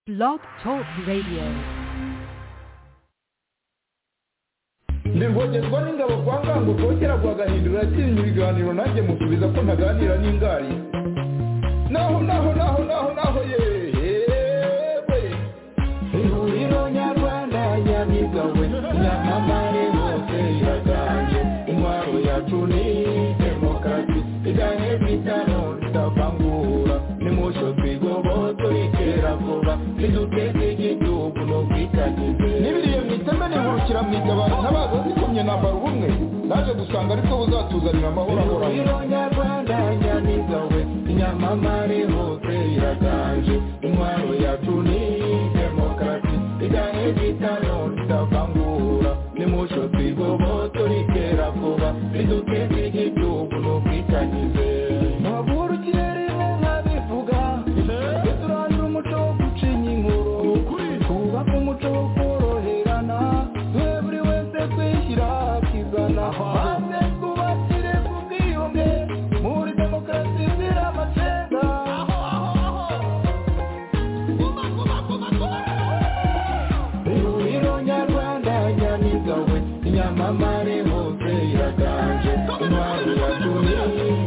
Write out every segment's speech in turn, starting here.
Blog Talk Radio. ndirwogerwa n'ingabo kwa ngango rwogera rwagahindura yatsinze ibiganiro nanjye musubiza ko ntaganira n'ingari naho naho naho naho naho yewe ihuriro nyarwanda nyamigawe nyamamare hose iraganje intwaro yacu ni demokarasi igahe bitano tutavangura nimusho twigoboto itera vuba niduteze igihugu n'ubwitangize n'ibiriye mu iteme nihurukira mu itabaro ntabaza zikomye nambara ubumwe naje gusanga ariko buzatuzanira amahoro ahoraho nyarwanda nyamiga we nyamamare hose iraganje intwaro yacu ni demokarasi igahe bitano tutavangura nimusho twigoboto ritera vuba riduteze igihugu n'ubwitangize ntavura ikirere nkabivuga turangira umuco wo gucinya inkuru twubake umuco wo koroherana twe buri wese twishyira akizana maze twubakire ku bwiyunge muri demokarasi zira amacenga ihuriro nyarwanda nyamigawe nyamamare hose iraganje intwari ya tuni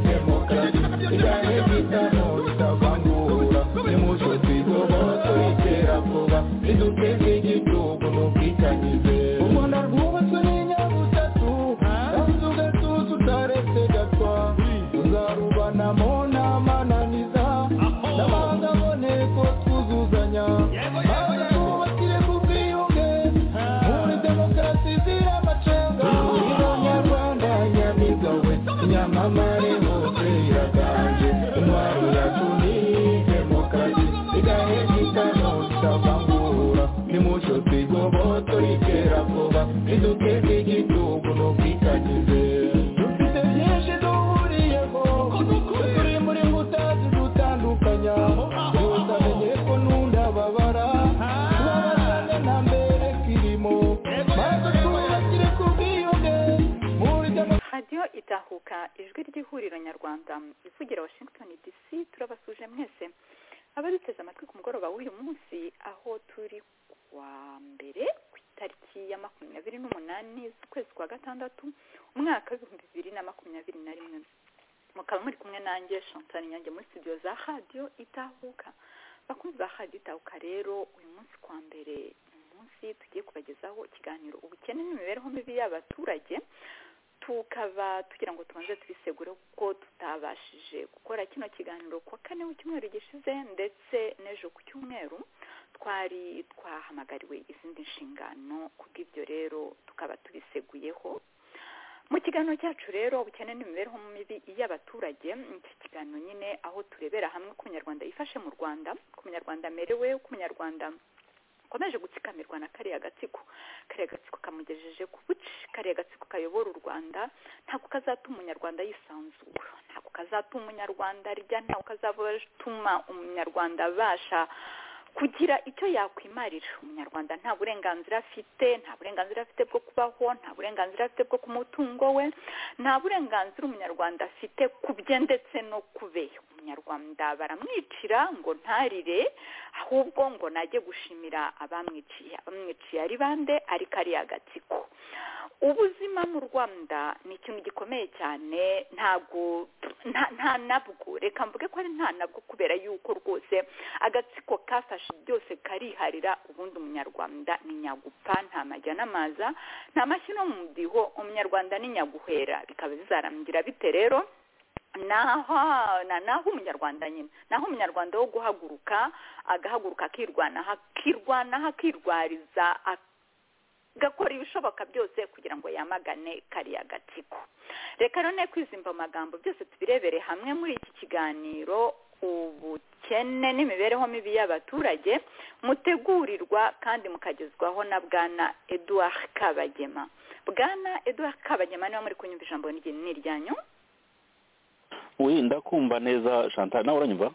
demokarasi igahe bitamo bitavangura nimuco twigoboto itera vuba riduteze igihugu n'ubwitangize u rwanda rwubatswe n'inyabutatu kandi ugatuza utaretse gatwa tuzarubanamo n'amananiza n'amahanga aboneko twuzuzanya maze twubakire ku bwiyunge muri demokarasi zira amacenga ihuriro nyarwanda nyamigawe nyamamare hose iraganje intwaro yacu ni demokarasi igahe gitano tutavangura nimuco twigoboto itera vuba riduteze igihugu n'ubwitangize dufite byinshi duhuriyeho turi muri mbuta zidutandukanya gusa menye ko nunda babara tubabazane na mbere kirimo maze twubakire ku bwiyunge muri demokarasi radiyo itahuka ijwi ry'ihuriro nyarwanda ivugira washington dc turabasuje mwese abaduteze amatwi ku mugoroba w'uyu munsi aho turi kuwa mbere ku itariki ya makumyabiri n'umunani z'ukwezi kwa gatandatu umwaka w'ibihumbi bibiri na makumyabiri na rimwe mukaba muri kumwe nanjye Chantal nyange muri studio za radiyo itahuka bakunzi ba radiyo itahuka rero uyu munsi kwa mbere ni umunsi tugiye kubagezaho ikiganiro ubukene n'imibereho mibi y'abaturage tukaba tugira ngo tubanze tubisegure kuko tutabashije gukora kino kiganiro ku wa kane w'icyumweru gishize ndetse n'ejo ku cyumweru twari twahamagariwe izindi nshingano kubw'ibyo rero tukaba tubiseguyeho mu kiganiro cyacu rero ubukene n'imibereho mibi y'abaturage iki kiganiro nyine aho turebera hamwe uko umunyarwanda yifashe mu rwanda uko umunyarwanda amerewe uko umunyarwanda akomeje gutsikamirwa na kariya gatsiko kariya gatsiko kamugejeje ku buci kariya gatsiko kayobora u rwanda ntabwo kazatuma umunyarwanda yisanzura ntabwo kazatuma umunyarwanda arya ntabwo kazatuma umunyarwanda abasha kugira icyo yakwimarira umunyarwanda nta burenganzira afite nta burenganzira afite bwo kubaho nta burenganzira afite bwo ku mutungo we nta burenganzira umunyarwanda afite ku bye ndetse no ku be umunyarwanda baramwicira ngo ntarire ahubwo ngo najye gushimira abamwiciye abamwiciye ari bande ari kariya gatsiko ubuzima mu rwanda ni ikintu gikomeye cyane ntabwo nta nta nabwo reka mvuge ko ari nta nabwo kubera yuko rwose agatsiko kafashe byose kariharira ubundi umunyarwanda ni nyagupfa nta majya n'amaza nta mashyi no mu mudiho umunyarwanda ni nyaguhera bikaba bizarangira bite rero naho na naho umunyarwanda nyine naho umunyarwanda wo guhaguruka agahaguruka akirwanaho akirwanaho akirwariza agakora ibishoboka byose kugira ngo yamagane kariya gatsiko reka none kwizimba amagambo byose tubirebere hamwe muri iki kiganiro ubukene n'imibereho mibi y'abaturage mutegurirwa kandi mukagezwaho na bwana Edouard Kabagema bwana Edouard Kabagema niba muri kunyumva ijambo ni ryanyu we ndakumva neza chantal nawe uranyumva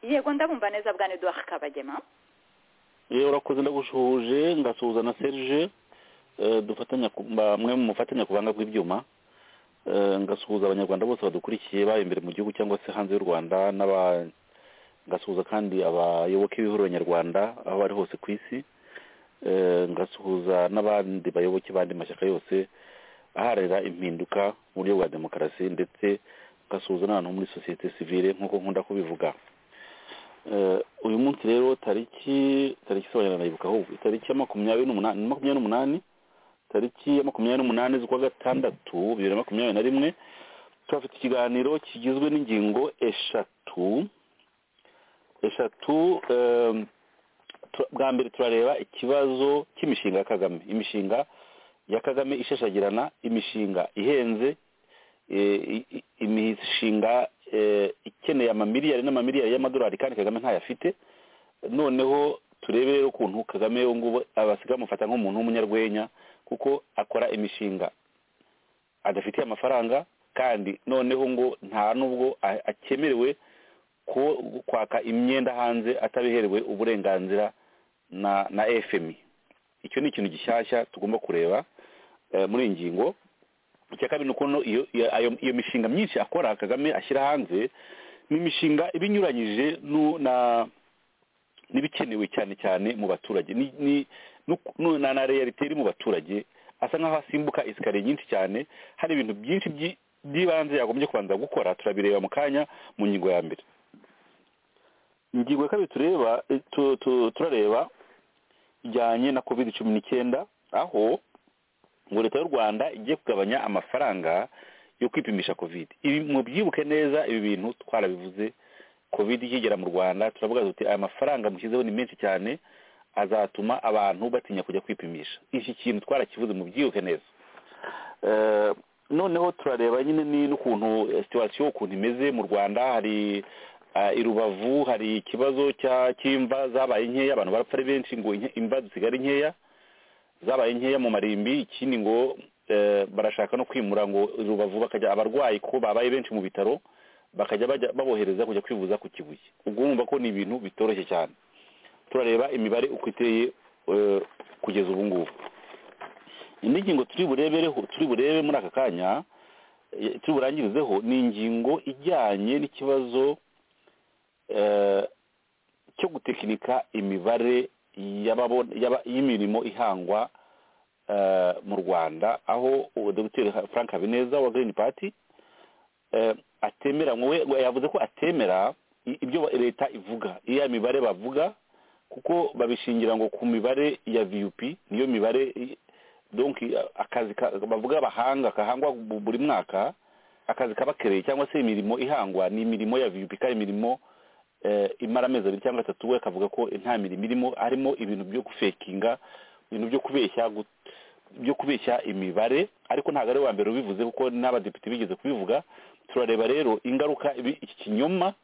yego ndabumva neza bwana Edouard Kabagema yewe urakoze ndagushuhuje ngasuhuza na serge eh, dufatanya ku- mba- mwe mufatanya kubanga kw'ibyuma eh, ngasuhuza abanyarwanda bose badukurikiye baba imbere mu gihugu cyangwa se hanze y'u rwanda n'aba ngasuhuza kandi abayoboke b'ihuriro nyarwanda aho bari hose ku isi Eh, ngasuhuza n'abandi bayoboke bandi mashyaka yose aharira impinduka mu buryo bwa demokarasi ndetse ngasuhuza n'abantu muri sosiyete sivile nk'uko nkunda kubivuga Eh, uyu munsi rero tariki tariki se abanyarwanda yibuka ahubwo tariki ya makumyabiri n'umunani ni makumyabiri n'umunani tariki ya makumyabiri n'umunani z'ukwa gatandatu bibiri na makumyabiri na rimwe turafite ikiganiro kigizwe n'ingingo eshatu eshatu em, tu- bwa mbere turareba ikibazo cy'imishinga ya kagame imishinga ya kagame ishashagirana imishinga ihenze eh, i- i- imishinga eh, ikeneye amamiliyari n'amamiliyari y'amadolari kandi kagame ntayafite noneho turebe rero ukuntu kagame ubu ngubu abasigaye bamufata nk'umuntu w'umunyarwenya kuko akora imishinga adafitiye amafaranga kandi noneho ngo nta n'ubwo a- akemerewe ko kwaka imyenda hanze atabiherewe uburenganzira na na fmi icyo ni ikintu gishyashya tugomba kureba eh, muri iyi ngingo icya kabiri ni ukuntu iyo iyo- ayo- iyo mishinga myinshi akora kagame ashyira hanze ni imishinga iba inyuranyije nu- na n'ibikenewe cyane cyane mu baturage ni ni nu- nu- na na realite iri mu baturage asa nk'aho asimbuka esikariye nyinshi cyane hari ibintu byinshi byi- by'ibanze yagombye kubanza gukora turabireba mu kanya mu ngingo ya mbere ingingo ya kabiri tureba eh, tu- tu- turareba ijyanye na covid cumi n'icyenda aho ngo leta y'u rwanda igiye kugabanya amafaranga yo kwipimisha covid ibi mubyibuke neza ibi bintu twarabivuze covid ikigera mu rwanda turavuga tuti aya mafaranga mushyizeho ni menshi cyane azatuma abantu batinya kujya kwipimisha iki kintu twarakivuze mubyibuke neza Eh, noneho turareba nyine ni n'ukuntu eh, situwasiyo ukuntu imeze mu rwanda hari ah, i rubavu hari ikibazo cya- cy'imva zabaye nkeya abantu barapfa ari benshi ngo inke- imva zisigare nkeya zabaye nkeya mu marimbi ikindi ngo eh, barashaka no kwimura ngo rubavu bakajya abarwayi kuko babaye benshi mu bitaro bakajya bajya- babohereza kujya kwivuza ku kibuye ubwo wumva ko ni ibintu bitoroshye cyane turareba imibare uko iteye eh, kugeza ubu ngubu indi ngingo turi burebereho turi burebe muri aka kanya eh, turi burangirizeho ni ingingo ijyanye n'ikibazo eh, cyo gutekinika imibare y'ababon- y'aba- y'imirimo ihangwa eh, mu rwanda aho uwo dr frank habineza wa green party eh, atemera ngo we- we yavuze ko atemera i- ibyo ba- leta ivuga iya mibare bavuga kuko babishingira ngo ku mibare ya vup niyo mibare i- donc i- akazi ka- bavuga bahanga kahangwa bu- buri mwaka akazi kaba kereye cyangwa se imirimo ihangwa ni imirimo ya vup kandi imirimo eh, imara amezi abiri cyangwa atatu we akavuga ko nta mirimo irimo harimo ibintu byo gufekinga ibintu byo kubeshya gut- byo kubeshya imibare ariko ntabwo ari uwa mbere ubivuze kuko n'abadepite bigeze kubivuga turareba rero ingaruka ibi- iki kinyoma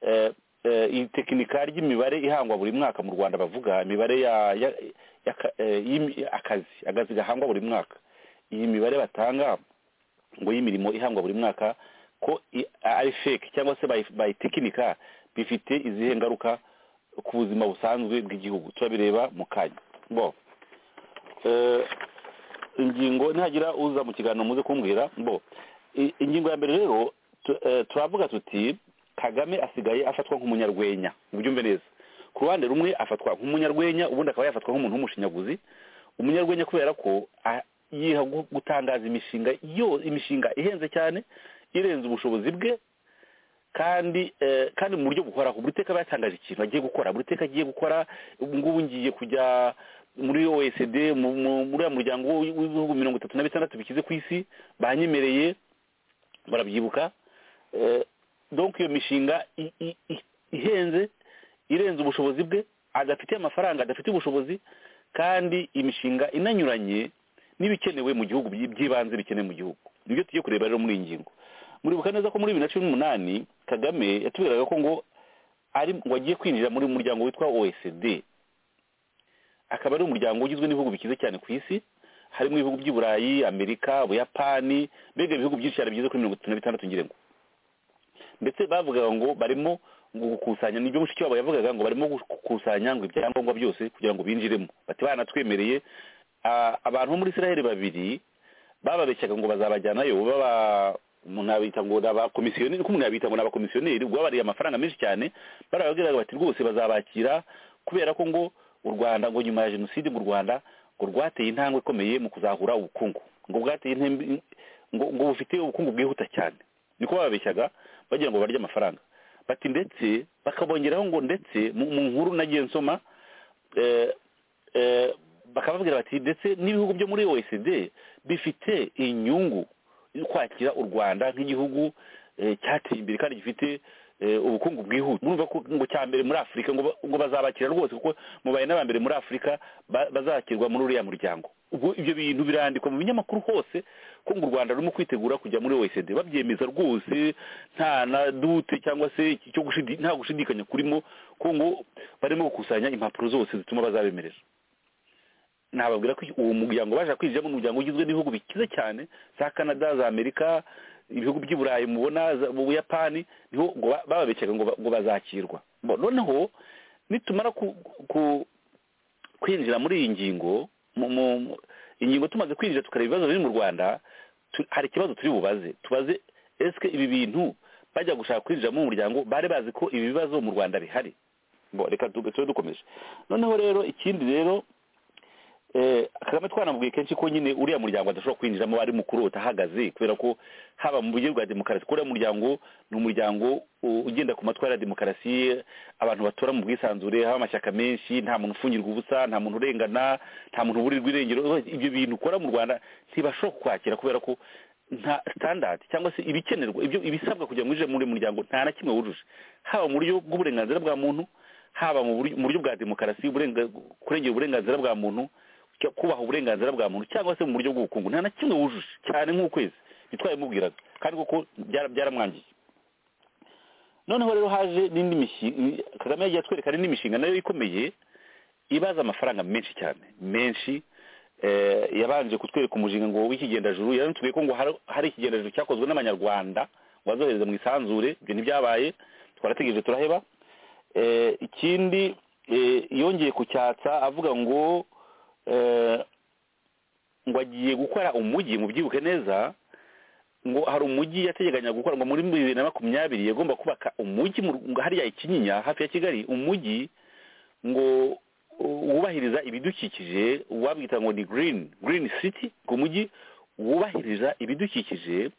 eh, eh, iyi tekinika ry'imibare ihangwa buri mwaka mu rwanda bavuga imibare ya- ya- yaka- eh, y'imi- akazi akazi gahangwa buri mwaka iyi mibare batanga ngo y'imirimo ihangwa buri mwaka ko i- ari fake cyangwa se bayi- bayitekinika bifite izihe ngaruka ku buzima busanzwe bw'igihugu turabireba mu kanya bo eh, ingingo nihagira uza mu kiganiro muze kumbwira bo i- ingingo ya mbere rero tu- eh, turavuga tuti kagame asigaye afatwa nk'umunyarwenya ubyumve neza ku ruhande rumwe afatwa nk'umunyarwenya ubundi akaba yafatwa nk'umuntu w'umushinyaguzi umunyarwenya kubera ko a- yiha gu- gutangaza imishinga yo imishinga ihenze cyane irenze ubushobozi bwe kandi eh, kandi mu buryo buhoraho buri teka aba yatangaje ikintu agiye gukora buri teka agiye gukora ubu ngubu ngiye kujya muri oecd mu- mu- muri uriya muryango w'i- w'ibihugu mirongo itatu na bitandatu bikize ku isi banyemereye barabyibuka Eh, donc iyo mishinga i- i- i- ihenze irenze ubushobozi bwe adafite amafaranga adafite ubushobozi kandi imishinga inanyuranye n'ibikenewe mu gihugu by- by'ibanze bikenewe mu gihugu nibyo tugiye kureba rero muri iyi ngingo muribuka neza ko muri bibiri na cumi n'umunani kagame yatubwiraga ko ngo ari ngo agiye kwinjira muri muryango witwa oecd akaba ari umuryango ugizwe n'ibihugu bikize cyane ku isi harimo ibihugu by'i burayi amerika ubuyapani mbega ibihugu byinshi cyane bigeze kuri mirongo itatu na bitandatu ngirengo ndetse bavugaga ngo barimo ngo gukusanya nibyo mushikiwabo yavugaga ngo barimo gukusanya ngo ibyangombwa byose kugira ngo binjiremo bati banatwemereye Ah, abantu bo muri israel babiri bababeshyaga ngo bazabajyanayo baba umuntu abita ngo ni abakomisiyoneri kuko umuntu yabita ngo ni abakomisiyoneri guhabariye amafaranga menshi cyane barababwiraga bati rwose bazabakira kubera ko ngo u rwanda ngo nyuma ya jenoside ngo u rwanda ngo rwateye intambwe ikomeye mu kuzahura ubukungu ngo bwateye intambwe ngo ngo bufite ubukungu bwihuta cyane niko bababeshyaga bagira ngo barye amafaranga bati ndetse bakabongeraho ngo ndetse mu mu nkuru nagiye nsoma eh, eh, bakababwira bati ndetse n'ibihugu byo muri oecd bifite inyungu yo kwakira u rwanda nk'igihugu eh, cyateye imbere kandi gifite eh, ubukungu bwihuta murumva ko ngo cya mbere muri afurika ngo ba- ngo bazabakira rwose kuko mubaye n'aba mbere muri afurika ba- bazakirwa muri uriya muryango ubwo ibyo bintu birandikwa mu binyamakuru hose ko ngo u rwanda rurimo kwitegura kujya muri oecd babyemeza rwose nta na dute cyangwa se icyo gushidi- nta gushidikanya kurimo ko ngo barimo gukusanya impapuro zose zituma bazabemerera nababwira ko uwo muryango baje kwinjiramo ni umuryango ugizwe n'ibihugu bikize cyane za canada za amerika ibihugu by'i burayi mubona za- mu buyapani niho ngo ba- bababekeraga ngo ba- ngo bazakirwa Bo- noneho nitumara ku- ku- kwinjira muri iyi ngingo mu- mu- mu- ingingo tumaze kwinjira tukareba ibibazo biri mu rwanda tu- hari ikibazo turi bubaze tubaze esike ibi bintu bajya gushaka kwinjira mu muryango bari bazi ko ibi bibazo mu rwanda bihari Bo, reka tu- tube dukomeje noneho rero ikindi rero Eh, kagame twanamubwiye kenshi ko nyine uriya muryango adashobora kwinjiramo ari mukuru utahagaze kubera ko haba mu buryo bwa demokarasi ko uriya muryango ni umuryango u- ugenda ku matwara ya demokarasi abantu batora mu bwisanzure haba amashyaka menshi nta muntu ufungirwa ubusa nta muntu urengana nta muntu uburirwa irengero ibyo bintu ukora mu rwanda ntibashobora kukwakira kubera ko nta standard cyangwa se ibikenerwa ibyo ibisabwa kugira ngo winjire muri uyu muryango nta na kimwe wujuje haba mu buryo bw'uburenganzira bwa muntu haba mu buryo- mu buryo bwa demokarasi uburenga- kurengera uburenganzira bwa muntu cyo kubaha uburenganzira bwa muntu cyangwa se mu buryo bw'ubukungu nta na kimwe wujuje cyane nk'ukwezi ntitwabimubwiraga kandi kuko byaramwangiye noneho rero haje n'indi mishinga kagame yagiye atwereka n'indi mishinga nayo ikomeye ibaza amafaranga menshi cyane menshi eh, yabanje kutwereka umushinga ngo w'ikigendajuru yaranatubwiye ko ngo hari- hari ikigendajuru cyakozwe n'abanyarwanda ngo bazohereza mu isanzure ibyo ntibyabaye twarategereje turaheba Eh, ikindi eh, yongeye kucyatsa avuga ngo eh, ngo agiye gukora umujyi mubyibuke neza ngo hari umujyi yategekanyaga gukora ngo muri bibiri na makumyabiri yagomba kubaka umujyi mu ngo hariya ikinyinya hafi ya kigali umujyi ngo u- wubahiriza ibidukikije wabwita ngo ni green green city ngo umujyi wubahiriza ibidukikije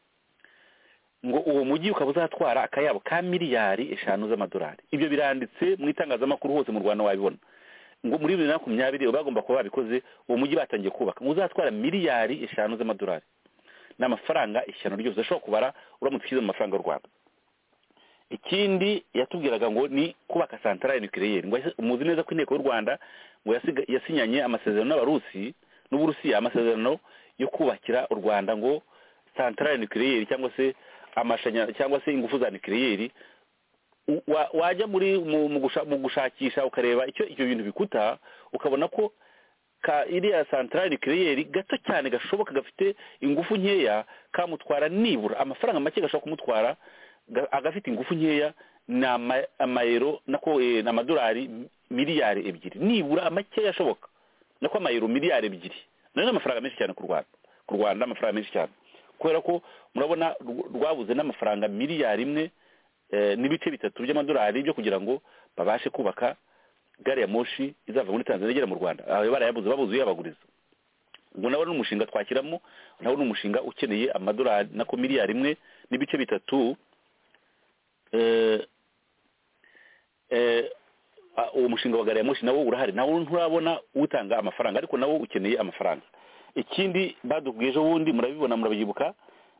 ngo uwo mujyi ukaba uzatwara akayabo ka miliyari eshanu z'amadolari ibyo biranditse mu itangazamakuru hose mu rwanda wabibona ngo muri bibiri na makumyabiri bagomba kuba babikoze uwo mujyi batangiye kubaka ngo uzatwara miliyari eshanu z'amadolari ni amafaranga ishyano ryose udashobora kubara uramutse ushyize mu mafaranga y'u rwanda ikindi yatubwiraga ngo ni kubaka santarari nukiriyeri ngo yasi- muzi neza ko inteko y'u rwanda ngo yasiga- yasinyanye amasezerano n'abarusi n'uburusiya amasezerano yo kubakira u rwanda ngo santarari nukiriyeri cyangwa se amashanyarazi cyangwa se ingufu za nukiriyeri u- wa- wajya muri mu- mu gusha- mu gushakisha ukareba icyo ibyo bintu bikuta ukabona ko ka iriya santarari kireyeri gato cyane gashoboka gafite ingufu nkeya kamutwara nibura amafaranga make gashobora kumutwara ga- agafite ingufu nkeya ni ama- amayero nako eh, ni amadolari miliyari ebyiri nibura makeya ashoboka nako amayero miliyari ebyiri nayo ni amafaranga menshi cyane ku rwanda ku rwanda amafaranga menshi cyane kubera ko murabona rw- rwabuze n'amafaranga miliyari imwe eh, n'ibice bitatu by'amadolari byo kugira ngo babashe kubaka gari ya moshi izava muri tanzania igera mu rwanda ayo barayabuze babuze uyabaguriza ubwo nawe ni umushinga twakiramo nawe ni umushinga ukeneye amadolari nako miliyari imwe n'ibice bitatu eh, eh, a- uwo mushinga wa gari ya moshi nawo urahari nawo nturabona utanga amafaranga ariko nawo ukeneye amafaranga ikindi badubwiye ejo bundi murabibona murabyibuka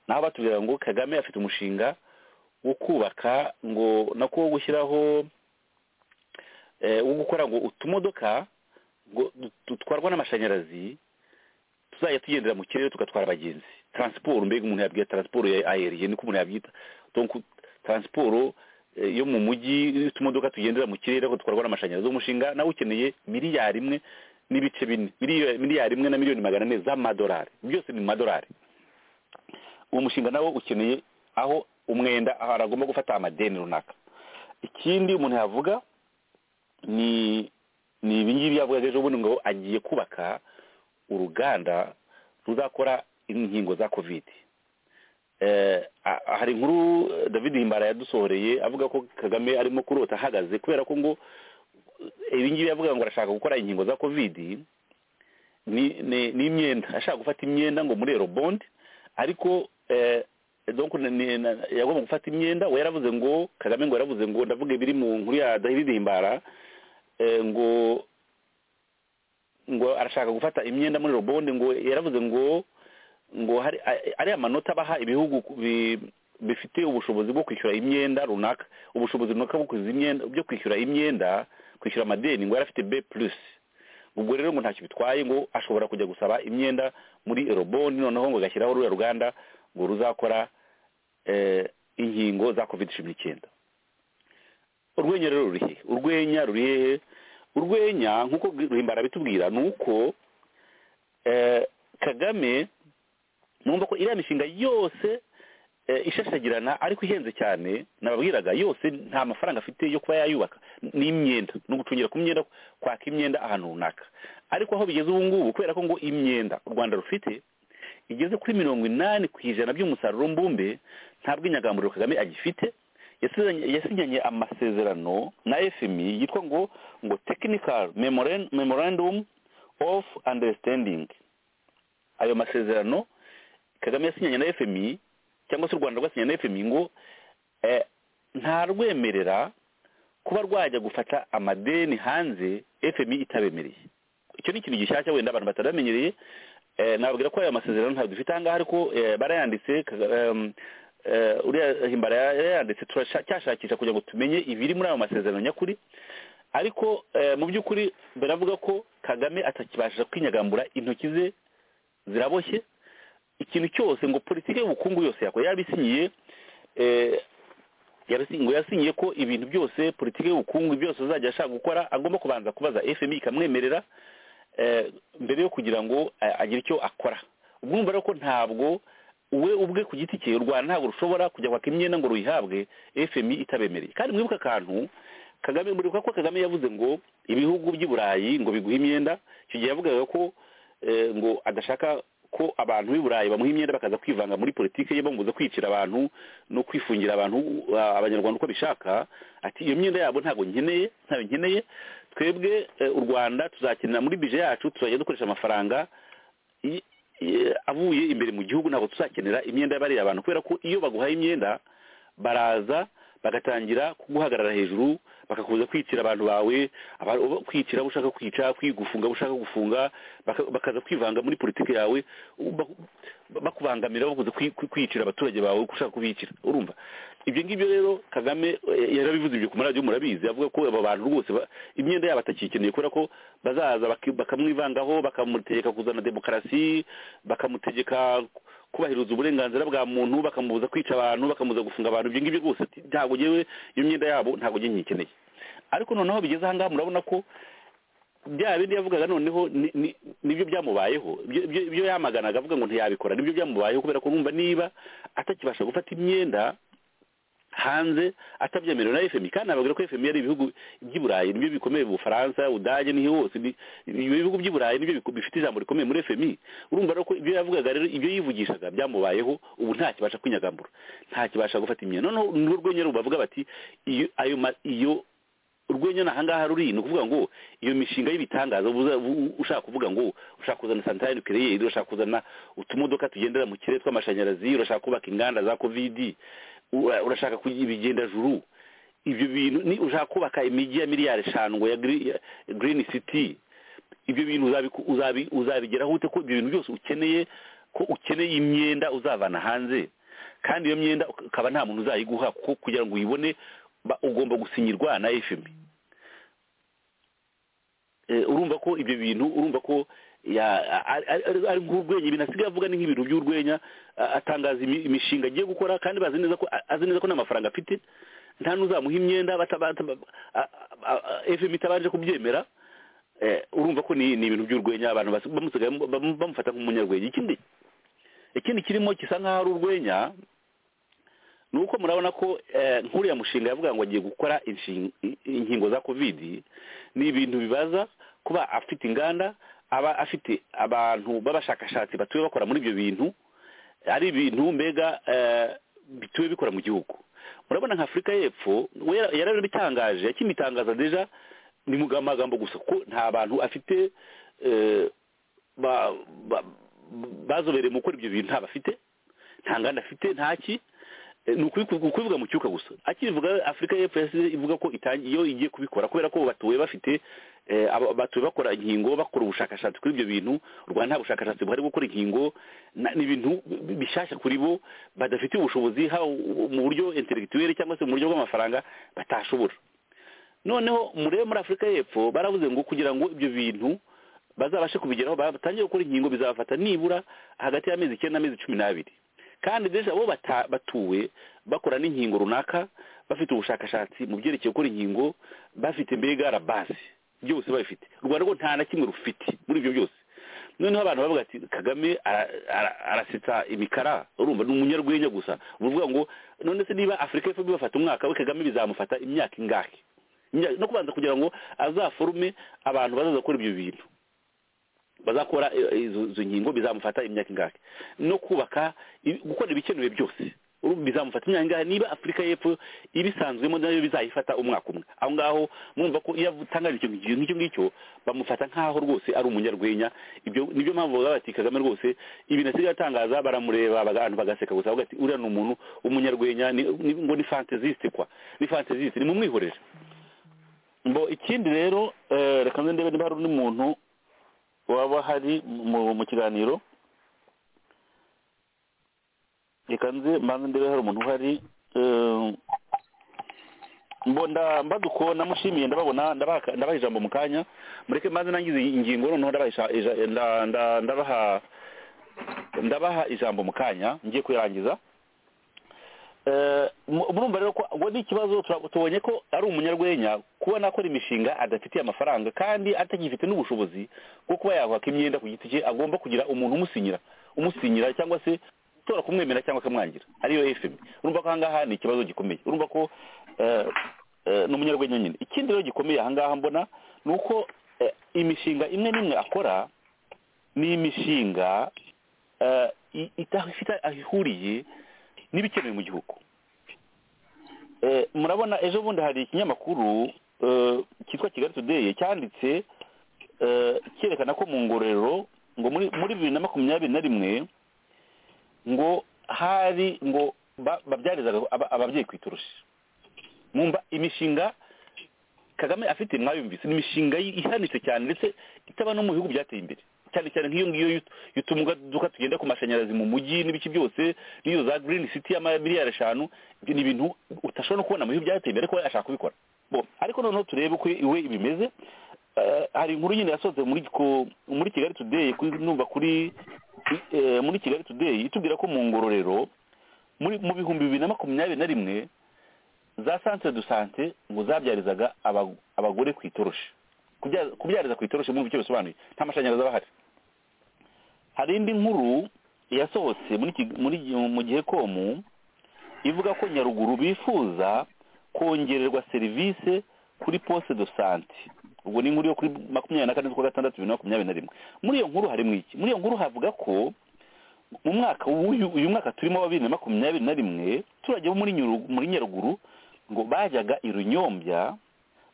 naho batubwira ngo kagame afite umushinga wo kubaka ngo nako wo gushyiraho eh, wo gukora ngo utumodoka ngo du- dutwarwa n'amashanyarazi tuzajya tugendera mu kirere tugatwara abagenzi transport mbega umuntu yabwira transport ya aeriye niko umuntu yabyita donc transport eh, yo mu mujyi utumodoka tugendera mu kirere ariko dutwarwa n'amashanyarazi uwo mushinga nawe ukeneye miliyari imwe n'ibice bine Miliyo- miliyari imwe na miliyoni magana ane z'amadolari byose ni mu madolari uwo mushinga nawo ukeneye aho umwenda ahantu agomba gufata amadeni runaka ikindi umuntu yavuga ni ni ibi ngibi yavugaga ejo bundi ngo agiye kubaka uruganda ruzakora inkingo za covid hari inkuru david himbara yadusohoreye avuga ko kagame arimo kurota ahagaze kubera ko ngo ibingibi yavuga ngo arashaka gukora inkingo za kovidi ni imyenda ashaka gufata imyenda ngo muri bondi ariko yagomba gufata imyenda we yaravuze ngo kagame ngo yaravuze ngo ndavuga ibiri mu nkuru ya david himbara ngo ngo arashaka gufata imyenda muri bondi ngo yaravuze ngo ngo hari ariya manota baha ibihugu bifite ubushobozi bwo kwishyura imyenda runaka ubushobozi runaka bwo kwishyura imyenda kwishyura amadeni ngo yari afite be purusi ubwo rero ngo ntacyo bitwaye ngo ashobora kujya gusaba imyenda muri eroboni noneho ngo agashyiraho ruriya ruganda ngo ruzakora inkingo za covid cumi n'icyenda urwenya rero ruri hehe urwenya ruri hehe urwenya nk'uko ruhimbara bitubwira ni uko kagame numva ko iriya mishinga yose ishashagirana ariko ihenze cyane nababwiraga yose nta mafaranga afite yo kuba yayubaka n'imyenda ni ugucungira ku myenda kwaka imyenda ahantu runaka ariko aho bigeze ubu ngubu kubera ko ngo imyenda u rwanda rufite igeze kuri mirongo inani ku ijana by'umusaruro mbumbe nta bw'inyagamburiro kagame agifite yasinyanye amasezerano na fmi yitwa ngo ngo tekinikari memorandum of understanding ayo masezerano kagame yasinyanye na fmi cyangwa se u rwanda rwasinyanye na fmi ngo ntarwemerera kuba rwajya gufata amadeni hanze fmi itabemereye icyo ni ikintu gishyashya wenda abantu bataramenyereye nababwira ko ayo masezerano ntabwo dufite ahangaha ariko barayanditse uriya himbara yarayanditse turacyashakisha kugira ngo tumenye ibiri muri ayo masezerano nyakuri ariko mu by'ukuri baravuga ko kagame atakibasha kwinyagambura intoki ze ziraboshye ikintu cyose ngo politiki y'ubukungu yose yakora yarabisinyiye ngo yasinyiye ko ibintu byose politiki y'ubukungu byose azajya ashaka gukora agomba kubanza kubaza fmi ikamwemerera mbere yo kugira ngo agire icyo akora ubwo rero ko ntabwo we ubwe ku giti cye u rwanda ntabwo rushobora kujya kwaka imyenda ngo ruyihabwe fmi itabemereye kandi mwibuke akantu kagame muribuka ko kagame yavuze ngo ibihugu by'i burayi ngo biguhe imyenda icyo gihe yavugaga ko ngo adashaka ko abantu b'i burayi bamuha imyenda bakaza kwivanga muri politiki ye bamubuza kwicira abantu no kwifungira abantu abanyarwanda uko bishaka ati iyo myenda yabo ntabwo nkeneye ntabwo nkeneye twebwe u rwanda tuzakenera muri bije yacu tuzajya dukoresha amafaranga avuye imbere mu gihugu ntabwo tuzakenera imyenda y'abariya abantu kubera ko iyo baguhaye imyenda baraza bagatangira kuguhagarara hejuru bakakubuza kwicira abantu bawe kwicira abo ushaka kwica kwigufunga abo ushaka gufunga bakaza kwivanga muri politiki yawe bakubangamira bakuze kwicira abaturage bawe ushaka kubicira urumva ibyo ngibyo rero kagame yarabivuze ibyo ku maradiyo murabizi avuga ko aba bantu rwose imyenda yabo atakikeneye kubera ko bazaza bakamwivangaho bakamutegeka kuzana demokarasi bakamutegeka kubahiriza uburenganzira bwa muntu bakamubuza kwica abantu bakamubuza gufunga abantu ibyo ngibyo rwose ntabwo ngewe iyo myenda yabo ntabwo ngewe nyikeneye ariko noneho bigeze ahangaha murabona ko bya bindi yavugaga noneho nibyo byamubayeho ibyo yamaganaga avuga ngo ntiyabikora nibyo byamubayeho kubera ko numva niba atakibasha gufata imyenda hanze atabyemerewe na fmi kandi nababwira ko fmi ari ibihugu by'i burayi nibyo bikomeye mu bufaransa budage n'iyo hose ibihugu by'i burayi nibyo bifite ijambo rikomeye muri fmi urumva rero ko ibyo yavugaga rero ibyo yivugishaga byamubayeho ubu ntakibasha kwinyagambura ntakibasha gufata imyenda noneho n'urwenya ruba bavuga bati iyo urwenya ahangaha ruri ni ukuvuga ngo iyo mishinga y'ibitangaza ushaka kuvuga ngo ushaka kuzana santarari nukereyeri urashaka kuzana utumodoka tugendera mu kirere tw'amashanyarazi urashaka kubaka inganda za kovidi urashaka ibigenda juru ibyo bintu ni ushaka kubaka imijyi ya miliyari eshanu ngo ya girini siti ibyo bintu uzabigeraho ute ko ibyo bintu byose ukeneye ko ukeneye imyenda uzavana hanze kandi iyo myenda ukaba nta muntu uzayiguha kuko kugira ngo uyibone ugomba gusinyirwa na fmi urumva ko ibyo bintu urumva ko ari nk'urwenya ibintu asigaye avuga ni nk'ibintu by'urwenya atangaza imishinga agiye gukora kandi bazi neza ko azi neza ko nta mafaranga afite nta n'uzamuha imyenda fmi itabanje kubyemera urumva ko ni ibintu by'urwenya abantu bamufata nk'umunyarwenya ikindi ikindi kirimo gisa nk'aho ari urwenya ni uko murabona ko nk'uriya mushinga yavuga ngo agiye gukora inkingo za kovidi ni ibintu bibaza kuba afite inganda aba afite abantu b'abashakashatsi batuye bakora muri ibyo bintu ari ibintu mbega eh, bituwe bikora mu gihugu murabona nka afurika y'epfo we yara- yarabitangaje yakimitangaza deja ni mu magambo gusa kuko nta bantu afite eh, ba- ba- bazobereye mu gukora ibyo bintu nta bafite nta nganda afite ntaki Eh, ni ukuri- ukubivuga mu cyuka gusa akibivuga afurika y'epfo yasize ivuga ko itangi- iyo igiye kubikora kubera ko batuye bafite eh, aba- batuye bakora inkingo bakora ubushakashatsi kuri ibyo bintu u rwanda nta bushakashatsi buhari bwo gukora inkingo na- ni ibintu bi- bishyashya kuri bo badafitiye ubushobozi haba u- mu buryo interegituweri cyangwa se mu buryo bw'amafaranga batashobora noneho murebe muri afurika y'epfo baravuze ngo kugira ngo ibyo bintu bazabashe kubigeraho batangiye gukora inkingo bizabafata nibura hagati y'amezi icyenda n'amezi cumi n'abiri kandi deja bo bata- batuwe bakora n'inkingo runaka bafite ubushakashatsi mu byerekeye gukora inkingo bafite mbega base byose babifite u rwanda rwo nta na kimwe rufite muri ibyo byose noneho abantu bavuga ati kagame ara- ara- arasetsa imikara urumva ni umunyarwenya gusa uvuga ngo none se niba afurika y'epfo bibafata umwaka we kagame bizamufata imyaka ingahe Nya- no kubanza kugira ngo azaforume abantu bazaza gukora ibyo bintu bazakora eh, izo izo nkingo bizamufata imyaka ingahe no kubaka i- gukora ibikenewe byose Uru- bizamufata imyaka ingahe niba afurika y'epfo ibisanzwemo nayo bizayifata umwaka umwe aho ngaho mwumva ko iyo atangaje icyo ngicyo nk'icyo ngicyo bamufata nk'aho rwose ari umunyarwenya ibyo nibyo mpamvu bavuga bati kagame rwose ibintu asigaye atangaza baramureba abantu bagaseka gusa bavuga ati uriya ni umuntu umunyarwenya ni- ni- ngo ni fantaziste kwa ni fantaziste ni mumwihorere mbo ikindi rero eh, reka nze ndebe niba hari undi muntu waba hari mu mu kiganiro reka nze mbanze ndebe hari umuntu uhari eh, mbo nda mbaduko namushimiye ndababona ndabaka- ndabaha ijambo mu kanya mureke mbanze nangize ingingo noneho ndabaha ija- ija- nda- nda- ndabaha ndabaha ijambo mu kanya ngiye kuyirangiza Eh, mu- murumva rero ko ngo ni ikibazo tura- tubonye ko ari umunyarwenya kuba nakora imishinga adafitiye amafaranga kandi atagifite n'ubushobozi bwo kuba yahaka imyenda ku giti cye agomba kugira umuntu umusinyira umusinyira cyangwa se utora kumwemera cyangwa akamwangira ariyo fm urumva ko ahangaha ni ikibazo gikomeye urumva ko eh, eh, ni umunyarwenya nyine ikindi rero gikomeye ahangaha mbona ni uko eh, imishinga imwe n'imwe akora ni imishinga eh, i- idafite aho ihuriye n'ibikenewe mu gihugu Eh, murabona ejo bundi hari ikinyamakuru eh, cyitwa kigali today cyanditse eh, cyerekana ko mu ngororero ngo muri muri bibiri na makumyabiri na rimwe ngo hari ngo ba- babyarizaga aba- ababyeyi ku itoroshi mwumva imishinga kagame afite mwayumvise ni imishinga yi- ihanitse cyane ndetse itaba no mu bihugu byateye imbere cyane cyane nk'iyo ngiyo y'ut- y'utumuduka tugenda ku mashanyarazi mu mujyi n'ibice byose n'iyo za green city y'amamiliyari eshanu ibyo ni ibintu utashobora no kubona mu bihugu byateye imbere ko we ashaka kubikora Bo, ariko noneho turebe uko iwe bimeze Eh, hari inkuru nyine yasohotse muri ko- muri kigali today kuri- numva kuri eh, muri kigali today itubwira ko mu ngororero muri mu bihumbi bibiri na makumyabiri na rimwe za santere du sante ngo zabyarizaga aba- abagore ku itoroshi Kubya- kubyariza ku itoroshi mwumva icyo bisobanuye nta mashanyarazi aba ahari hari indi nkuru yasohotse muri Kig- muri mu gihe komu ivuga ko nyaruguru bifuza kongererwa serivisi kuri poste de sante ubwo ni inkuru yo kuri makumyabiri na kane z'ukwa gatandatu bibiri na makumyabiri na rimwe muri iyo nkuru harimo iki muri iyo nkuru havuga ko mu mwaka w'uyu uyu mwaka turimo wa bibiri na makumyabiri na rimwe abaturage bo muri Nyuru- muri nyaruguru ngo bajyaga i runyombya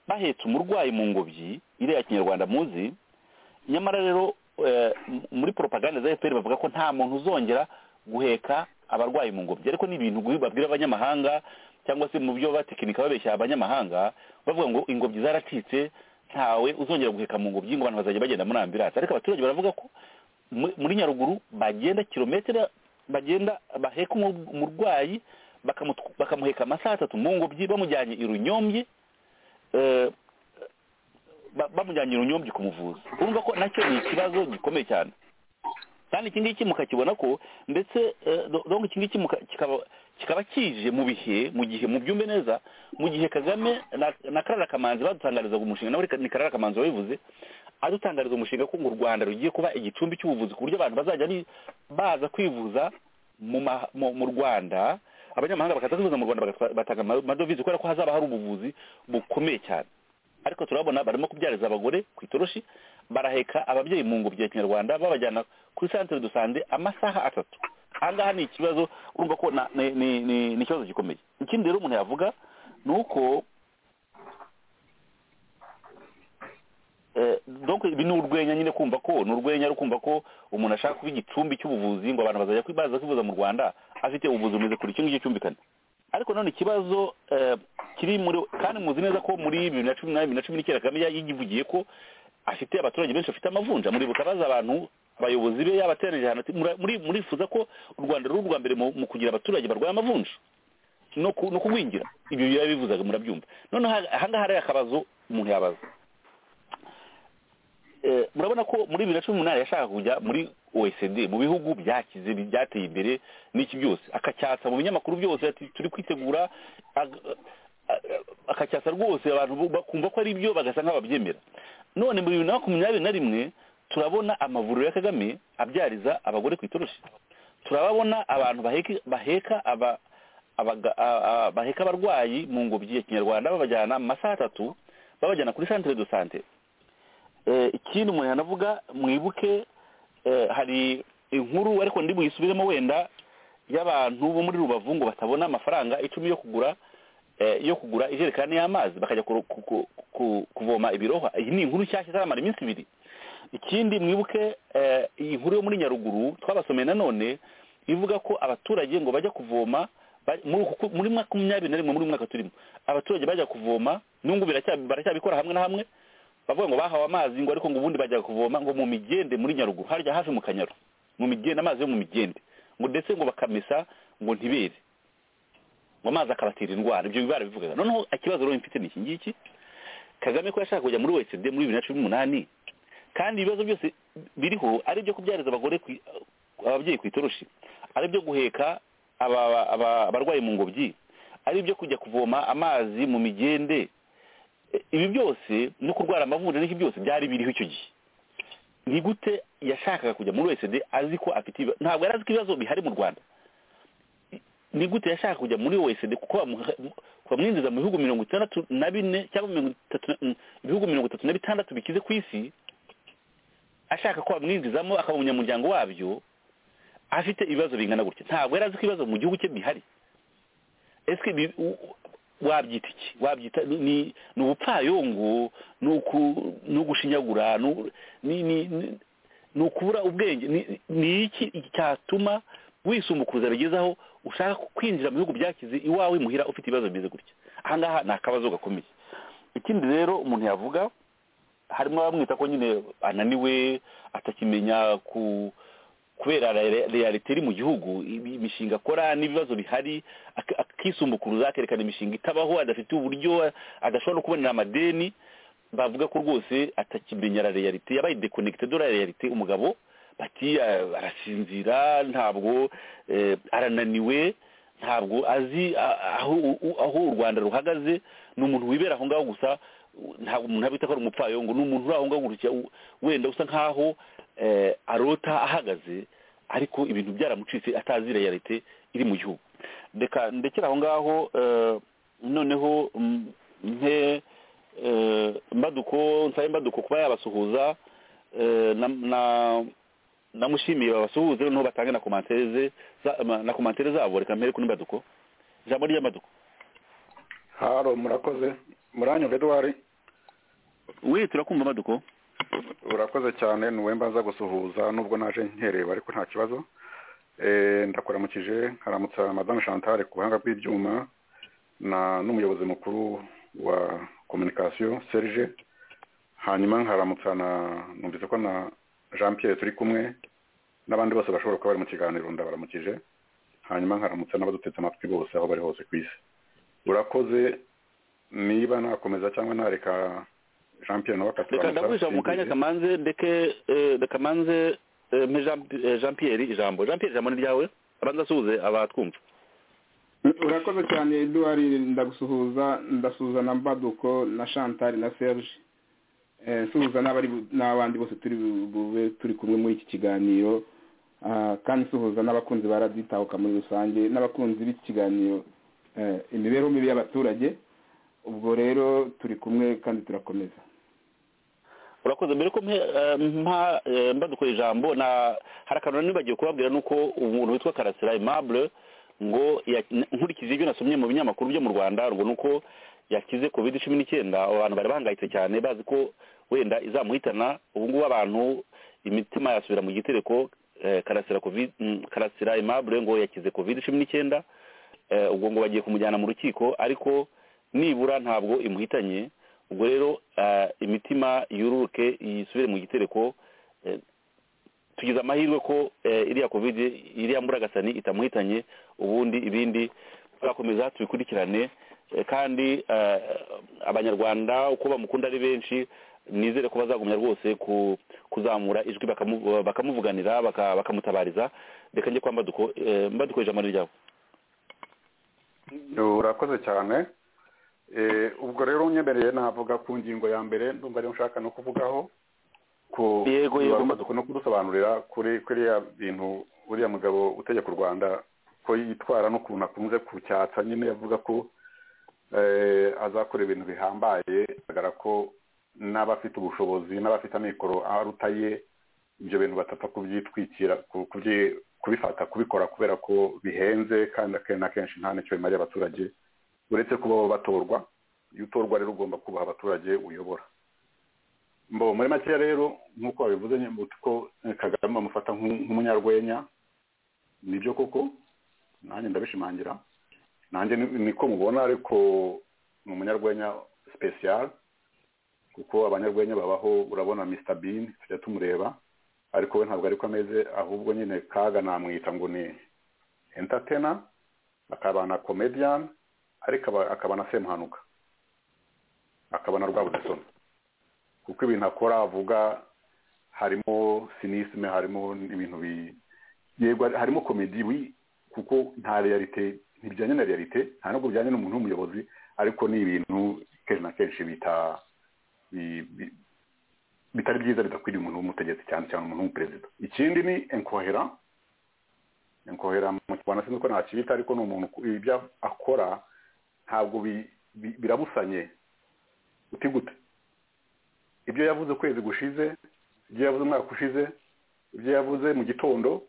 bahetse umurwayi mu ngobyi iriya kinyarwanda muzi nyamara rero eh, m- muri propaganda za fpr bavuga ko nta muntu uzongera guheka abarwayi mu ngobyi ariko ni ibintu guhi- babwira abanyamahanga cyangwa se mu byo batekinika babeshya abanyamahanga bavuga ngo ingobyi zaracitse ntawe uzongera guheka mu ngobyi ngo abantu bazajya bagenda muri ambiranse ariko abaturage baravuga ko mu- muri nyaruguru bagenda kilometero bagenda baheka umu- umurwayi bakamutu- bakamuheka amasaha atatu mu ngobyi bamujyanye i runyombye eh, ba- bamujyanye i runyombye kumuvuza urumva ko nacyo ni ikibazo gikomeye cyane kandi iki ngiki mukakibona ko ndetse eh, do- donc iki ngiki muka- kikaba kikaba kije mu bihe mu gihe mu byumve neza mu gihe kagame na, na karara kamanzi badutangarizaga umushinga nawe ni karara kamanzi wabivuze adutangariza umushinga ko ngo u rwanda rugiye kuba igicumbi cy'ubuvuzi ku buryo abantu bazajya ni- baza kwivuza mu, ma, mu, mu rwanda abanyamahanga bakaza kwivuza mu rwanda bagatwa- batanga ama- amadovize kubera ko hazaba hari ubuvuzi bukomeye cyane ariko turabona barimo kubyariza abagore ku itoroshi baraheka ababyeyi mu ngobyi ya kinyarwanda babajyana kuri santere dusande amasaha atatu ahangaha ni ikibazo urumva ko na- ni- ni ni- ni ikibazo gikomeye ikindi rero umuntu yavuga ni uko Eh, donc ibi ni urwenya nyine kumva ko ni urwenya ari kumva ko umuntu ashaka kuba igicumbi cy'ubuvuzi ngo abantu bazajya kwibaza kwivuza mu rwanda afite ubuvuzi bumeze kure icyo ngicyo cyumvikana ariko none ikibazo eh, kiri muri kandi muzi neza ko muri bibiri na cumi na bibiri na cumi n'icyenda kagame yivugiye ko afite abaturage benshi bafite amavunja muribuka baza abantu abayobozi be yabateranije ahantu ati, "Mura- muri- murifuza ko u rwanda ruri urwa mbere mu mu kugira abaturage barwaye amavunja no ku- no kugwingira ibyo yabivuzaga murabyumva noneho ahangaha hari akabazo umuntu yabaza Eh, murabona ko muri bibiri na cumi n'umunani yashakaga kujya muri oecd mu bihugu byakize byateye imbere n'iki byose akacyatsa mu binyamakuru byose ati turi kwitegura ag- a- akacyatsa rwose abantu bu- bakumva ko ari byo bagasa nk'ababyemera none mu bibiri na makumyabiri na rimwe turabona amavuriro ya kagame abyariza abagore ku itoroshi turababona abantu baheka baheka aba- abaga- a- a- baheka abarwayi mu ngobyi ya kinyarwanda babajyana mu masaha atatu babajyana kuri centre de sante Eh, ikindi umuntu yanavuga mwibuke eh, hari inkuru ariko ndi buyisubiremo wenda y'abantu bo muri rubavu ngo batabona amafaranga icumi yo kugura eh, yo kugura ijerekani y'amazi bakajya kuru- ku- ku- ku- kuvoma ibirohwa iyi ni inkuru nshyashya itaramara iminsi ibiri ikindi mwibuke eh, iyi nkuru yo muri nyaruguru twabasomeye nanone ivuga ko abaturage ngo bajya kuvoma ba- muri uku ku- muri makumyabiri na rimwe muri uyu mwaka turimo abaturage bajya kuvoma n'ubu biracya- baracyabikora hamwe na hamwe bavuga ngo bahawe amazi ngo ariko ngo ubundi bajya kuvoma ngo mu migende muri nyaruguru harya hafi mu kanyaru mu migende amazi yo mu migende ngo ndetse ngo bakamesa ngo ntibere ngo amazi akabatera indwara ibyo biba bivugaga noneho ikibazo rero mfite ni iki ngiki kagame ko yashaka kujya muri oecd muri bibiri na cumi n'umunani kandi ibibazo byose biriho ari ibyo kubyariza abagore ku- ababyeyi ku itoroshi ari ibyo guheka aba- aba- abarwayi mu ngobyi ari ibyo kujya kuvoma amazi mu migende E, ibi byose no kurwara amavunja n'iki byose byari biriho icyo gihe ni gute yashakaga kujya muri oecd azi ko afite ibiba- ntabwo yari azi ko ibibazo bihari mu rwanda I- ni gute yashaka kujya muri oecd kuko bamuha- mu- bamwinjiza mu bihugu mirongo itandatu na bine cyangwa mirongo itatu na- mm, ibihugu mirongo itatu na bitandatu bikize ku isi ashaka ko bamwinjizamo akaba umunyamuryango wabyo afite ibibazo bingana gutya ntabwo yari azi ko ibibazo mu gihugu cye bihari ese bi- u- u- wabyita iki wabyita ni- ni ni ubupfayongo ni uku- ni ugushinyagura ni u- ni- ni- ni- ni ukubura ubwenge ni- ni iki cyatuma wisumukuruza bigezaho ushaka kwinjira mu bihugu byakize iwawe muhira ufite ibibazo bimeze gutya aha ngaha ni akabazo gakomeye ikindi rero umuntu yavuga harimo abamwita ko nyine ananiwe atakimenya ku kubera realite iri mu gihugu ibi- imishinga akora n'ibibazo bihari ak- akisumbukuruza akerekana imishinga itabaho adafite uburyo adashobora no kubonera amadeni bavuga ko rwose atakimenya la realite yabaye dekonegite do la realite umugabo bati "Ah, arasinzira ntabwo eh, arananiwe ntabwo azi a- aho u- aho u rwanda ruhagaze ni umuntu wibera aho ngaho gusa u- ntabwo umuntu abita ko ari umupfayongo ni umuntu uri aho ngaho gutya u- wenda usa nk'aho eh, arota ahagaze ariko ibintu byaramucitse atazi realite iri mu gihugu reka ndekera aho ngaho eh, noneho mm, mpe eh, mbaduko nsabe mbaduko kuba yabasuhuza eh, na- na- namushimiye babasuhuze noneho batange na komantere ze za- ma- na komantere zabo reka mpere kuri mbaduko ijambo ry'ambaduko haro murakoze muranyumva edwari we turakumva mbaduko urakoze cyane ni mbanza gusuhuza nubwo naje nkereba ariko nta kibazo Eh, ndakuramukije nkaramutsa madame chantal ku buhanga bw'ibyuma na n'umuyobozi mukuru wa communication serge hanyuma nkaramutsa na numvise ko na jean pierre turi kumwe n'abandi bose bashobora kuba bari mu kiganiro ndabaramukije hanyuma nkaramutsa n'abadutetse amatwi bose aho bari hose ku isi urakoze niba nakomeza cyangwa nareka jean pierre nawe reka ndagurisha mu kanya kamanze ndeke eh, reka manze eh, mpe Jean- eh, jean pierre ijambo jean pierre ijambo ni ryawe abanza asuhuze abatwumva urakoze cyane eduwari ndagusuhuza ndasuhuza na mbaduko na chantal na serge Eh, nsuhuza n'abari bu- n'abandi bose turi bu- bube turi kumwe muri iki kiganiro Ah, kandi nsuhuza n'abakunzi ba radiyo itahuka muri rusange n'abakunzi b'iki kiganiro eh, imibereho mibi y'abaturage ubwo rero turi kumwe kandi turakomeza urakoze mbere ko mpe- eh, mpa eh, mbadukora ijambo na hari akantu nibagiwe kubabwira nuko umuntu witwa karasira aimable ngo ya- n- nkurikije ibyo nasomye mu binyamakuru byo mu rwanda ngo nuko yakize covid cumi n'icyenda abantu bari bahangayitse cyane bazi ko wenda izamuhitana ubu ngubu abantu imitima yasubira mu gitereko eh, karasira covid mm, karasira aimable ngo yakize covid cumi n'icyenda Eh, ubwo ngo bagiye kumujyana mu rukiko ariko nibura ntabwo imuhitanye ubwo rero eh, imitima yururuke yisubire mu gitereko eh, tugize amahirwe ko eh, iriya covid iriya mburagasani itamuhitanye ubundi ibindi turakomeza tubikurikirane eh, kandi eh, abanyarwanda uko bamukunda ari benshi nizere ko bazagumya rwose ku- kuzamura ijwi bakamu- bakamuvuganira baka- bakamutabariza reka njye kwa mbaduko eh, mbaduko ijambo ni ryawe urakoze cyane Eh, ubwo rero unyemereye navuga ku ngingo ya mbere ndumva ariyo nshaka no kuvugaho ku Yego, yego. ku- no kudusobanurira kuri kuri ya bintu uriya mugabo utegeka u rwanda ko yitwara n'ukuntu akunze kucyatsa nyine avuga ko eh, azakora ibintu bihambaye bigaragara ko n'abafite ubushobozi n'abafite amikoro aruta ye ibyo bintu batapfa kubyitwikira ku- kubyi- kubifata kubikora kubera ko bihenze kandi akenshi na kenshi nta n'icyo bimariye abaturage uretse kuba bo batorwa iyo utorwa rero ugomba kubaha abaturage uyobora mbo muri makeya rero nk'uko babivuze nyine ko eh, kagame bamufata nk'u- nk'umunyarwenya nibyo koko nanjye ndabishimangira nanjye ni- niko mubona ariko ni umunyarwenya sipesiyare kuko abanyarwenya babaho urabona Mr Bean tujya tumureba ariko we ntabwo ariko ameze ahubwo nyine kaga namwita ngo ni entertainer akaba na comedian ariko aba- akaba na semuhanuka akaba na rwabudesoni kuko ibintu akora avuga harimo sinisime harimo ibintu bi yego harimo komedi wi kuko nta realite ntibijyanye na realite nta nubwo bijyanye n'umuntu w'umuyobozi ariko ni ibintu kenshi na kenshi bita bi- bi- bitari byiza bidakwiriye umuntu w'umutegetsi cyane cyane umuntu w'umuperezida ikindi ni enkohera enkohera mu kinyarwanda sinzi ko nakibita ariko ni umuntu ku- ibyo akora ntabwo bi- bi- birabusanye uti gute ibyo yavuze ukwezi gushize ibyo yavuze umwaka ushize ibyo yavuze mu gitondo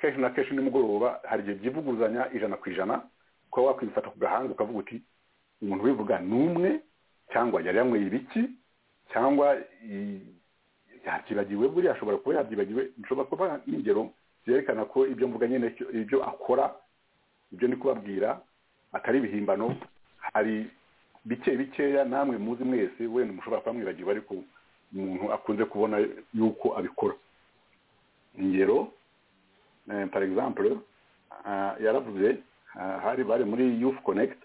kenshi na kenshi nimugoroba hari igihe byivuguzanya ijana ku ijana kuba wakwifata ku gahanga ukavuga uti umuntu ubivuga ni umwe cyangwa yari yanyweye ibiki cyangwa i- yakibagirwe buriya ashobora kuba yabyibagiwe bishobora kuba n'ingero byerekana ko ibyo mvuga nyine icyo- ibyo akora ibyo ndi kubabwira atari ibihimbano hari bike bikeya namwe muzi mwese wenda mushobora kuba mwibagirwa ariko umuntu akunze kubona yuko abikora ingero eh, par exemple ah, yaravuze ah, hari bari muri youth connect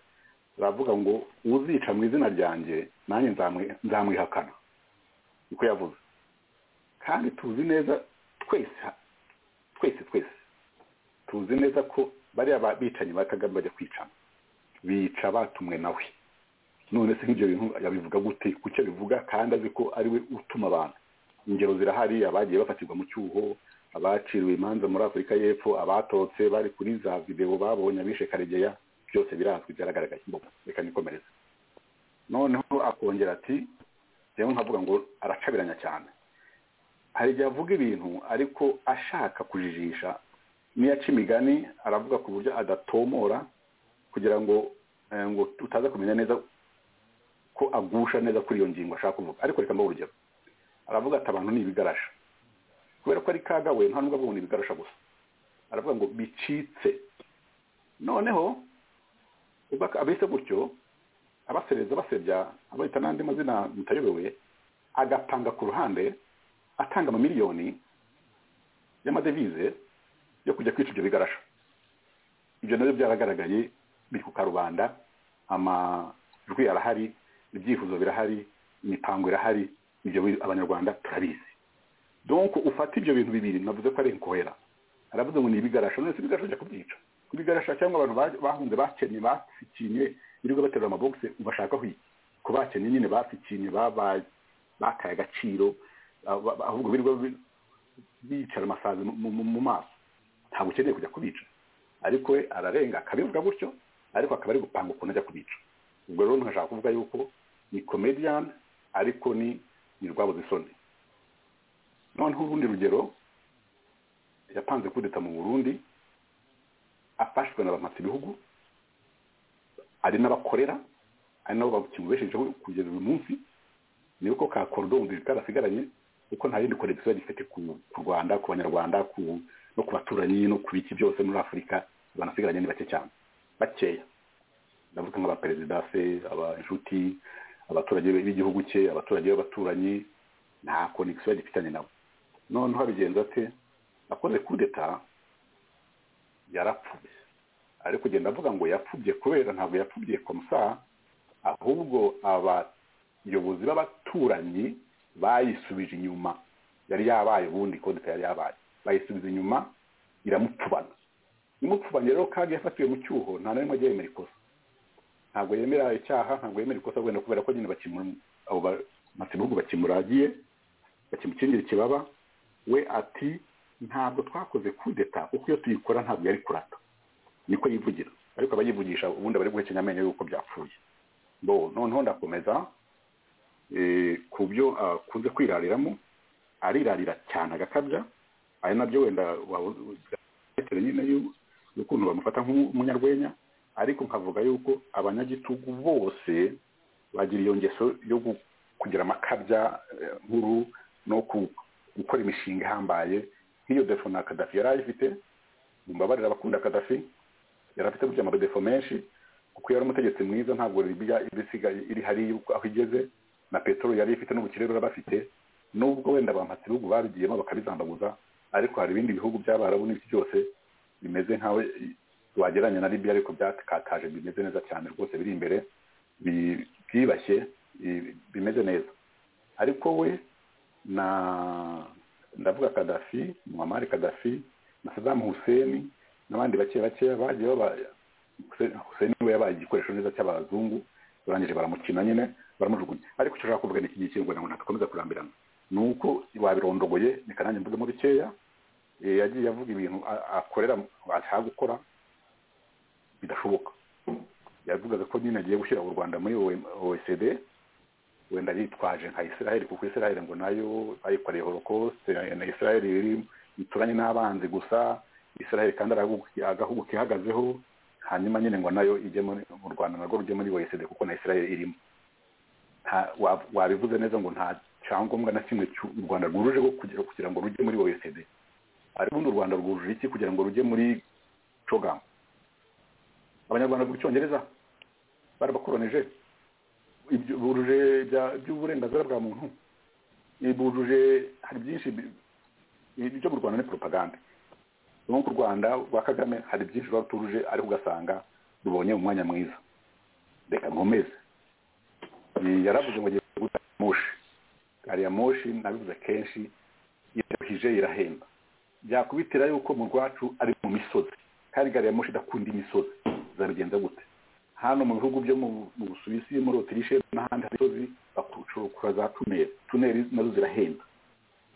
baravuga ngo uzica mu izina ryanjye nanjye nzamwi- nzamwihakana niko yavuze kandi tuzi neza twese twese twese tuzi neza ko bariya ba- bicanyi ba kagame bajya kwicana bica batumwe nawe none se nk'ibyo bintu yabivuga gute kucyo bivuga kandi azi ko ari we utuma abantu ingero zirahari abagiye bafatirwa mu cyuho abaciriwe imanza muri afurika y'epfo abatotse bari kuri za videwo babonye abishe karegeya byose birazwi byaragaragaye Mbona, reka nikomereze noneho akongera ati rero nkavuga ngo aracabiranya cyane hari igihe avuga ibintu ariko ashaka kujijisha n'iyo aca imigani aravuga ku buryo adatomora kugira ngo eh, ngo utaza kumenya neza ko agusha neza kuri iyo ngingo ashaka kuvuga ariko reka mbahe urugero aravuga ati abantu ni ibigarasha kubera ko ari kaga we nta nubwo avuga ngo ni ibigarasha gusa aravuga ngo bicitse noneho ubwo aka- abise gutyo abasereza basebya abahita n'andi mazina mutayobewe agapanga ku ruhande atanga amamiliyoni y'amadevize yo kujya kwica ibyo bigarasha ibyo nabyo byaragaragaye biri ku karubanda amajwi arahari ibyifuzo birahari imipango irahari ibyo bi- abanyarwanda turabizi donc ufata ibyo bintu bibiri navuze ko ari inkohera aravuze ngo ni ibigarasha none se ibigarasha ujya kubyica ibigarasha cyangwa abantu ba- bahunze bakenye bafikinye birirwa baterura amabogisi ubashakaho iki ko bakenye nyine bafikinye babaye bakaye agaciro ah, ba- ba- ahubwo birirwa bi- bicara amasazi mu- mu mu maso ntabwo ukeneye kujya kubica ariko we ararenga akabivuga gutyo ariko akaba ari gupanga ukuntu ajya kubica ubwo rero ntashaka kuvuga yuko ni comedian ariko ni ni rwabuze isoni noneho urundi rugero yapanze kudeta mu burundi afashwe na bamatse ibihugu ari n'abakorera ari nabo bakimubeshejeho kugeza uyu munsi ni uko ka korido umubiri karasigaranye kuko nta yindi koregisiyo gifite ku ku rwanda ku banyarwanda ku no ku baturanyi no ku biki byose muri afurika banasigaranye ni bake cyane bakeya ndavuga nk'abaperezida se abashuti abaturage b'igihugu cye abaturage b'abaturanyi nta konegisiyo gifitanye nabo noneho abigenza ate akoze kudeta yarapfubye ari kugenda avuga ngo yapfubye kubera ntabwo yapfubye komusa ahubwo abayobozi b'abaturanyi bayisubije inyuma yari yabaye ubundi kodeta yari yabaye bayisubiza inyuma iramupfubana imupfubanye rero kandi yafatiwe mu cyuho nta na rimwe ajya yemera ikosa ntabwo yemera icyaha ntabwo yemera ikosa wenda kubera ko nyine bakimura abo bihugu bakimuragiye bakimukingirira ikibaba we ati ntabwo twakoze kudeta kuko iyo tuyikora ntabwo yari kurata niko yivugira ariko abayivugisha ubundi bari guhekenya amenyo y'uko byapfuye bo noneho ndakomeza ku byo akunze kwirariramo arirarira cyane agakabya ari nabyo wenda bitewe nyine y'ukuntu bamufata nk'umunyarwenya ariko nkavuga yuko abanyagitugu bose bagira iyo ngeso yo kugira amakabya nkuru no gukora imishinga ihambaye nk'iyo defo na kadafi yari ayifite mumbabarira abakunda kadafi yari afite gutya amadefo menshi kuko yari umutegetsi mwiza ntabwo libiya ibisigaye iri hariya aho igeze na peteroli yari ifite n'ubukire rero bafite nubwo wenda abampatsi bihugu babigiyemo bakabizambaguza ariko hari ibindi bihugu by'abarabu n'ibiki byose bimeze nkawe wagereranya na libiya ariko byakataje bimeze neza cyane rwose biri imbere byibashye bimeze neza ariko we na ndavuga kadafi muhammad kadafi na saddam hussein n'abandi bake bakeya bagiye baba hussein we yabaye igikoresho neza cy'abazungu barangije baramukina nyine baramujugunya ariko icyo ushaka kuvuga ni iki ngiki ngo ntabwo ntakomeza kurambirana ni uko wabirondogoye reka nanjye mvugemo bikeya yagiye avuga ibintu akorera ashaka gukora bidashoboka yavugaga ko nyine agiye gushyira u rwanda muri oecd wenda yitwaje nka israel kuko israel ngo nayo bayikoreye holocaust na israel ituranye n'abanzi gusa israel kandi agahugu ihagazeho hanyuma nyine ngo nayo ijye mu rwanda narwo rujye muri oecd kuko na israel irimo wabivuze neza ngo nta cyangombwa na kimwe u rwanda rwujuje kugira ngo rujye muri oecd ariko ubundi u rwanda rwujuje iki kugira ngo rujye muri cogamu abanyarwanda ku cyongereza barabakoronije bujuje by'uburenganzira bwa muntu bujuje hari byinshi ibyo mu rwanda ni propaganda nko ku rwanda rwa kagame hari byinshi ruba rutujuje ariko ugasanga rubonye umwanya mwiza reka nkomeze yaravuze ngo agiye guta moshi gari ya moshi nabivuze kenshi irahije irahemba byakubitira yuko mu rwacu ari mu misozi kandi gari ya moshi idakunda imisozi zabigenza gute hano mu bihugu byo mu busuwisi muri otirishe n'ahandi hari imisozi bakucukura za tuneri tuneri nazo zirahenda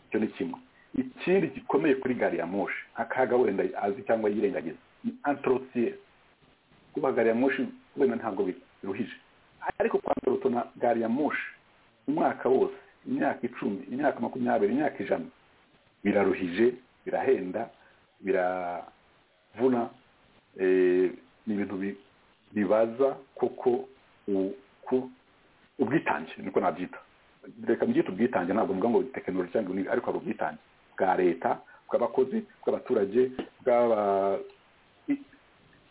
icyo ni kimwe ikindi gikomeye kuri gari ya moshi akaga wenda azi cyangwa yirengagiza ni antorotiyeri kuba gari ya moshi wenda ntabwo biruhije ariko kwandoroto na gari ya moshi umwaka wose imyaka icumi imyaka makumyabiri imyaka ijana biraruhije birahenda biravuna ni ibintu bibaza koko ubwitange niko nabyita reka mbyite ubwitange ntabwo mvuga ngo tekinoloji cyangwa ibintu ariko hari ubwitange bwa leta bw'abakozi bw'abaturage bw'aba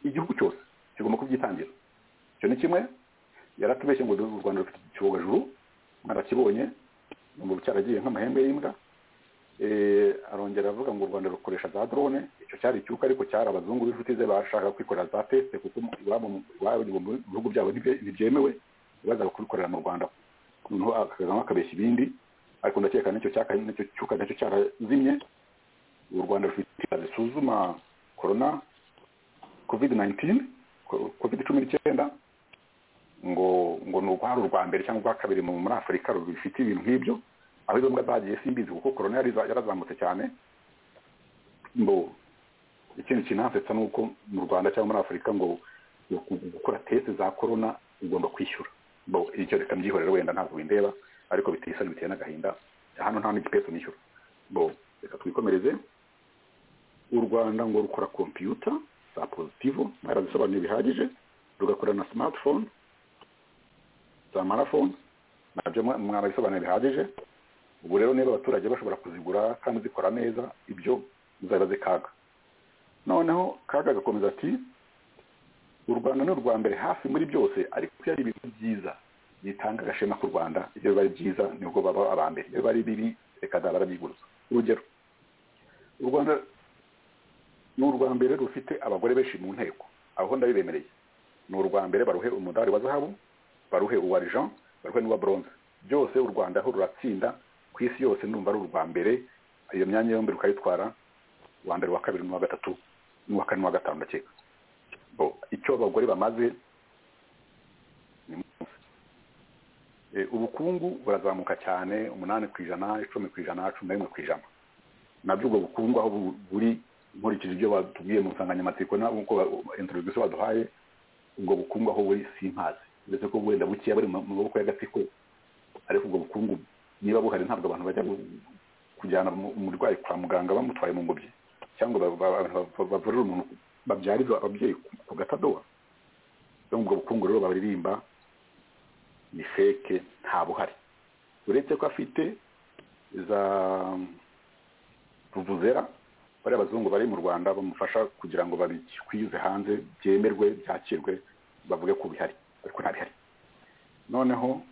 igihugu cyose kigomba kubyitangira icyo ni kimwe yaratubeshye ngo u rwanda rufite icyogajuru mwarakibonye ngo cyaragiye nk'amahembe y'imbwa arongera avuga ngo u rwanda rukoresha za drone icyo cyari icyuka ariko cyari abazungu b'inshuti ze bashaka kwikorera za tesite kuko iwabo mu bihugu byabo ntibyemewe baza kubikorera mu rwanda noneho akagamo akabeshya ibindi ariko ndakeka n'icyo cyaka n'icyo cyuka nacyo cyarazimye u rwanda rufite zisuzuma korona covid 19 covid cumi n'icyenda ngo ngo ni urwara urwa mbere cyangwa urwa kabiri muri afurika rufite ibintu nk'ibyo aho izo mbwa zagiye simbizi kuko korona yarazamutse cyane ngo ikindi kinansetsa ni uko mu rwanda cyangwa muri afurika ngo gukora tesi za korona ugomba kwishyura icyo reka mbyihorera wenda ntabwo bindeba ariko biteye isoni biteye n'agahinda hano nta n'igipesu nishyura bo reka twikomereze u rwanda ngo rukora kompiyuta za pozitivo mwarazisobanuye bihagije rugakora na simatifone za marafone nabyo mwarabisobanura bihagije ubu rero niba abaturage bashobora kuzigura kandi zikora neza ibyo zaba zikaga noneho kaga gakomeza ati u rwanda ni urwa mbere hafi muri byose ariko iyo ari ibintu byiza bitanga agashema ku rwanda iyo biba ari byiza nibwo baba aba mbere iyo biba ari bibi reka nzaba barabiguruza urugero u rwanda ni urwa mbere rufite abagore benshi mu nteko aho ndabibemereye ni urwa mbere baruhe umudari wa zahabu baruhe uwa jean baruhe n'uwa bronze byose u rwanda aho ruratsinda ku isi yose ndumva ari urwa mbere iyo myanya yombi rukayitwara uwa mbere uwa kabiri n'uwa gatatu n'uwa kane n'uwa gatanu ndakeka bo icyo abagore bamaze ni munsi E, ubukungu burazamuka cyane umunani ku ijana icumi ku ijana cumi na rimwe ku ijana nabyo ubwo bukungu aho bu- buri nkurikije ibyo batubwiye mu nsanganyamatsiko nkuko introduction baduhaye ubwo bukungu aho buri simpazi ndetse ko wenda bukeya buri mu mu maboko y'agatsiko ariko ubwo bukungu niba buhari ntabwo abantu bajya gu- kujyana umu- umurwayi kwa muganga bamutwaye mu ngobyi cyangwa ba- ba- abantu ba- bavurira umuntu babyarira ababyeyi ku- ku gatadowa rero ubwo bukungu rero baririmba ni feke nta buhari uretse ko afite za ruvuzera bariya abazungu bari mu rwanda bamufasha kugira ngo babikwize hanze byemerwe byakirwe bavuge ko bihari ariko nta bihari noneho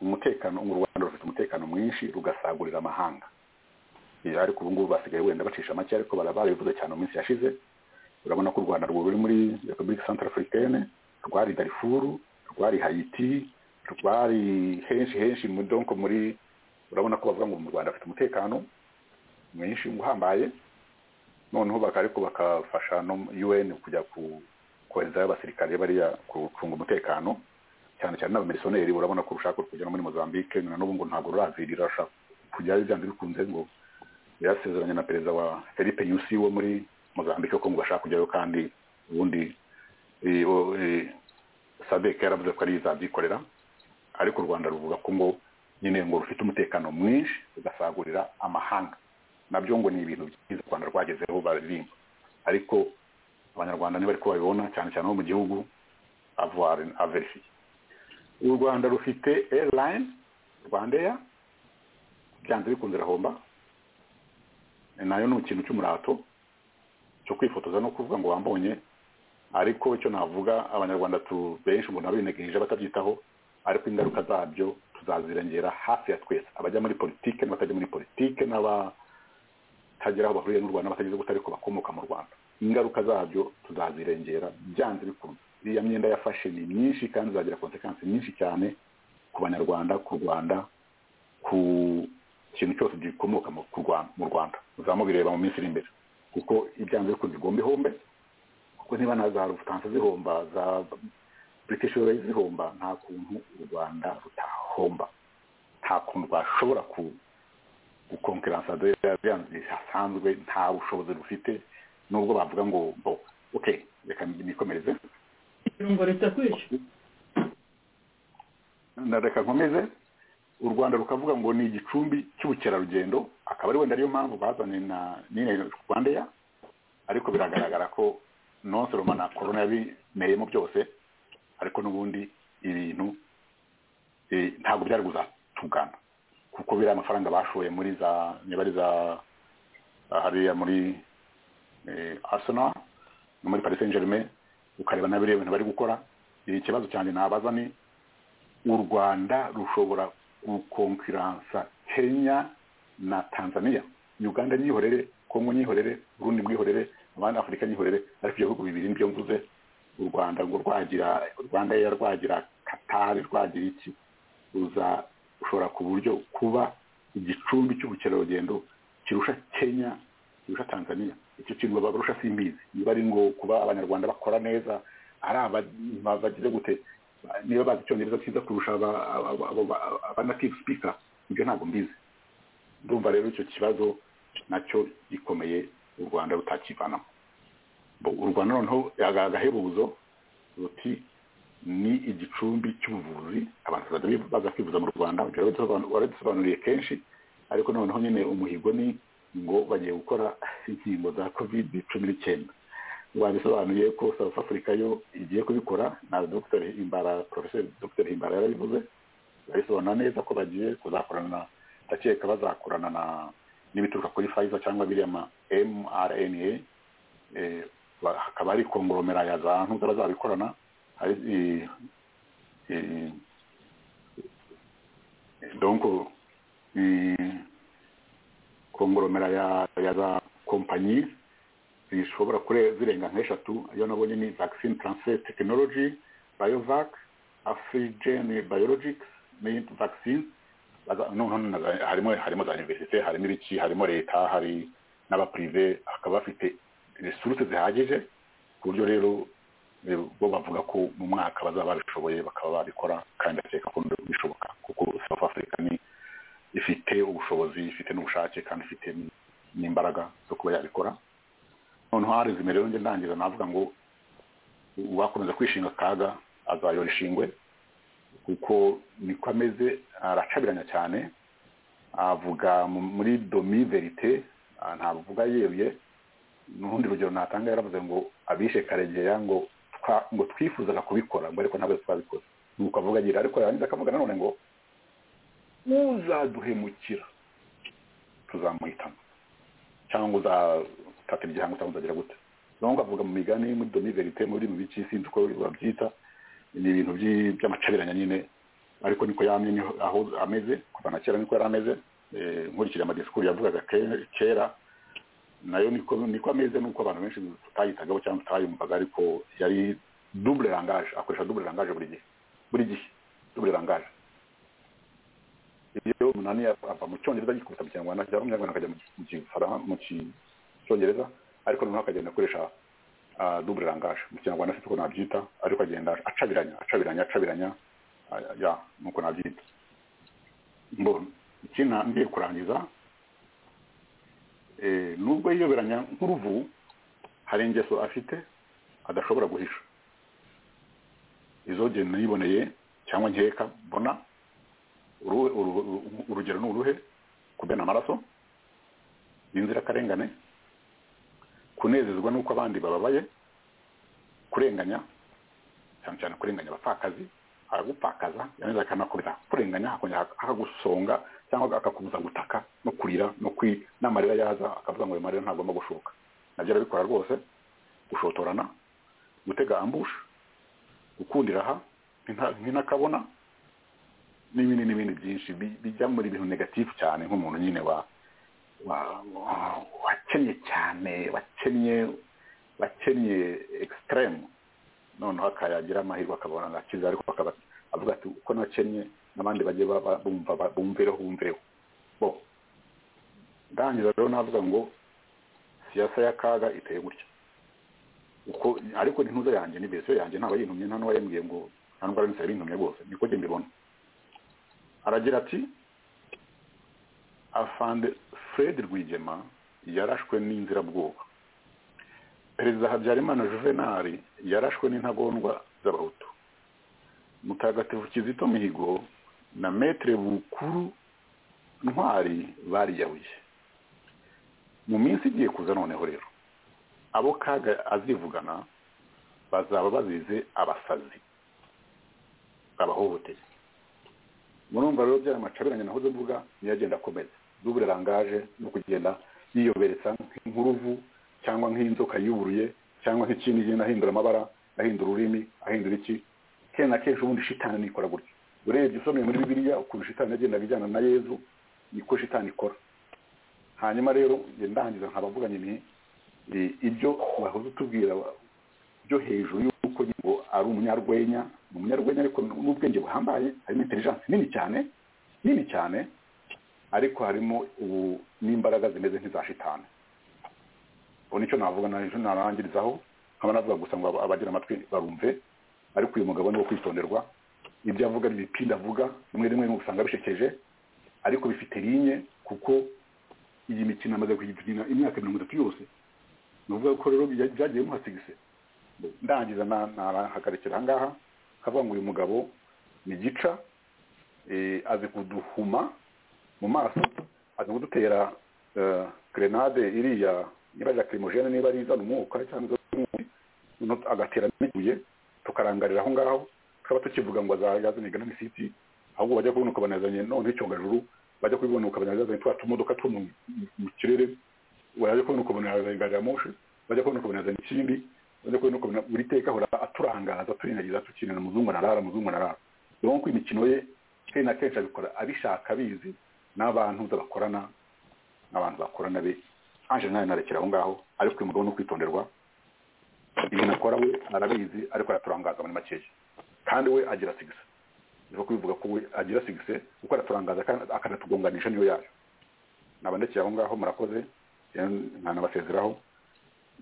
umutekano u rwanda rufite umutekano mwinshi rugasagurira amahanga Eh, ariko ubu ngubu basigaye wenda bacisha make ariko bara- barabivuze cyane mu minsi yashize urabona ko u rwanda rwo ruri muri repubulika central africaine rwari darifuru rwari haiti rwari henshi henshi mu- donc muri urabona ko bavuga ngo mu rwanda afite umutekano mwinshi uhambaye noneho baka- ariko bakafasha no un kujya ku koherezayo abasirikare bariya ku- gucunga umutekano cyane cyane n'abamerisoneri urabona ko urushaka rwo kujya no muri mozambique na n'ubu ngo ntabwo rurazirira rushaka kujyayo byanze bikunze ngo yarasezeranye na perezida wa felipe yusi wo muri mozambique ko ngo bashaka kujyayo kandi ubundi eh, o- eh, sadek yaravuze ko ari izabyikorera ariko u rwanda ruvuga ko ngo nyine ngo rufite umutekano mwinshi rugasagurira amahanga nabyo ngo ni ibintu byiza u rwanda rwagezeho baririmba ariko abanyarwanda niba ariko babibona cyane cyane bo mu gihugu avoir averifiye u rwanda rufite airline rwandeya byanze bikunze irahomba nayo ni ikintu cy'umurato cyo kwifotoza no kuvuga ngo wambonye ariko icyo navuga abanyarwanda tu benshi umuntu abinegereje batabyitaho ariko ingaruka zabyo tuzazirengera hafi ya twese abajya muri politike n'abatajya muri politike n'abatagira aho bahuriye n'u rwanda batagize ubuto ariko bakomoka mu rwanda ingaruka zabyo tuzazirengera byanze bikunze iriya myenda yafashe ni myinshi kandi izagira konsekansi nyinshi cyane ku banyarwanda ku rwanda ku kintu cyose gikomoka mu ku Rwanda- mu rwanda muzaba mubireba mu minsi iri imbere kuko ibyanze bikunze igomba ihombe kuko niba na za rufutanse zihomba za british airways zihomba nta kuntu u rwanda rutahomba nta kuntu rwashobora ku gukonkeransa bisanzwe nta bushobozi rufite nubwo bavuga ngo bo okay reka nikomereze irungo ritakwishe na reka nkomeze u rwanda rukavuga ngo ni igicumbi cy'ubukerarugendo akaba ari wenda ariyo mpamvu bazanye na nyine rwandeya ariko biragaragara ko non seulement na corona yabimeyemo byose ariko n'ubundi ibintu eh, ntabwo byari kuzatugana kuko biriya amafaranga bashoye muri za niba ari za hariya muri eh, arsenal no muri paris saint germain ukareba na biriya bintu bari gukora Eh, ikibazo cyanjye nabaza ni u rwanda rushobora gukonkiransa kenya na tanzania uganda nyihorere kongo nyihorere burundi bwihorere abandi afurika nyihorere ariko ibyo bihugu bibiri nibyo mvuze u rwanda ngo rwagira rwanda ya rwagira katari rwagira iki ruza ushobora ku buryo kuba igicumbi cy'ubukerarugendo kirusha kenya kirusha tanzania icyo kintu baba barusha simbizi niba ari ngo kuba abanyarwanda bakora neza ari aba- bagize gute niba bazi icyongereza cyiza kurusha aba- aba- aba- aba- aba native speaker ibyo ntabwo mbizi ndumva rero icyo kibazo nacyo gikomeye u rwanda rutakivanamo Bo- u rwanda noneho aga- agahebuzo ruti ni igicumbi cy'ubuvuzi abantu bazajya baza kwivuza mu rwanda waradusobanuriye kenshi ariko noneho nyine umuhigo ni ngo bagiye gukora inkingo za covid cumi n'icyenda wabisobanuye ko south africa yo igiye kubikora na dr himbara porofeseri dr himbara yarabivuze barisobanura neza ko bagiye kuzakorana ndakeka bazakorana na n'ibituruka kuri Pfizer cyangwa biriya ma mRNA hakaba hari kongomera ya za ntuza bazabikorana hari donc kongomera ya ya za kompanyi zishobora kure zirenga nk'eshatu iyo nabonye ni vaccine transfer technology biovac afrigen biologics mint vaccine harimo harimo za universite harimo ibiki harimo leta hari n'abaprive bakaba bafite resuruse zihagije ku buryo rero bo bavuga ko mu mwaka bazaba babishoboye bakaba babikora kandi bakeka ko bishoboka kuko south africa ni ifite ubushobozi ifite n'ubushake kandi ifite n'imbaraga zo kuba yabikora noneho hari zimerewe njye ndangiza navuga ngo uwakomeza kwishinga akaga azayora ishingwe kuko niko ameze aracabiranya cyane avuga muri domi verite ntavuga yeruye n'urundi rugero natanga yaravuze ngo abishe karegeya ngo ngo twifuzaga kubikora ngo ariko ntabwo twabikoze nuko avuga agira ariko yarangiza akavuga nanone ngo uzaduhemukira tuzamuhitamo cyangwa uzatata igihango cyangwa uzagira gute nubwo avuga mu migani muri domi verite muri mu biki sinzi uko babyita ni ibintu by'amacabiranya nyine ariko niko yamye niho aho ameze kuva na kera niko yari ameze nkurikije amadisikuru yavugaga kera nayo niko niko ameze nuko abantu benshi tutayitagaho cyangwa tutayumvaga ariko yari double langage akoresha double langage buri gihe buri gihe double langage iyo umunani ava mu cyongereza agikubita mu kinyarwanda cyangwa mu kinyarwanda akajya mu cyongereza ariko noneho akagenda akoresha double langage mu kinyarwanda si uko nabyita ariko agenda acabiranya acabiranya acabiranya ya nuko nabyita mbona ikindi ngiye kurangiza nubwo yiyoberanya nk'uruvu hari ingeso afite adashobora guhisha izo genda yiboneye cyangwa nkeka mbona urugero ni uruhe kumena amaraso inzirakarengane kunezezwa n'uko abandi bababaye kurenganya cyane cyane kurenganya abapfakazi aragupfakaza yangiza akanakubita kurenganya akongera akagusonga cyangwa akakubuza gutaka no kurira no kwi n'amarira yaza akavuga ngo ayo marira ntagomba gushoka nabyo arabikora rwose gushotorana gutega ambushe gukundira aha nk'inakabona n'ibindi n'ibindi byinshi bijya muri ibintu negatifu cyane nk'umuntu nyine wa wakennye cyane wakennye wakennye ekisiteremu noneho akayagira amahirwe akabona agakiza ariko akaba avuga ati uko nakennye n'abandi bagiye bumva bumvireho bumvireho bo ndangiza rero navuga ngo siyasa y'akaga iteye gutya uko ariko n'intuza yanjye ni verisiyo yanjye ntaba yintumye nta n'uwayambwiye ngo nta n'ubwo aramutse yabintumye rwose niko njye mbibona aragira ati afande fred rwigema yarashwe n'inzirabwoba perezida habyarimana juvenali yarashwe n'intagondwa z'abahutu mutagatifu kizito mihigo na metere bukuru ntwari bariyahuye mu minsi igiye kuza noneho rero abo kaga azivugana bazaba bazize abasazi abahohoteye murumva rero byari amacabiranye nahoze mvuga niyo agenda akomeza dubure rangaje no kugenda yiyoberetsa nk'uruvu cyangwa nk'inzoka yuburuye cyangwa nk'ikindi igenda ahindura amabara ahindura ururimi ahindura iki kenshi na kenshi ubundi shitani nikora gutya urebye usomye muri bibiliya ukuntu shitani yagendaga ijyana na yezu niko shitani ikora hanyuma rero ndangiza nkaba mvuganye ni ibyo wahoze utubwira byo hejuru y'uko ngo ari umunyarwenya ni umunyarwenya ariko n'ubwenge buhambaye harimo intelijansi nini cyane nini cyane ariko harimo ubu n'imbaraga zimeze nk'iza shitani ubu nicyo navuga narangirizaho nkaba navuga gusa ngo abagira amatwi barumve ariko uyu mugabo ni uwo kwitonderwa ibyo avuga ibipinda avuga rimwe rimwe usanga bishekeje ariko bifite linye kuko iyi mikino amaze kuyikina imyaka mirongo itatu yose ni ukuvuga ko rero byagiye bimuhasigise ndangiza nahagarikira aha ngaha havuga ngo uyu mugabo ni gica eh, azi kuduhuma mu maso azi kudutera eh, grenade iriya niba ari lacrimogene niba ari izana umwuka cyangwa izana umwuka noneho agatera n'ibuye tukarangarira aho ngaho tukaba tukivuga ngo yazanye gana misiti ahubwo bajya kubinuka banazanye none icyogajuru bajya kubinuka banazanye twa tumodoka two mu mu kirere bajya kubinuka banazanye gari ya moshi bajya kubinuka banazanye ikindi bajya kubinuka buri teka ahora aturangaza turindagiza tukinana muzungu arara muzungu arara rero nkuko imikino ye kenshi na kenshi abikora abishaka abizi n'abantu bakorana n'abantu bakorana be anje nawe narekera aho ngaho ariko uyu mugabo ni ukwitonderwa ibintu akora we arabizi ariko araturangaza muri makeya kandi we agira sigise ni kubivuga ko we agira sigise kuko araturangaza kandi akanatugonganisha niyo yayo nabandekeye aho ngaho murakoze ntanabasezeraho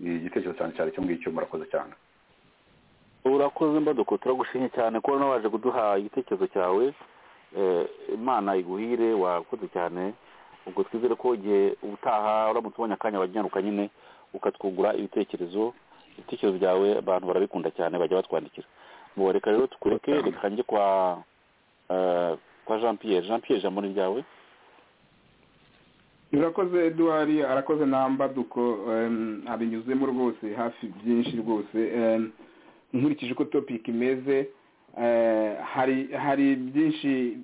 igitekerezo cyane cyane icyo ngicyo murakoze cyane urakoze mbaduko turagushimye cyane kuba nawe waje kuduha igitekerezo cyawe Eh, imana iguhire wakoze cyane ubwo twizere ko igihe ubutaha uramutse ubonye akanya wajyanuka nyine ukatwungura ibitekerezo ibitekerezo byawe abantu barabikunda cyane bajya batwandikira ngo reka rero tukureke reka njye kwa eh, kwa jean pierre jean pierre ijambo ni ryawe urakoze eduard arakoze na mbaduko em, abinyuzemo rwose hafi byinshi rwose em, nkurikije uko topiki imeze eh, hari hari byinshi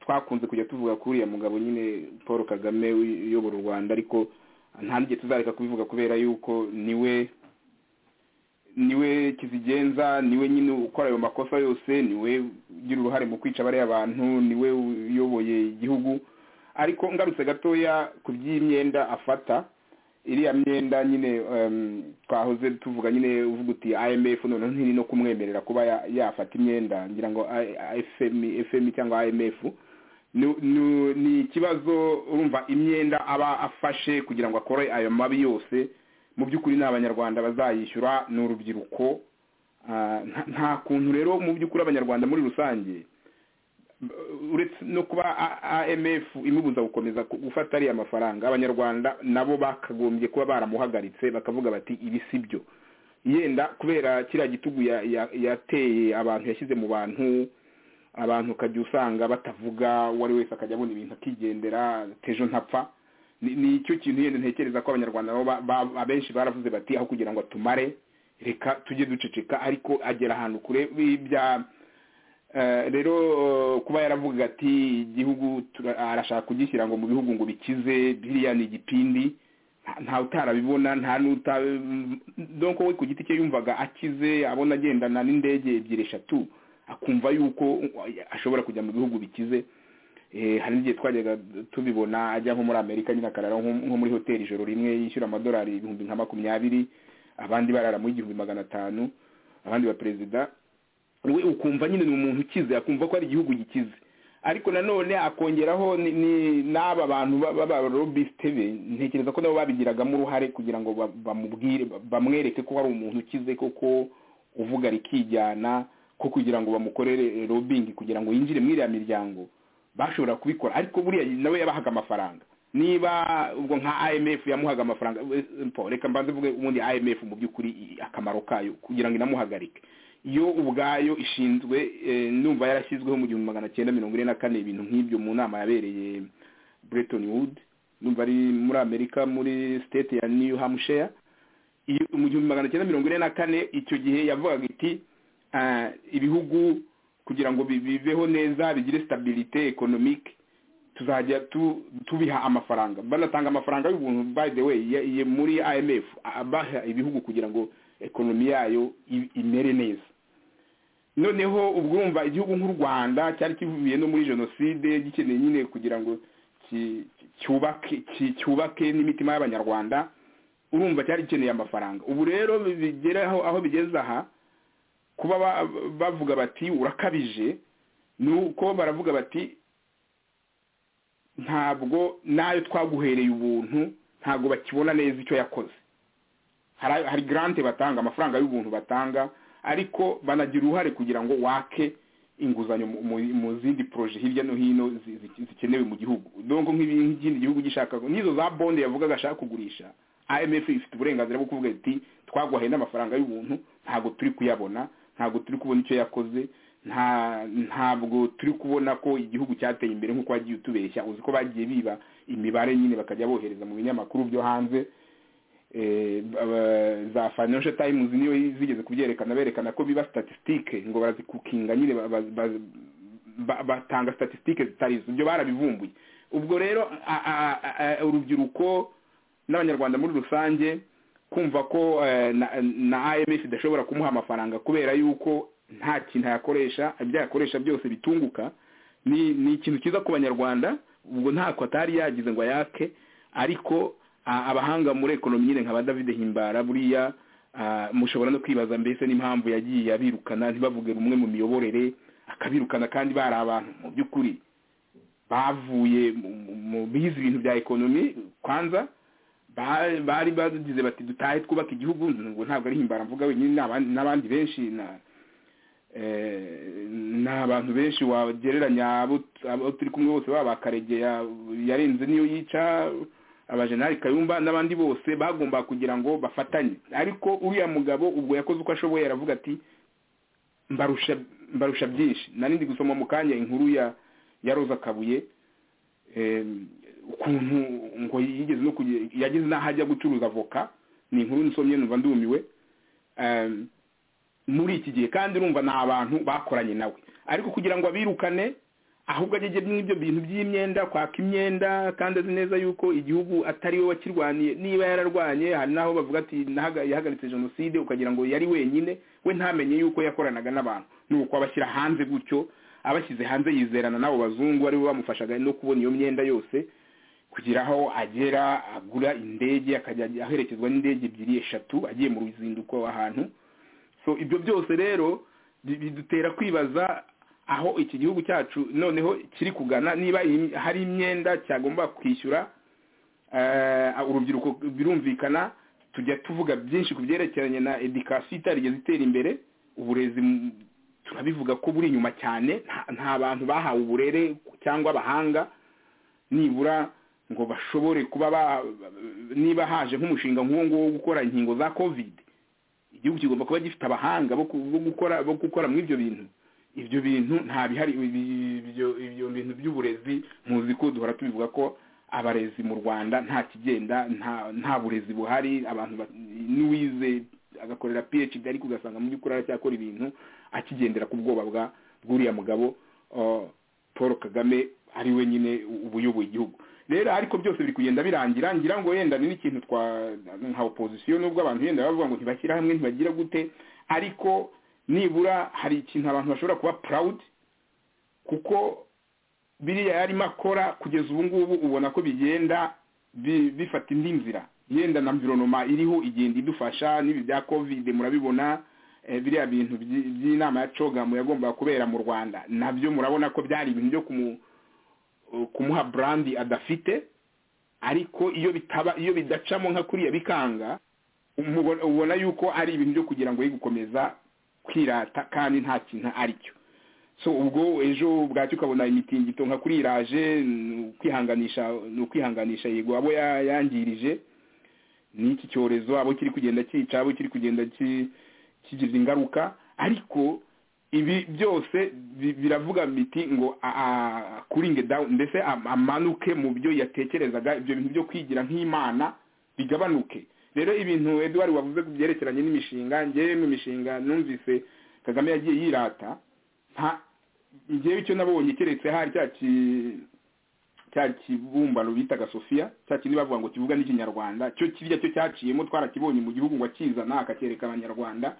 twakunze kujya tuvuga kuri uriya mugabo nyine paul kagame uyobora u rwanda ariko nta n'igihe tuzareka kubivuga kubera yuko niwe niwe kizigenza niwe nyine ukora ayo makosa yose niwe ugira uruhare mu kwica bariya bantu niwe uyoboye igihugu ariko ngarutse gatoya ku by'imyenda afata iriya myenda nyine em, twahoze tuvuga nyine uvuga uti imf noneho ntiri no kumwemerera kuba ya- yafata imyenda ngira ngo I- I- fm fm cyangwa imf ni- ni- ni ikibazo urumva imyenda aba afashe kugira ngo akore ayo mabi yose mu by'ukuri ni abanyarwanda bazayishyura ni urubyiruko Ah, nta- nta kuntu rero mu by'ukuri abanyarwanda muri rusange uretse no kuba amf imubuza gukomeza ku- gufata ariya mafaranga abanyarwanda nabo bakagombye kuba baramuhagaritse bakavuga bati ibi si byo yenda kubera kiriya gitugu ya- ya- yateye abantu yashyize mu bantu abantu ukajya usanga batavuga uwo ari wese akajya abona ibintu akigendera tejo ntapfa ni ni icyo kintu yenda ntekereza ko abanyarwanda nabo ba- ba- abenshi baravuze bati aho kugira ngo atumare reka tujye duceceka ariko agera ahantu kure bya Eh, rero eh, kuba yaravuga ati igihugu tura- arashaka kugishyira ngo mu bihugu ngo bikize biriya ni igipindi nta- nta utarabibona nta n'uta mm, donc we ku giti cye yumvaga akize abona agendana n'indege ebyiri eshatu akumva yuko uh, ashobora kujya mu bihugu bikize Eh, hari n'igihe twajyaga tubibona ajya nko muri amerika nyine akarara nko nko muri hoteli ijoro rimwe yishyura amadolari ibihumbi nka makumyabiri abandi barara mu igihumbi magana atanu abandi ba perezida we ukumva nyine ni umuntu ukize akumva ko ari igihugu gikize ariko nanone akongeraho ni- ni- n'aba bantu ba- ba- b'abarobisite be ntekereza ko nabo babigiragamo uruhare kugira ngo ba- bamubwire ba- bamwereke ko hari umuntu ukize koko uvuga rikijyana ko kugira ngo bamukorere robingi kugira ngo yinjire muri iriya miryango bashobora kubikora ariko buriya nawe yabahaga amafaranga niba ubwo nka imf yamuhaga amafaranga we- mpo, reka mbanze mvuge ubundi imf mu by'ukuri i- akamaro kayo kugira ngo inamuhagarike yo ubwayo ishinzwe eh, numva yarashyizweho mu gihumbi magana cyenda mirongo ine na kane ibintu nk'ibyo mu nama yabereye Bretton Woods numva ari muri Amerika muri state ya New Hampshire iyo mu gihumbi magana cyenda mirongo ine na kane icyo gihe yavugaga iti ah, ibihugu kugira ngo bi- bibeho neza bigire stabilite economique tuzajya tu- tubiha amafaranga banatanga amafaranga y'ubuntu by the way ya- ya- muri imf abaha ibihugu kugira ngo ekonomi yayo i- imere neza noneho ubwo urumva igihugu nk'u rwanda cyari kivuye no muri jenoside gikeneye nyine kugira ngo ki- ki- cyubake ki- cyubake n'imitima y'abanyarwanda urumva cyari gikeneye amafaranga ubu rero bigera aho aho bigeze aha kuba ba- bavuga bati urakabije ni uko baravuga bati ntabwo n'ayo twaguhereye ubuntu ntabwo bakibona neza icyo yakoze hari hari garante batanga amafaranga y'ubuntu batanga ariko banagira uruhare kugira ngo wake inguzanyo mu- mu- mu zindi poroje hirya no hino zi- zi- zikenewe mu gihugu donko nk'ibi- nk'ikindi gihugu gishaka n'izo za bonde yavugaga ashaka kugurisha imf ifite uburenganzira bwo kuvuga iti twaguhaye n'amafaranga y'ubuntu ntabwo turi kuyabona ntabwo turi kubona icyo yakoze nta ntabwo turi kubona ko igihugu cyateye imbere nk'uko wagiye utubeshya uzi ko bagiye biba imibare nyine bakajya bohereza mu binyamakuru byo hanze eh, aba- za financial times niyo zigeze kubyerekana berekana ko biba statistique ngo barazikukinga nyine ba- ba- ba- ba- batanga statistique zitari zo ibyo barabivumbuye ubwo rero a- a- a- a- urubyiruko n'abanyarwanda muri rusange kumva ko eh, na- na imf idashobora kumuha amafaranga kubera yuko nta kintu yakoresha ibyo yakoresha byose bitunguka ni ni ikintu cyiza ku banyarwanda ubwo ntako atari yagize ngo ayake ariko a- abahanga muri ekonomi nyine nka ba david himbara buriya a, mushobora no kwibaza mbese n'impamvu yagiye abirukana ntibavuge rumwe mu miyoborere akabirukana kandi bari abantu mu by'ukuri bavuye mu- mu- mu bize ibintu bya ekonomi kwanza ba- bari bagize bati dutahe twubaka igihugu ngo ntabwo ari himbara mvuga wenyine n'abandi- n'abandi benshi na eh, ni abantu benshi wagereranya abo abo turi kumwe bose baba bakaregeya yarenze niyo yica abajenali kayumba n'abandi bose bagomba kugira ngo bafatanye ariko uriya mugabo ubwo yakoze uko ashoboye aravuga ati mbarusha mbarusha byinshi nari ndi gusoma mu kanya inkuru ya ya roza kabuye eh, ukuntu ngo yigeze no kuge- yageze n'aho ajya gucuruza avoka ni inkuru nsomye numva ndumiwe Em, muri iki gihe kandi urumva ni abantu bakoranye nawe ariko kugira ngo abirukane ahubwo agege n'ibyo bintu by'imyenda kwaka imyenda kandi azi neza yuko igihugu atari we wakirwaniye niba yararwanye hari n'aho bavuga ati "Nahaga- yahagaritse jenoside ukagira ngo yari wenyine we ntamenye yuko yakoranaga n'abantu ni uko abashyira hanze gutyo abashyize hanze yizerana n'abo bazungu aribo bamufashaga no kubona iyo myenda yose kugira aho agera agura indege akajya aherekezwa n'indege ebyiri eshatu agiye mu ruzinduko ahantu so ibyo byose rero bi- bidutera kwibaza aho iki gihugu cyacu noneho kiri kugana niba iyi- hari imyenda cyagomba kwishyura eh, urubyiruko birumvikana tujya tuvuga byinshi ku byerekeranye na edikasiyo itarigeze itera imbere uburezi m- turabivuga ko buri inyuma cyane nta- nta bantu bahawe uburere cyangwa abahanga nibura ngo bashobore kuba ba- niba haje nk'umushinga nk'uwo nguwo wo gukora inkingo za kovide igihugu kigomba kuba gifite abahanga bo ku- bo gukora bo gukora muri ibyo bintu ibyo bintu nta bihari ibi- ibyo ibyo bintu by'uburezi muzi ko duhora tubivuga ko abarezi mu rwanda nta kigenda nta nta burezi buhari abantu ba- n'uwize agakorera phd ariko ugasanga mu by'ukuri aracyakora ibintu akigendera ku bwoba bwa bw'uriya mugabo uh, paul kagame ari we nyine u- ubuyoboye igihugu rero ariko byose biri kugenda birangira ngira ngo wenda ni n'ikintu twa nka opozisiyo nubwo abantu wenda bavuga ngo ntibashyira hamwe ntibagira gute ariko nibura hari ikintu abantu bashobora kuba proud kuko biriya yarimo akora kugeza ubu ngubu ubona ko bigenda bi- bifata indi nzira yenda na mvironoma iriho igenda idufasha n'ibi bya covid murabibona eh, biriya bintu by- by'inama ya cogamu yagombaga kubera mu rwanda nabyo murabona ko byari ibintu byo kumu kumuha brandi adafite ariko iyo bitaba iyo bidacamo nka kuriya bikanga umubona- ubona yuko ari ibintu byo kugira ngo ye gukomeza kwirata kandi nta kintu ari cyo so ubwo ejo bwacyo ukabona imitingito nka kuri iraje ni ukwihanganisha ni ukwihanganisha yego abo ya- yangirije n'iki cyorezo abo kiri kugenda cyica abo kiri kugenda ki- kigize ingaruka ariko ibi byose bi- biravuga biti ngo a- a- akuringe down mbese am- amanuke mu byo yatekerezaga ibyo bintu byo kwigira nk'imana bigabanuke rero ibintu edward wavuze ku byerekeranye n'imishinga ngewe mu mishinga numvise kagame yagiye yirata nta ngewe icyo nabonye keretse hari cya ki- cya kibumbano bitaga sofiya cya kindi bavuga ngo kivuga n'ikinyarwanda cyo kirya cyo cyaciyemo twarakibonye mu gihugu ngo akizana akacyereka abanyarwanda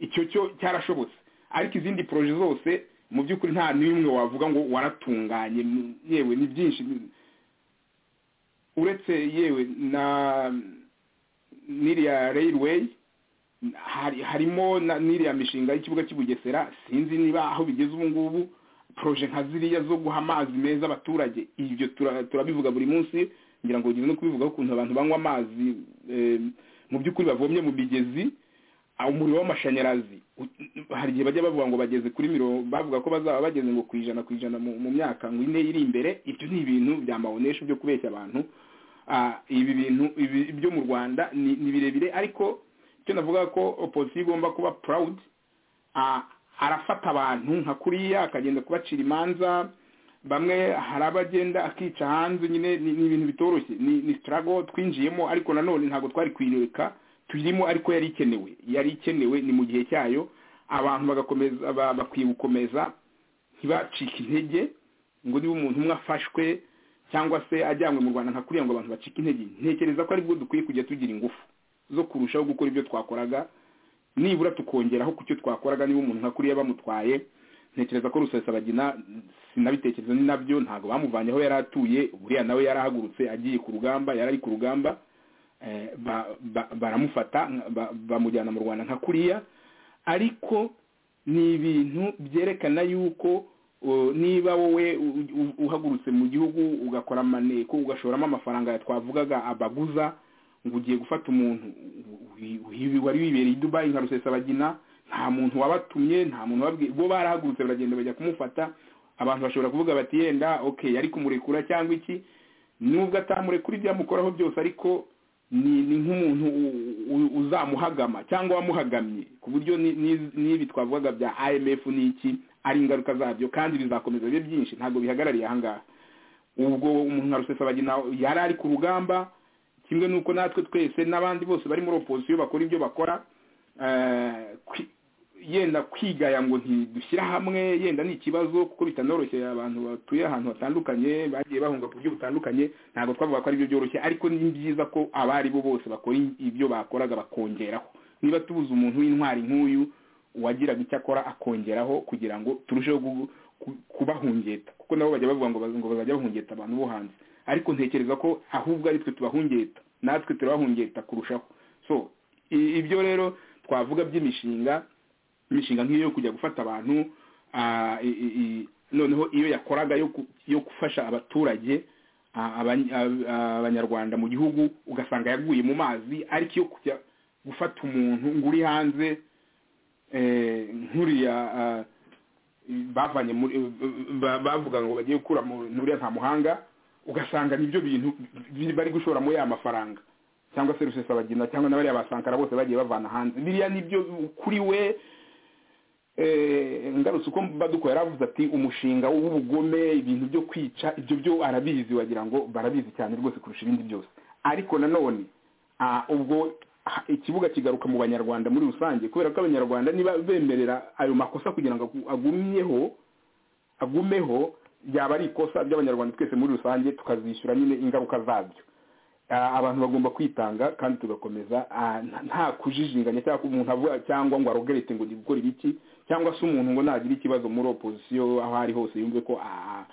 icyo cyo cyarashobotse ariko izindi poroje zose mu by'ukuri nta n'imwe wavuga ngo waratunganye m- yewe ni byinshi uretse yewe na n'iriya railway hari harimo na- n'iriya mishinga y'ikibuga cy'ubugesera sinzi niba aho bigeze ubu ngubu poroje nka ziriya zo guha amazi meza abaturage ibyo tura- turabivuga buri munsi ngira ngo ugize no kubivugaho ukuntu abantu banywa amazi eh, mu by'ukuri bavomye mu migezi aho umuriro w'amashanyarazi ut- hari igihe bajya bavuga ngo bageze kuri mirongo bavuga ko bazaba bageze ngo ku ijana ku ijana mu mu myaka ngo ine iri imbere ibyo ni ibintu bya mabonesha byo kubeshya abantu Ah, ibi bintu ibi- ibyo mu rwanda ni ni birebire ariko icyo navuga ko opozisiyo igomba kuba proud a- arafata abantu nka kuriya akagenda kubacira imanza bamwe hari abagenda akica hanze nyine ni ni ibintu bitoroshye ni ni sitarago twinjiyemo ariko nanone ntabwo twari kuyireka tuyirimo ariko yari ikenewe yari ikenewe ni mu gihe cyayo abantu bagakomeza ba- bakwiye gukomeza ntibacike intege ngo niba umuntu umwe afashwe cyangwa se ajyanywe mu rwanda nka kuriya ngo abantu bacike intege ntekereza ko aribwo dukwiye kujya tugira ingufu zo kurushaho gukora ibyo twakoraga nibura tukongeraho ku cyo twakoraga niba umuntu nka kuriya bamutwaye ntekereza ko rusesabagina sinabitekereza ni nabyo ntabwo bamuvanye aho yari atuye buriya nawe yarahagurutse agiye ku rugamba yarari ku rugamba eh, ba- ba- baramufata ba- bamujyana mu rwanda nka kuriya ariko ni ibintu byerekana yuko uh, niba wowe u- u- uhagurutse mu gihugu ugakora amaneko ugashoramo amafaranga ya twavugaga abaguza ngo ugiye gufata umuntu wi- wi- wari wibereye i dubayi nka rusesabagina nta muntu wabatumye nta muntu wabwiye bo barahagurutse baragenda bajya kumufata abantu bashobora kuvuga bati yenda okay yari kumurekura cyangwa iki nubwo atamurekura ibyamukoraho byose ariko ni ni nk'umuntu u- u- uzamuhagama cyangwa wamuhagamye ku buryo ni- ni- n'ibi twavugaga bya imf n'iki ari ingaruka zabyo kandi bizakomeza bibe byinshi ntabwo bihagarariye ahangaha ubwo umuntu nka rusesabagina yari ari ku rugamba kimwe n'uko natwe twese n'abandi bose bari muri opozisiyo bakora ibyo bakora eh, kwi- yenda kwigaya ngo ntidushyire hamwe yenda ni ikibazo kuko bitanoroshye abantu batuye ahantu hatandukanye bagiye bahunga ku buryo butandukanye ntabwo twavuga ko ari byo byoroshye ariko ni byiza ko abari bo bose bakora ibyo bakoraga bakongeraho niba tubuze umuntu w'intwari nk'uyu uwagiraga icyo akora akongeraho kugira ngo turusheho gu- ku- kubahungeta kuko nabo bajya bavuga ngo baz- ngo bazajya bahungeta abantu bo hanze ariko ntekereza ko ahubwo ari twe tubahungeta natwe turabahungeta kurushaho so i- ibyo rero twavuga by'imishinga imishinga nk'iyo yo kujya gufata abantu ah, i- i- i- noneho iyo yakoraga yo ku- yo gufasha abaturage ah, abany- ab- abanyarwanda mu gihugu ugasanga yaguye mu mazi ariko iyo kujya gufata umuntu ngo uri hanze eh, nk'uriya ah, bavanye muri ba- bavuga ngo bagiye gukura mu nuriya nta muhanga ugasanga nibyo bintu bi- bari gushora muri ya mafaranga cyangwa se rusesabagina cyangwa na bariya basankara bose bagiye bavana hanze biriya nibyo kuri we eh, ngarutse uko baduko yaravuze ati umushinga w'ubugome ibintu byo kwica ibyo byo arabizi wagira ngo barabizi cyane rwose kurusha ibindi byose ariko nanone ah, ubwo ha- ikibuga kigaruka mu banyarwanda muri rusange kubera ko abanyarwanda niba bemerera ayo makosa kugira ngo agu- agumyeho agumeho byaba ari ikosa ry'abanyarwanda twese muri rusange tukazishyura nyine ingaruka zabyo Ah, abantu bagomba kwitanga kandi tugakomeza ah, nta- nta kujijinganya cyangwa ko umuntu avuga cyangwa ngo arogerete ngo ndi gukora ibiki cyangwa se umuntu ngo nagire ikibazo muri opozisiyo aho ari hose yumve ko ah,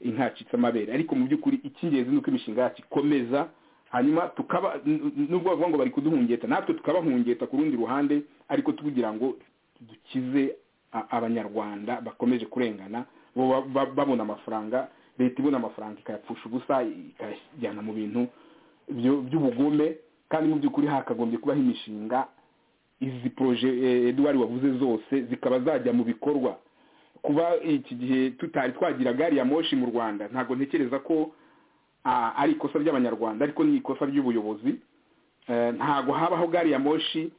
intacitse amabere ariko mu by'ukuri icy'ingenzi ni uko imishinga yacu ikomeza hanyuma tukaba n- n- nubwo bavuga ngo bari kuduhungeta natwe tukabahungeta ku rundi ruhande ariko tugira ngo dukize a- abanyarwanda bakomeje kurengana bo ba- ba- babona amafaranga leta ibona amafaranga ikayapfusha ubusa ikayajyana mu bintu byo- by'ubugome kandi mu by'ukuri hakagombye kubaho imishinga izi poroje eh, eduwari wavuze zose zikaba zajya mu bikorwa kuba iki gihe tutari twagira gari ya moshi mu rwanda ntabwo ntekereza ko ah, ari ikosa ry'abanyarwanda ariko ni ikosa ry'ubuyobozi Eh, ntabwo habaho gari ya moshi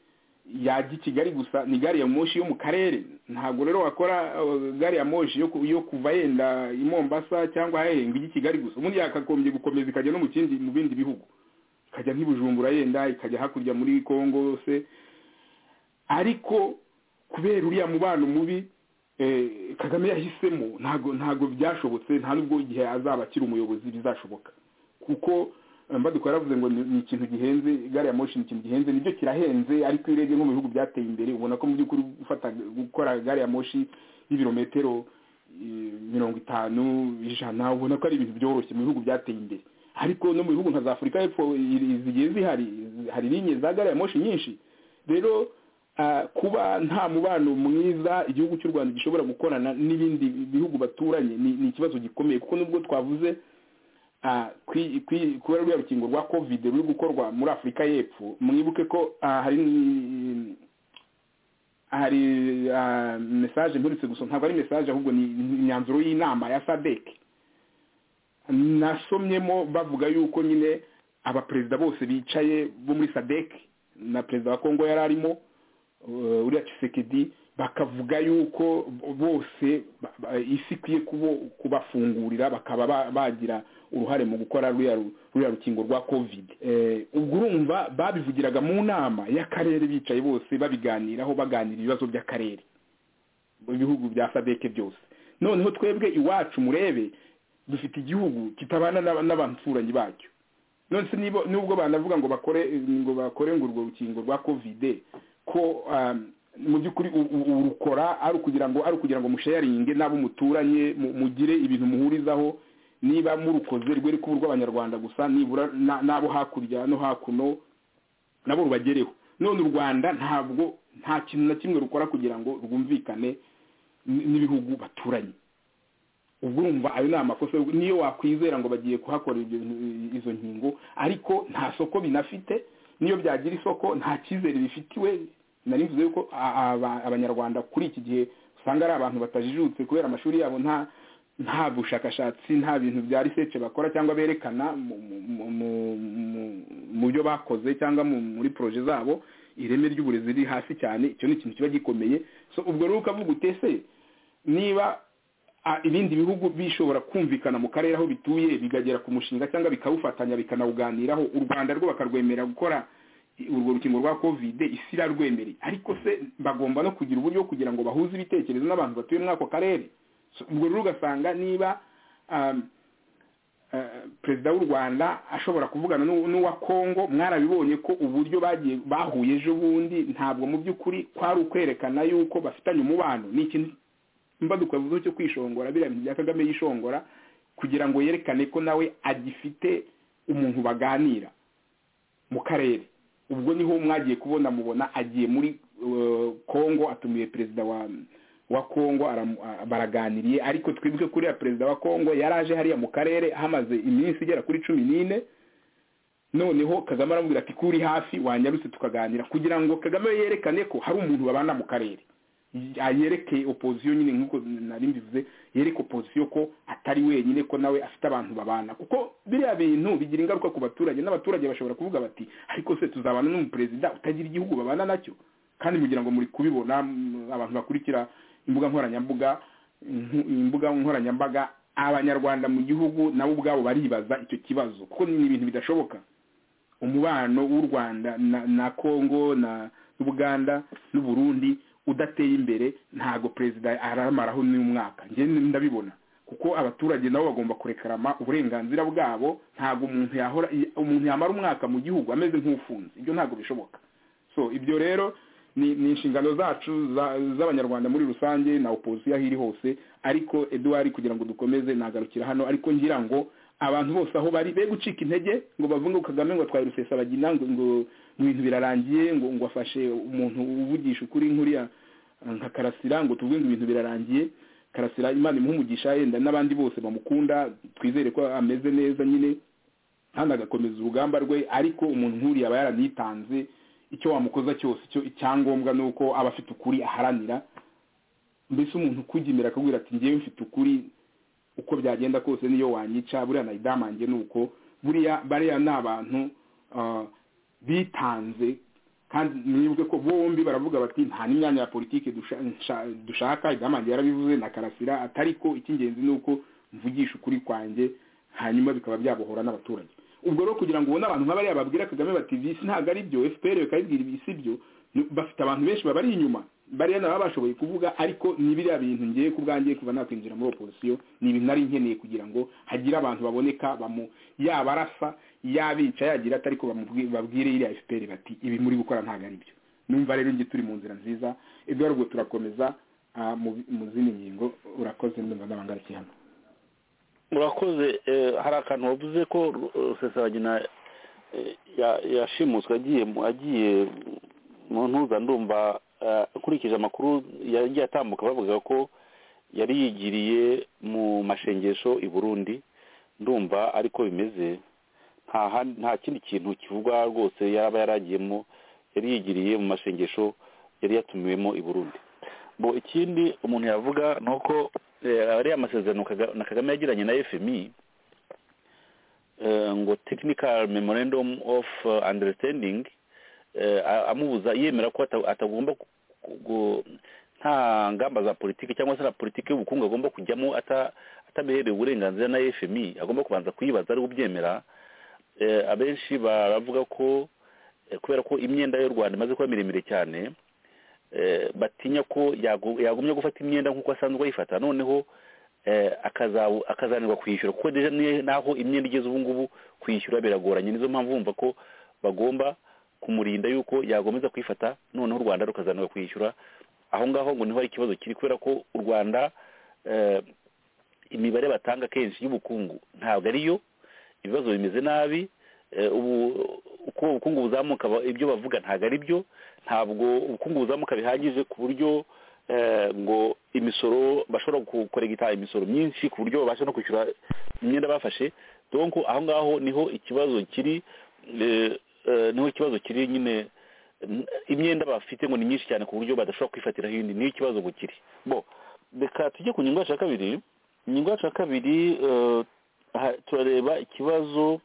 yajya i kigali gusa ni gari ya moshi yo mu karere ntabwo rero wakora eh, gari ya moshi yo ku- yo kuva yenda i mombasa cyangwa hehe ngo ijye i kigali gusa ubundi yakagombye gukomeza ikajya no mu kindi mu bindi bihugu ikajya nk'i bujumbura yenda ikajya hakurya muri kongo se ariko kubera uriya mubano mubi eh, kagame yahisemo ntabwo ntabwo byashobotse nta nubwo igihe azaba akiri umuyobozi bizashoboka kuko eh, mbadukora yavuze ngo ni- ni ikintu gihenze gari ya moshi ni ikintu gihenze nibyo kirahenze ariko iyo urebye nko mu bihugu byateye imbere ubona ko mu by'ukuri gufata gukora gari ya moshi y'ibirometero eh, mirongo itanu ijana ubona ko ari ibintu byoroshye mu bihugu byateye imbere ariko no mu bihugu nka za afurika y'epfo i- zigiye zihari hari linye za gari ya moshi nyinshi rero ah, kuba nta mubano mwiza igihugu cy'u rwanda gishobora gukorana n'ibindi bihugu baturanye ni ni ikibazo gikomeye kuko nubwo twavuze ah, kwi- kwi- kubera ruriya rukingo rwa covid ruri gukorwa muri afurika y'epfo mwibuke ko ah, hari ni- hari ah, message mperutse gusa ntabwo ari message ahubwo ni ni imyanzuro y'inama ya sadek nasomyemo bavuga yuko nyine abaperezida bose bicaye bo muri sadek na perezida wa kongo yari arimo eh, uriya kisekedi bakavuga yuko bose ba- ba- isi ikwiye kubo- kubafungurira bakaba ba- bagira uruhare mu gukora ruriya ru- ruriya rukingo rwa covid Eh, ubwo urumva babivugiraga mu nama y'akarere bicaye bose babiganiraho baganira ibibazo by'akarere mu bihugu bya sadeke byose noneho twebwe iwacu murebe dufite igihugu kitabana n'aba- n'abaturanyi bacyo none se nibo- nubwo banavuga ngo bakore ngo bakore ngo urwo rukingo rwa kovide ko um, mu by'ukuri u- u- urukora ari ukugira ngo ari ukugira ngo mushayaringe n'abo muturanye mu- mugire ibintu muhurizaho niba murukoze rwere kuba urw'abanyarwanda gusa nibura na- n'abo hakurya no hakuno nabo rubagereho none u rwanda ntabwo nta kintu na kimwe rukora kugira ngo rwumvikane n- n'ibihugu baturanye ubwo urumva ayo ni amakosa niyo wakwizera ngo bagiye kuhakora ibyo bintu- izo nkingo ariko nta soko binafite niyo byagira isoko nta cyizere bifitiwe nari mvuze yuko a- aba- abanyarwanda kuri iki gihe usanga ari abantu batajijutse kubera amashuri yabo nta nta bushakashatsi nta bintu bya research bakora cyangwa berekana mu- mu- mu- mu- mu- mu byo bakoze cyangwa mu- muri proje zabo ireme ry'uburezi riri hasi cyane icyo ni ikintu kiba gikomeye so ubwo rero ukavuga utese niba a- ibindi bihugu bishobora kumvikana mu karere aho bituye bikagera ku mushinga cyangwa bikawufatanya bikanawuganiraho u rwanda rwo bakarwemerera gukora i- urwo rukingo rwa kovide isi irarwemereye ariko se bagomba no kugira uburyo bwo kugira ngo bahuze ibitekerezo n'abantu batuye muri ako karere So, ubwo rero ugasanga niba um, eh, perezida w'u rwanda ashobora kuvugana n'u- n'uwa kongo mwarabibonye ko uburyo bagiye bahuye ejo bundi ntabwo mu by'ukuri kwari ukwerekana yuko bafitanye umubano ni ikintu mbadukavuzo cyo kwishongora biriya bintu bya kagame yishongora kugira ngo yerekane ko nawe agifite umuntu baganira mu karere ubwo niho mwagiye kubona mubona agiye muri eh, kongo atumiye perezida wa wa kongo aramu- a- baraganiriye ariko twibuke kuriya perezida wa kongo yari aje hariya mu karere hamaze iminsi igera kuri cumi n'ine noneho kagame aramubwira ati kuri hafi wanyarutse tukaganira kugira ngo kagame yerekane ko hari umuntu babana mu karere yereke opozisiyo nyine nk'uko nari mbivuze yereke opozisiyo ko atari wenyine ko nawe afite abantu babana kuko biriya bintu bigira ingaruka ku baturage n'abaturage bashobora kuvuga bati ariko se tuzabana n'umuperezida utagira igihugu babana nacyo kandi mugira ngo muri kubibona mm, abantu bakurikira imbuga nkoranyambuga nku- imbuga nkoranyambaga abanyarwanda mu gihugu nabo ubwabo baribaza icyo kibazo kuko ni ibintu bidashoboka umubano w'u rwanda na, na congo na uganda n'uburundi udateye imbere ntago perezida aramaraho n'umwaka njye ndabibona kuko abaturage nabo bagomba kurekarama uburenganzira bwabo ntago umuntu yahora i- umuntu yamara umwaka mu gihugu ameze nk'ufunze ibyo ntago bishoboka so ibyo rero ni, ni inshingano zacu za- z'abanyarwanda muri rusange na opozisiyo aho iri hose ariko eduard kugira ngo dukomeze nagarukira hano ariko ngira ngo abantu bose aho bari be gucika intege ngo bavuge ngo kagame ngo atwaye rusesabagina ngo ngo ngo ibintu birarangiye ngo ngo afashe umuntu uvugisha ukuri nkuriya nka karasira ngo tuvuge ngo ibintu birarangiye karasira imana imuhumugisha yenda n'abandi bose bamukunda twizere ko ameze neza nyine kandi agakomeza urugamba rwe ariko umuntu nk'uriya aba yaranitanze icyo wamukoza cyose icyo icyangombwa ni uko aba afite ukuri aharanira mbese umuntu ukujyimira akabwira ati ngewe mfite ukuri uko byagenda kose niyo wanyica buriya nayidamange ni uko buriya bariya ni abantu ah, bitanze kandi mwibuke ko bombi baravuga bati nta n'imyanya ya politiki dusha- nsha- dushaka idamange yarabivuze na karasira atari ko icy'ingenzi ni uko mvugisha ukuri kwanjye hanyuma bikaba byabohora n'abaturage ubwo rero kugira ngo ubone abantu nk'abariya babwira kagame bati visi ntabwo ari byo fpr bakabibwira ibi si byo ni- bafite abantu benshi babari inyuma bariya nabo bashoboye kuvuga ariko ni biriya bintu ngiye ku bwanjye kuva nakwinjira muri opozisiyo ni ibintu nari nkeneye kugira ngo hagire abantu baboneka bamu yaba arasa yabica yagira atari ko bamubwi- babwire iriya fpr bati ibi muri gukora ntabwo ari byo numva rero ngiye turi mu nzira nziza ibyo rero ubwo turakomeza ah, mu mu zindi ngingo urakoze ndumva n'abangarukiye hano murakoze eh, hari akantu wavuze ko eh, rusesabagina eh, ya- yashimuswe agiye mu- agiye mu ntuza ndumva eh, ukurikije amakuru yagiye atambuka bavuga ko yari yigiriye mu mashengesho i burundi ndumva ariko bimeze nta han- nta kindi kintu kivugwa rwose yaba yaragiyemo yari yigiriye mu mashengesho yari yatumiwemo i burundi bo ikindi umuntu yavuga ni uko eh, ariya masezerano Kaga- na kagame yagiranye na fmi eh, ngo technical memorandum of eh, understanding eh, a- amubuza yemera ko ata- atagomba ku- ku- nta ngamba za politiki cyangwa se na politiki y'ubukungu agomba kujyamo ata- atabiherewe uburenganzira na fmi agomba kubanza kuyibaza ari ubyemera Eh, abenshi baravuga ko eh, kubera ko imyenda y'u rwanda imaze kuba miremire cyane eh, batinya ko yagu- yagumya gufata imyenda nk'uko asanzwe ayifata noneho eh, akaza- akazanirwa kwishyura kuko deja ni- naho imyenda igeze ubu ngubu kwishyura biragoranye nizo mpamvu bumva ko bagomba kumurinda yuko yagomeza kwifata noneho u rwanda rukazanirwa kwishyura aho ngaho ngo niho hari ikibazo kiri kubera ko u rwanda eh, imibare batanga kenshi y'ubukungu ntabwo ariyo ibibazo bimeze nabi eh, ubu uko ubukungu buzamuka ba- ibyo bavuga ntabwo ari byo ntabwo ubukungu buzamuka bihagije ku buryo eh, ngo imisoro bashobora gukoregita imisoro myinshi ku buryo babasha no kwishyura imyenda bafashe donc aho ngaho niho ikibazo kiri eh, eh, niho ikibazo kiri nyine n- imyenda bafite ngo ni myinshi cyane ku buryo badashobora kwifatiraho iyindi niyo ikibazo ngo kiri bo reka tujye ku nyungu yacu ya kabiri inyungu yacu ya kabiri eh, aha turareba ikibazo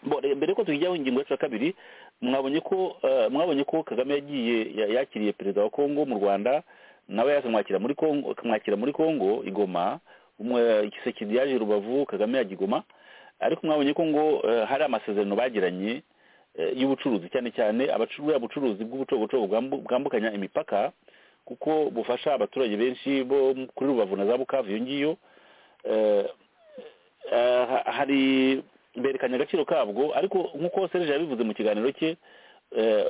bo re- mbere ko tujyaho ingingo yacu ya kabiri mwabonye ko eh, mwabonye ko kagame yagiye ya- yakiriye perezida wa kongo mu rwanda nawe akamwakira muri kongo akamwakira muri kongo i Goma umwe gisekedi yaje rubavu kagame yajya i Goma ariko mwabonye ko ngo eh, hari amasezerano bagiranye eh, y'ubucuruzi cyane cyane abacuruza ubucuruzi bw'ubucogocogo bwambu- bwambukanya imipaka kuko bufasha abaturage benshi bo kuri rubavu na za bukavu iyo ngiyo eh, eh, ha- hari berekanye agaciro kabwo ariko nk'uko serge yabivuze mu kiganiro cye eh,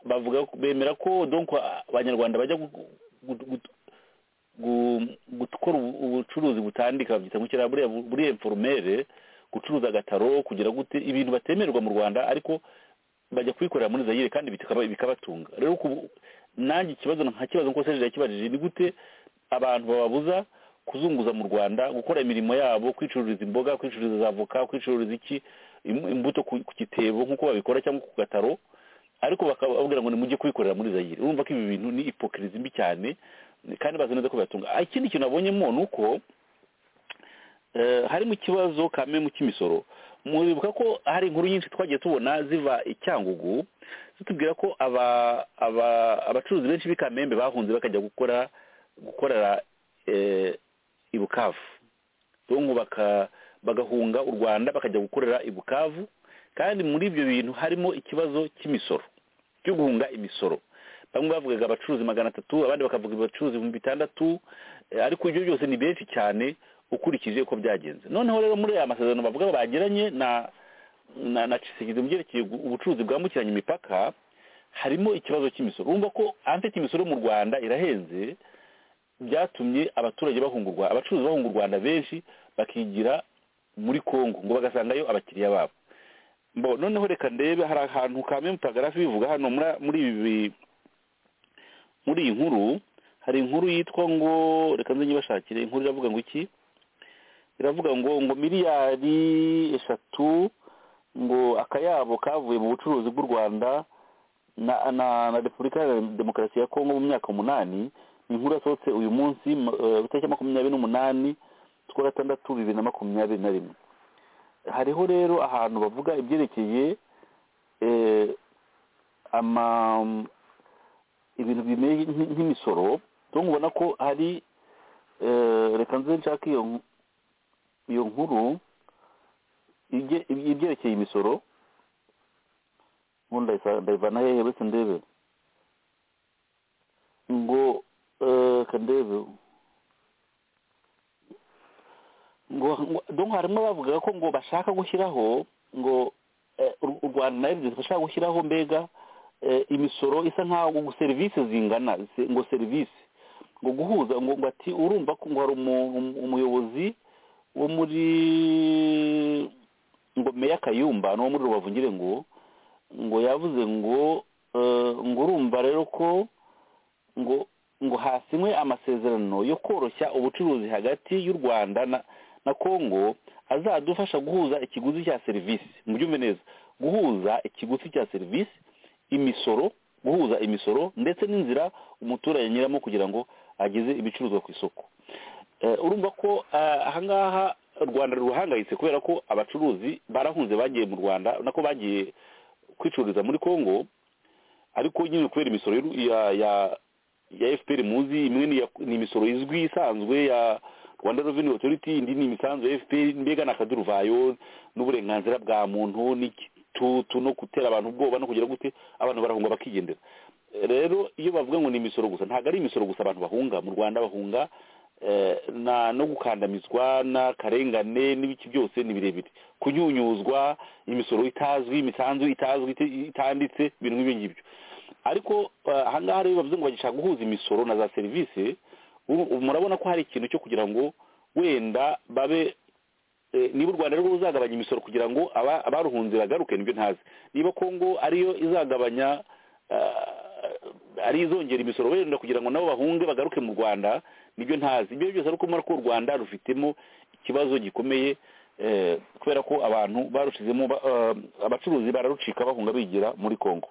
bavuga bemera ko donc a- abanyarwanda bajya gu- gu- gu- gu- gukora ubu- ubucuruzi butandika babyita ngo kiriya buriya bu- buriya informere gucuruza agataro kugira gute ibintu batemererwa mu rwanda ariko bajya kubikorera muri zayire kandi bikaba- bikabatunga rero ku- nanjye ikibazo nka kibazo nk'uko serge yakibajije ni gute abantu bababuza kuzunguza mu rwanda gukora imirimo yabo kwicururiza imboga kwicururiza za avoka kwicururiza iki im- imbuto ku ku gitebo nk'uko babikora cyangwa ku gataro ariko bakababwira ngo nimujye kubikorera muri zayire urumva ko ibi bintu ni ipokirizi mbi cyane kandi bazi neza ko bibatunga Ah, ikindi kintu nabonyemo ni uko eh, harimo ikibazo kamemu cy'imisoro muribuka ko hari inkuru nyinshi twagiye tubona ziva i cyangugu zitubwira ko aba aba- abacuruzi benshi b'i kamembe bahunze bakajya gukora gukorera eh, i bukavu donko baka bagahunga u rwanda bakajya gukorera i bukavu kandi muri ibyo bintu harimo ikibazo cy'imisoro cyo guhunga imisoro bamwe bavugaga abacuruzi magana atatu abandi bakavuga abacuruzi ibihumbi bitandatu eh, ariko ibyo byose ni benshi cyane ukurikije uko byagenze noneho rero muri aya masezerano bavuga bagiranye na na na cisigidi mu byerekeye gu- ubucuruzi bwambukiranya imipaka harimo ikibazo cy'imisoro urumva ko anfite imisoro mu rwanda irahenze byatumye abaturage bahungurwa abacuruzi bahunga u rwanda benshi bakigira muri kongo ngo bagasangayo abakiriya babo bo noneho reka ndebe hari ahantu kamemu paragrafi bivuga hano muri- muri ibi muri iyi nkuru hari inkuru yitwa ngo reka nze nyibashakire inkuru iravuga ngo iki iravuga ngo ngo miliyari eshatu ngo akayabo kavuye mu bucuruzi bw'u rwanda na na, na repubulika ya demokarasi ya kongo mu myaka umunani ni inkuru yasohotse uyu munsi mu- eh, itariki ya makumyabiri n'umunani z'ukwa gatandatu bibiri na makumyabiri na rimwe hariho rero ahantu bavuga ibyerekeye eh, ama ibintu bimeze nk- nk'imisoro rero ubona ko hari eh, reka nze nshake iyo nk- iyo nkuru ibye- ibyerekeye imisoro ubu ndayisa- ndayivana hehe uretse ndebe ngo eh, ka ndebe ngo ngo- donc harimo bavugaga ko ngo bashaka gushyiraho ngo eh, u- u rwanda na rds bashaka gushyiraho mbega eh, imisoro isa nkaho ngo serivisi zingana se- ngo serivisi ngo guhuza ngo ngo ati urumva ko ngo hari umu- umu- umuyobozi wo muri ngo meya kayumba n'uwo muri rubavu ngire ngo ngo yavuze ngo eh, ngo urumva rero ko ngo ngo hasinywe amasezerano yo koroshya ubucuruzi hagati y'u rwanda na na kongo azadufasha guhuza ikiguzi cya serivisi mubyumve neza guhuza ikiguzi cya serivisi imisoro guhuza imisoro ndetse n'inzira umuturage anyuramo kugira ngo ageze ibicuruzwa ku isoko Eh, urumva ko eh, ahangaha u rwanda ruhangayitse kubera ko abacuruzi barahunze bagiye mu rwanda nako bagiye kwicururiza muri kongo ariko nyine kubera imisoro y'u- ya ya ya fpr muzi imwe ni iya- ni imisoro izwi isanzwe ya rwanda revenue authority indi ni imisanzu ya fpr mbega ni akaduruvayo n'uburenganzira bwa muntu n'igitutu no gutera abantu ubwoba no kugira gute abantu barahunga bakigendera rero iyo bavuga ngo ni imisoro gusa ntabwo ari imisoro gusa abantu bahunga mu rwanda bahunga eh, na no gukandamizwa n'akarengane n'ibiki byose ni birebire kunyunyuzwa imisoro itazwi imisanzu itazwi ite- itanditse ibintu nk'ibyo ngibyo ariko eh, ahangaha rero bavuze ngo bagishaka guhuza imisoro na za serivisi ubu- ubu murabona ko hari ikintu cyo kugira ngo wenda babe eh, niba u rwanda rero ruzagabanya imisoro kugira ngo aba- abaruhunze bagaruke nibyo ntazi niba kongo ariyo izagabanya eh, ari izongera imisoro wenda kugira ngo nabo bahunge bagaruke mu rwanda nibyo ntazi ibyo byose ariko murabona ko u rwanda rufitemo ikibazo gikomeye eh, kubera ko abantu barushizemo ba- eh, abacuruzi bararucika bahunga bigira muri kongo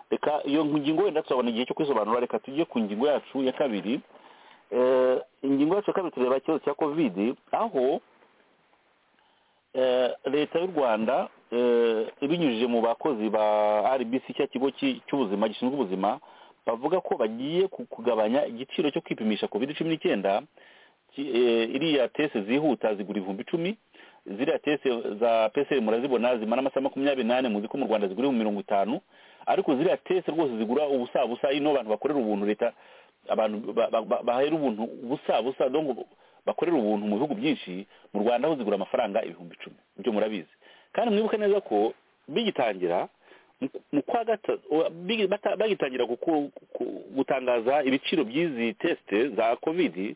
reka iyo ngingo wenda turabona igihe cyo kwisobanura reka tujye ku ngingo yacu ya kabiri Eh, ingingo yacu ya kabiri tureba ikibazo cya kovidi aho eh, leta y'u rwanda eh, ibinyujije mu bakozi ba rbc cya kigo ki- cy'ubuzima gishinzwe ubuzima bavuga ko bagiye ku- kugabanya igiciro cyo kwipimisha covid cumi n'icyenda ki- eh, iriya tese zihuta zigura ibihumbi icumi ziriya tese za pcr murazibona zimara amasaha makumyabiri n'ane muzi ko mu rwanda zigura ibihumbi mirongo itanu ariko ziriya tese rwose zigura ubusa busa ino abantu bakorera ubuntu leta abantu ba- ba- ba- bahera ubuntu busa busa donc bakorera ubuntu mu bihugu byinshi mu rwanda ho zigura amafaranga ibihumbi icumi ibyo murabizi kandi mwibuke neza ko bigitangira mu- mu kwa gatatu bigi- bata- bagitangira guku- ku- gutangaza ibiciro by'izi teste za covid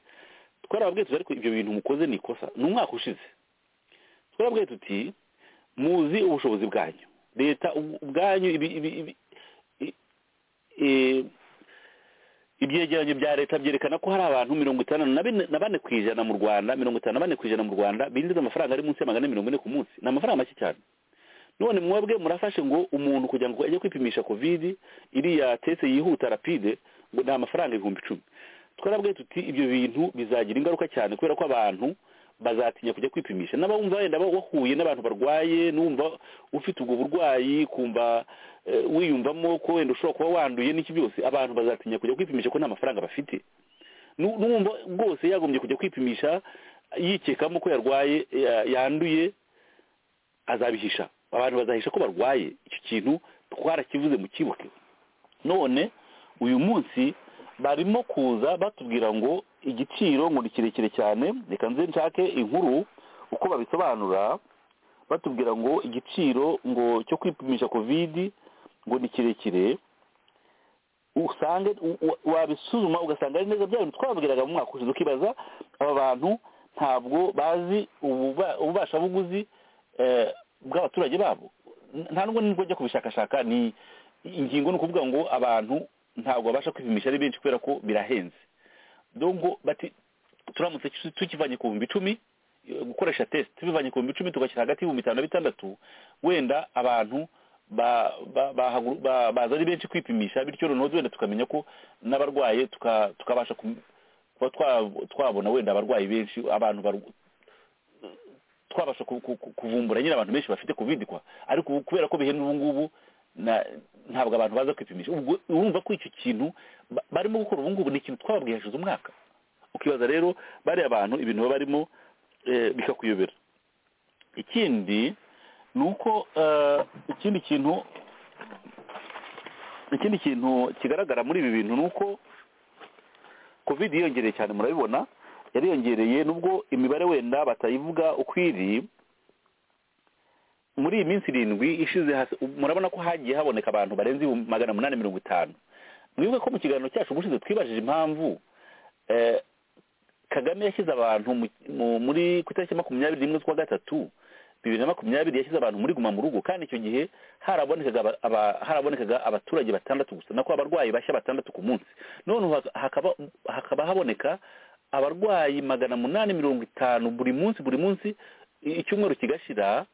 twarababwiye tuti ariko ibyo bintu mukoze ni ikosa ni umwaka ushize twarababwiye tuti muzi ubushobozi bwanyu leta ubu- ubwanyu ibi ibi- ibi- i- i- ibyegeranyo bya leta byerekana ko hari abantu mirongo itandatu na bine- na bane ku ijana mu rwanda mirongo itanu na bane ku ijana mu rwanda binjiza amafaranga ari munsi ya magana ane mirongo ine ku munsi ni amafaranga make cyane none mwebwe murafashe ngo umuntu kugira ngo ajye kwipimisha covid iriya tese yihuta rapide ngo ni amafaranga ibihumbi icumi twarabwiye tuti ibyo bintu bizagira ingaruka cyane kubera ko abantu bazatinya kujya kwipimisha n'abumva wenda ba- wahuye n'abantu barwaye n'umva ufite ubwo burwayi kumva eh, wiyumvamo ko wenda ushobora kuba wanduye n'iki byose abantu bazatinya kujya kwipimisha ko nta mafaranga bafite Nu- n'uwumva rwose yagombye kujya kwipimisha yikekamo ko yarwaye ya- yanduye azabihisha abantu bazahisha ko barwaye icyo kintu twarakivuze mu kibuke none uyu munsi barimo kuza batubwira ngo igiciro ngo ni kirekire cyane reka nze nshake inkuru uko babisobanura batubwira ngo igiciro ngo cyo kwipimisha kovidi ngo ni kirekire usange u- u- wabisuzuma ugasanga ari neza bya bintu twabwiraga mu mwaka ushize ukibaza aba bantu ntabwo bazi ububa- ububashabuguzi eh, bw'abaturage babo N- nta nubwo nibwo njya kubishakashaka ni ingingo ni ukuvuga ngo abantu ntabwo babasha kwipimisha ari benshi kubera ko birahenze dongo bati turamutse tu- tukivanye ku bihumbi icumi eh, gukoresha test tubivanye ku bihumbi icumi tugashyira hagati y'ibihumbi bitanu na bitandatu wenda abantu ba- ba- bahagu- ba- baza ari benshi kwipimisha bityo noneho wenda tukamenya ko n'abarwaye tuka- tukabasha kum- kuba twa- twabona wenda abarwayi benshi abantu barw- twabasha ku- ku- ku- kuvumbura nyine abantu benshi bafite covid kwa ariko ubu kubera ko bihenda ubu ngubu na- ntabwo abantu baza kwipimisha ubwo urumva ko icyo kintu ba- barimo gukora ubu ngubu ni ikintu twababwiye hashize umwaka ukibaza rero bariya abantu ibintu baba barimo eh, bikakuyobera ikindi ni uko eh, ikindi kintu ikindi kintu kigaragara muri ibi bintu ni uko covid yiyongereye cyane murabibona yariyongereye nubwo imibare wenda batayivuga uko iri muri iyi minsi irindwi ishize hasi- murabona ko hagiye haboneka abantu barenze ibihumbi magana munani mirongo itanu mwibuke ko mu kiganiro cyacu ubushize twibajije impamvu eh, kagame yashyize abantu mu- mu- muri ku itariki ya makumyabiri n'imwe z'ukwa gatatu bibiri na makumyabiri yashyize abantu muri guma mu rugo kandi icyo gihe harabonekaga aba- aba- harabonekaga abaturage batandatu gusa nako abarwayi bashya batandatu ku munsi noneho haka- hakaba hakaba haboneka abarwayi magana munani mirongo itanu buri munsi buri munsi i- icyumweru kigashira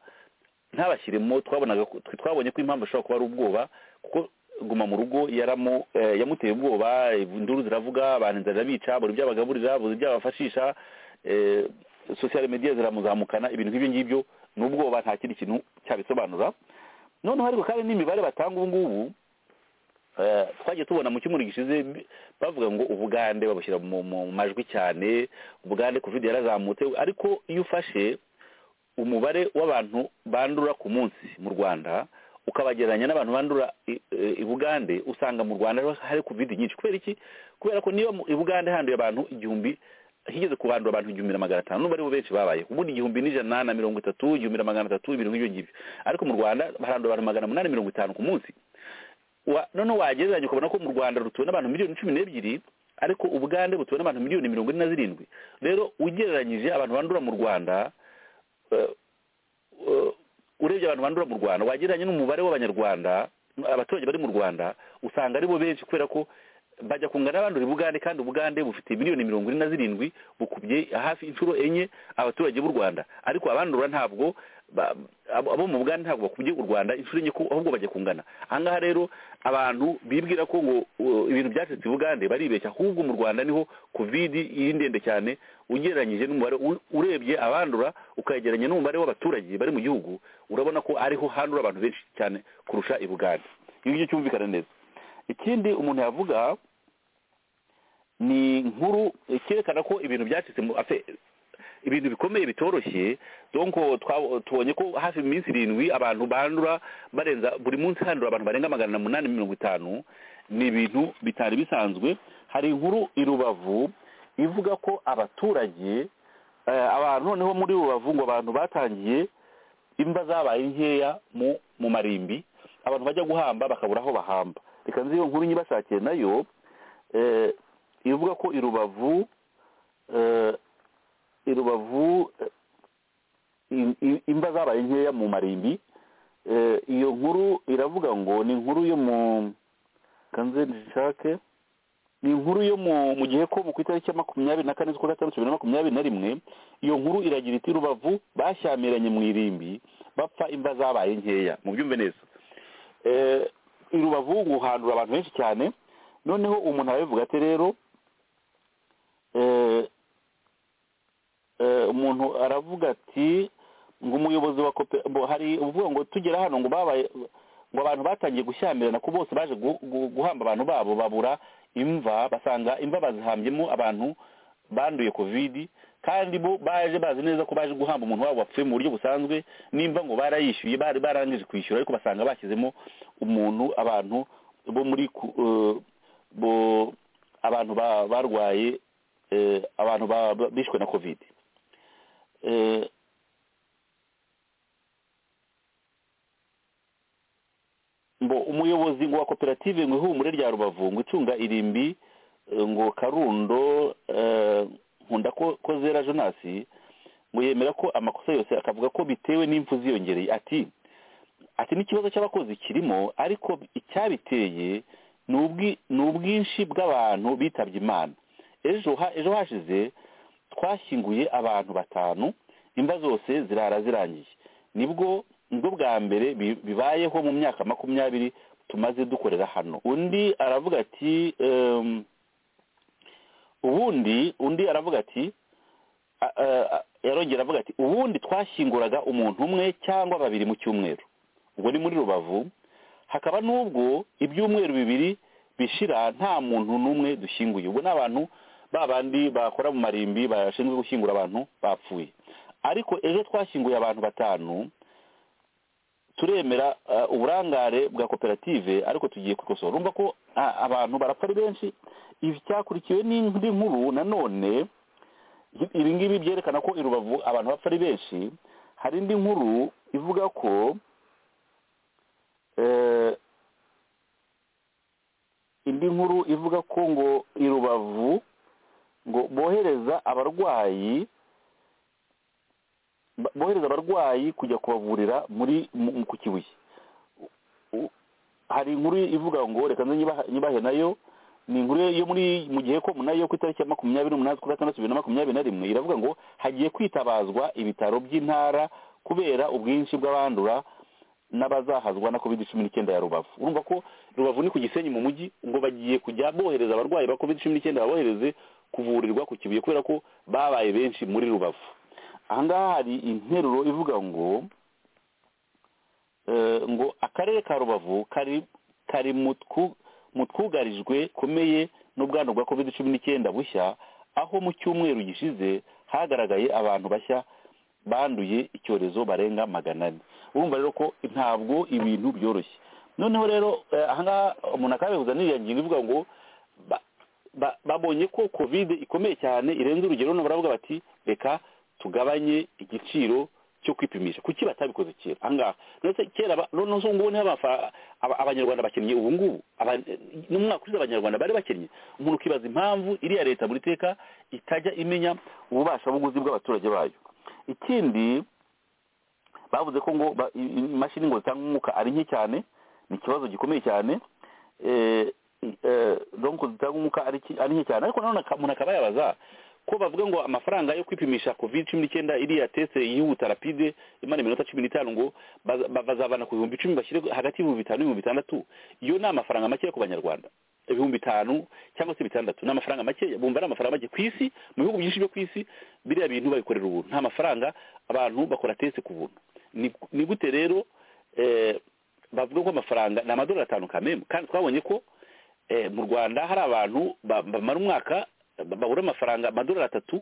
ntabashyiremo twabonaga ko- twe twabonye ko impamvu ishobora kuba ari ubwoba kuko guma mu rugo yaramu eh, yamuteye ubwoba induru ziravuga abantu inzara zirabica buri ibyo abagaburira buri ibyo abafashisha eh, social media ziramuzamukana ibintu nk'ibyo ngibyo ni ubwoba nta kindi kintu cyabisobanura noneho ariko kandi n'imibare batanga ubu ngubu Eh, twagiye tubona mu cyumweru gishize bi- bavuga ngo ubugande babushyira mu mu majwi cyane ubugande covid yarazamutse ariko iyo ufashe umubare w'abantu bandura ku munsi mu rwanda ukabagereranya n'abantu bandura i- e, i bugande usanga mu rwanda hariho- hari covid nyinshi kubera iki kubera ko niyo mu- i bugande handuye abantu igihumbi higeze kuhandura abantu igihumbi na magana atanu n'ubu aribo benshi babaye ubundi igihumbi n'ijana na mirongo itatu igihumbi na magana atatu ibintu nk'ibyo ngibyo ariko mu rwanda harandura abantu magana umunani mirongo itanu ku munsi wa noneho wagereranya ukabona ko mu rwanda rutuwe n'abantu miliyoni cumi n'ebyiri ariko ubugande butuwe n'abantu miliyoni mirongo ine na zirindwi rero ugereranyije abantu bandura mu rwanda eh, eh, urebye abantu bandura mu rwanda wagereranya n'umubare w'abanyarwanda abaturage bari mu rwanda usanga aribo benshi kubera ko bajya kungana n'abandura ubugande kandi ubugande bufite miliyoni mirongo ine na zirindwi bukubye hafi inshuro enye abaturage b'u rwanda ariko abandura ntabwo ba- abo abo mu bugande ntabwo bakubye u rwanda inshuro enye ko ahubwo bajya kungana ahangaha rero abantu bibwira ko ngo uh, ibintu byacitse i bugande baribeshya ahubwo mu rwanda niho covid iri ndende cyane ugereranyije n'umubare u- urebye abandura ukagereranya n'umubare w'abaturage bari mu gihugu urabona ko ariho handura abantu benshi cyane kurusha i bugande iyo ngicyo cyumvikana neza ikindi umuntu yavuga ni inkuru cyerekana ko ibintu byacitse mu afe- ibintu bikomeye bitoroshye donc twa- tubonye ko hafi iminsi irindwi abantu bandura barenza buri munsi handura abantu barenga magana umunani mirongo itanu ni ibintu bitari bisanzwe hari inkuru i rubavu ivuga ko abaturage eh, abantu noneho muri rubavu ngo abantu batangiye imba zabaye nkeya mu mu marimbi abantu bajya guhamba bakabura aho bahamba reka nzi iyo nkuru nyibashakiye nayo eh, ivuga ko i rubavu eh, i rubavu eh, i- i- imba zabaye nkeya mu marimbi Eh, iyo nkuru iravuga ngo ni inkuru yo mu kanze nshake ni inkuru yo mu mu gihe ko mu ku itariki ya makumyabiri na kane z'ukwa gatandatu bibiri na makumyabiri na rimwe iyo nkuru iragira iti rubavu bashyamiranye mu irimbi bapfa imva zabaye nkeya mubyumve neza Eh, i rubavu guhandura abantu benshi cyane noneho umuntu arabivuga ati rero eh, eh, umuntu aravuga ati ngo umuyobozi wa kope- ngo hari uvuga ngo tugera hano ngo babaye ngo abantu batangiye gushyamirana ko bose baje gu- gu- guhamba abantu babo babura imva basanga imva bazihambyemo abantu banduye kovidi kandi bo baje bazi neza ko baje guhamba umuntu wabo wapfuye mu buryo busanzwe nimba ngo barayishyuye bari barangije kwishyura ariko basanga bashyizemo umuntu abantu bo muri ku- eh, bo abantu ba- barwaye eh, abantu ba- ba- bishwe na kovidi Eh, ngo umuyobozi ngo wa koperative ngo ihumure rya rubavu ngo icunga irimbi eh, ngo karundo eh, nkunda ko ko zera jonasi ngo yemera ko amakosa yose akavuga ko bitewe n'impfu ziyongereye ati ati n'ikibazo cy'abakozi kirimo ariko icyabiteye ni ubwi- ni ubwinshi bw'abantu bitabye imana ejo ha- ejo hashize twashyinguye abantu batanu imva zose zirara zirangiye nibwo nibwo bwa mbere bi- bibayeho mu myaka makumyabiri tumaze dukorera hano undi aravuga ati em, ubundi undi aravuga ati a- a- a- yarongera avuga ati ubundi twashyinguraga umuntu umwe cyangwa babiri mu cyumweru ubwo ni muri rubavu hakaba n'ubwo ibyumweru bibiri bishira nta muntu n'umwe dushyinguye ubwo ni abantu ba bandi bakora mu marimbi bashinzwe gushyingura abantu bapfuye ariko ejo twashyinguye abantu batanu turemera eh, uburangare bwa koperative ariko tugiye kubikosora urumva ko ah, abantu barapfa ari benshi ibi cyakurikiwe n'indi nkuru nanone ibi ngibi byerekana ko i rubavu abantu bapfa ari benshi hari indi nkuru ivuga ko eh, indi nkuru ivuga ko ngo i rubavu ngo bohereza abarwayi ba- bohereza abarwayi kujya kubavurira muri mu- mu- ku kibuye U- hari inkuru ivuga ngo reka nze nyibahe- nyibahe nayo ni inkuru yo muri mu gihe ko nayo ku itariki ya makumyabiri n'umunani z'ukwa gatandatu bibiri na makumyabiri na rimwe iravuga ngo hagiye kwitabazwa ibitaro by'intara kubera ubwinshi bw'abandura n'abazahazwa na covid cumi n'icyenda ya rubavu urumva ko rubavu ni ku gisenyi mu mujyi ngo bagiye kujya bohereza abarwayi ba covid cumi n'icyenda babohereze kuvurirwa ku kibuye kubera ko babaye benshi muri rubavu ahangaha hari interuro ivuga ngo eh, ngo akarere ka rubavu kari kari mu twu- mu twugarijwe komeye n'ubwandu bwa covid cumi n'icyenda bushya aho mu cyumweru gishize hagaragaye abantu bashya banduye icyorezo barenga magana ane urumva rero ko ntabwo ibintu byoroshye noneho rero eh, ahangaha umuntu akabihuza n'iriya ngingo ivuga ngo ba- ba- babonye ko kovide ikomeye cyane irenze urugero none baravuga bati reka tugabanye igiciro cyo kwipimisha kuki batabikoze kera ahangaha ndetse kera ba- noneho ubu ngubu niho abafa- aba- abanyarwanda bakenye ubu ngubu aba- n'umwaka ushize abanyarwanda bari bakenye umuntu ukibaza impamvu iriya leta buri teka itajya imenya ububasha buguzi bw'abaturage bayo ikindi bavuze ko ngo ba- i- i- imashini ngo zitanga umwuka ari nke cyane ni ikibazo gikomeye cyane eh, eh, donc zitanga umwuka ari ki- ari nke cyane ariko nanone aka- umuntu akaba yabaza ko bavuga ngo amafaranga yo kwipimisha covid cumi n'icyenda iriya tese yihuta rapide imana iminota cumi n'itanu ngo baza- ba- bazabana ku bihumbi icumi bashyire hagati y'ibihumbi bitanu n'ibihumbi bitandatu iyo ni amafaranga makeya ku banyarwanda ibihumbi bitanu cyangwa se bitandatu ni amafaranga makeya bumva ari amafaranga make ku isi mu bihugu byinshi byo ku isi biriya bintu babikorera ubuntu nta mafaranga abantu bakora tese ku buntu Ni- ni gute rero eh, bavuga ko amafaranga ni amadolari atanu kamemu kandi twabonye ko eh, mu rwanda hari abantu ba- bamara umwaka ba- babura amafaranga amadolari atatu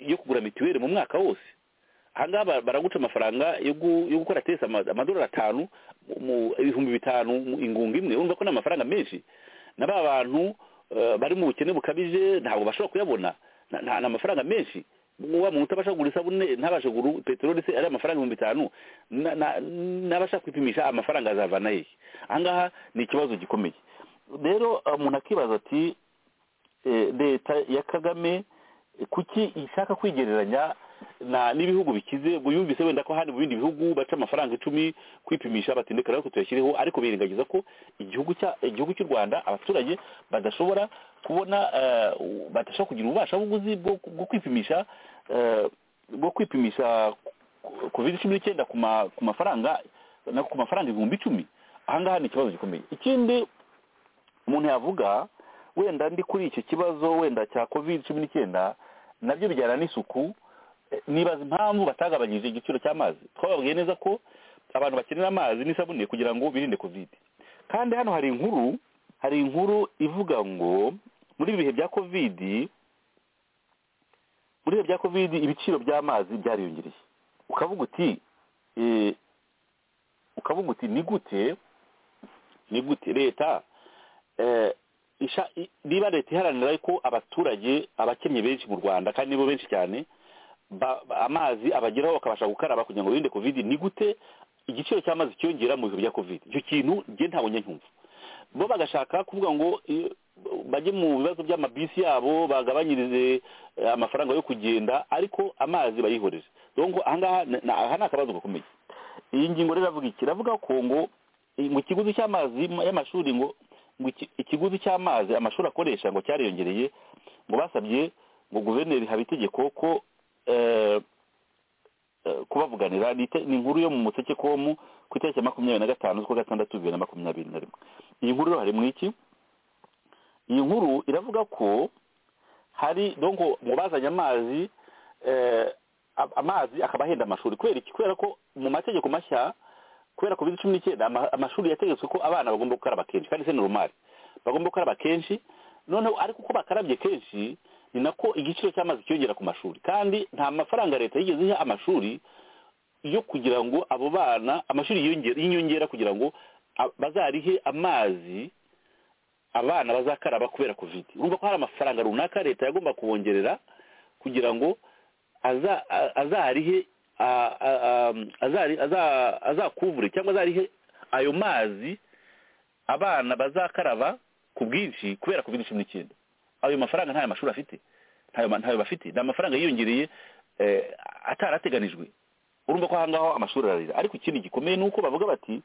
yo kugura mituweli mu mwaka wose ahangaha ba- baraguca amafaranga yo gu- yo gukora tesi ama- amadolari atanu mu ibihumbi bitanu mu ingunga imwe urumva ko ni amafaranga menshi na ba bantu eh, bari mu bukene bukabije ntabwo bashobora kuyabona Na- na- ni amafaranga menshi wa muntu utabasha kugura isabune ntabashe kugura peteroli se ari amafaranga ibihumbi bitanu na- na- n'abasha kwipimisha amafaranga azavana hehe ahangaha ni ikibazo gikomeye rero eh, umuntu akibaza ati eh, leta ya kagame eh, kuki ishaka kwigereranya na n'ibihugu bikize ngo yumvise wenda ko handi mu bindi bihugu baca amafaranga icumi kwipimisha batindeka rero tuyashyireho ariko birengagiza ko igihugu cya igihugu cy'u rwanda abaturage badashobora kubona eh, u- badashobora kugira ububasha buguzi bwo bwo kwipimisha eh, bwo kwipimisha covid cumi n'icyenda ku ma- ku mafaranga na ku mafaranga ibihumbi icumi ahangaha ni ikibazo gikomeye ikindi umuntu yavuga wenda ndi kuri icyo kibazo wenda cya covid cumi n'icyenda nabyo bijyana n'isuku eh, nibaza impamvu batagabanyije igiciro cy'amazi twababwiye neza ko abantu bakenera amazi n'isabune kugira ngo birinde covid kandi hano hari inkuru hari inkuru ivuga ngo muri ibi bihe bya covid muri ibihe bya covid ibiciro by'amazi byariyongereye ukavuga uti eh, ukavuga uti ni gute ni gute leta eh, isha- i- niba leta iharanira ko abaturage abakennye benshi mu rwanda kandi nibo benshi cyane ba- ba- amazi abageraho bakabasha gukaraba kugira ngo birinde covid ni gute igiciro cy'amazi cyiyongera mu bihe bya covid icyo kintu njye ntabwo njye nkumva bo bagashaka kuvuga ngo eh, bajye mu bibazo by'amabisi yabo bagabanyirize eh, amafaranga yo kugenda ariko amazi bayihoreze donc ahangaha na- na- aha ni akabazo gakomeye iyi ngingo rero iravuga iki iravuga ko ngo eh, ngo ikiguzi cy'amazi ma- y'amashuri ngo ngo iki- ikiguzi cy'amazi amashuri akoresha ngo cyariyongereye ngo basabye ngo guverineri habitegeko ko eh, eh, kubavuganira ni ite- ni inkuru yo mu museke komu ku itariki ya makumyabiri na gatanu z'ukwa gatandatu bibiri na makumyabiri na rimwe iyi nkuru rero harimo iki iyi nkuru iravuga ko hari donc ngo bazanye amazi eh, a- amazi akaba ahenda amashuri kubera iki kubera ko mu mategeko mashya kubera covid cumi n'icyenda ama- amashuri yategetswe ko abana bagomba gukaraba kenshi kandi se ni normal bagomba gukaraba kenshi noneho ariko uko bakarabye kenshi ni nako igiciro cy'amazi cyiyongera ku mashuri kandi nta mafaranga leta yigeze iha amashuri yo kugira ngo abo bana amashuri yiyongera- y'inyongera kugira ngo a- bazarihe amazi abana bazakaraba kubera covid urumva ko hari amafaranga runaka leta yagomba kubongerera kugira ngo aza- a- azarihe a- a- a- azari- aza- azakuvure cyangwa azarihe ayo mazi abana bazakaraba ku bwinshi kubera covid cumi n'icyenda ayo mafaranga ntayo mashuri afite ntayo ma- ntayo bafite ni amafaranga yiyongereye eh, atarateganijwe urumva ko ahangaho amashuri ararira ariko ikindi gikomeye ni uko bavuga bati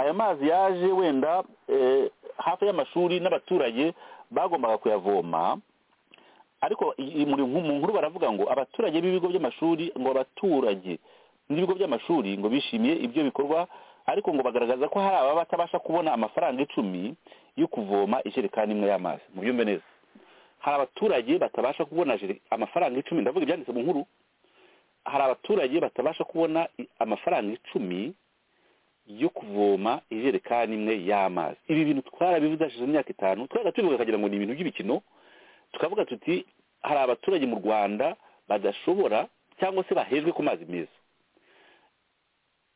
aya mazi yaje wenda eh, hafi y'amashuri n'abaturage bagombaga kuyavoma ariko i- i- muri nku- mu nkuru baravuga ngo abaturage b'ibigo by'amashuri ngo abaturage n'ibigo by'amashuri ngo bishimiye ibyo bikorwa ariko ngo bagaragaza ko hari ababa batabasha kubona amafaranga icumi yo kuvoma ijerekani imwe y'amazi mu byumve neza hari abaturage batabasha kubona jere- amafaranga icumi ndavuga ibyanditse mu nkuru hari abaturage batabasha kubona i- amafaranga icumi yo kuvoma ijerekani imwe y'amazi ibi bintu twarabivuze hashize imyaka itanu twajya tubivuga tukagira ngo ni ibintu by'ibikino tukavuga tuti hari abaturage mu rwanda badashobora cyangwa se bahejwe ku mazi meza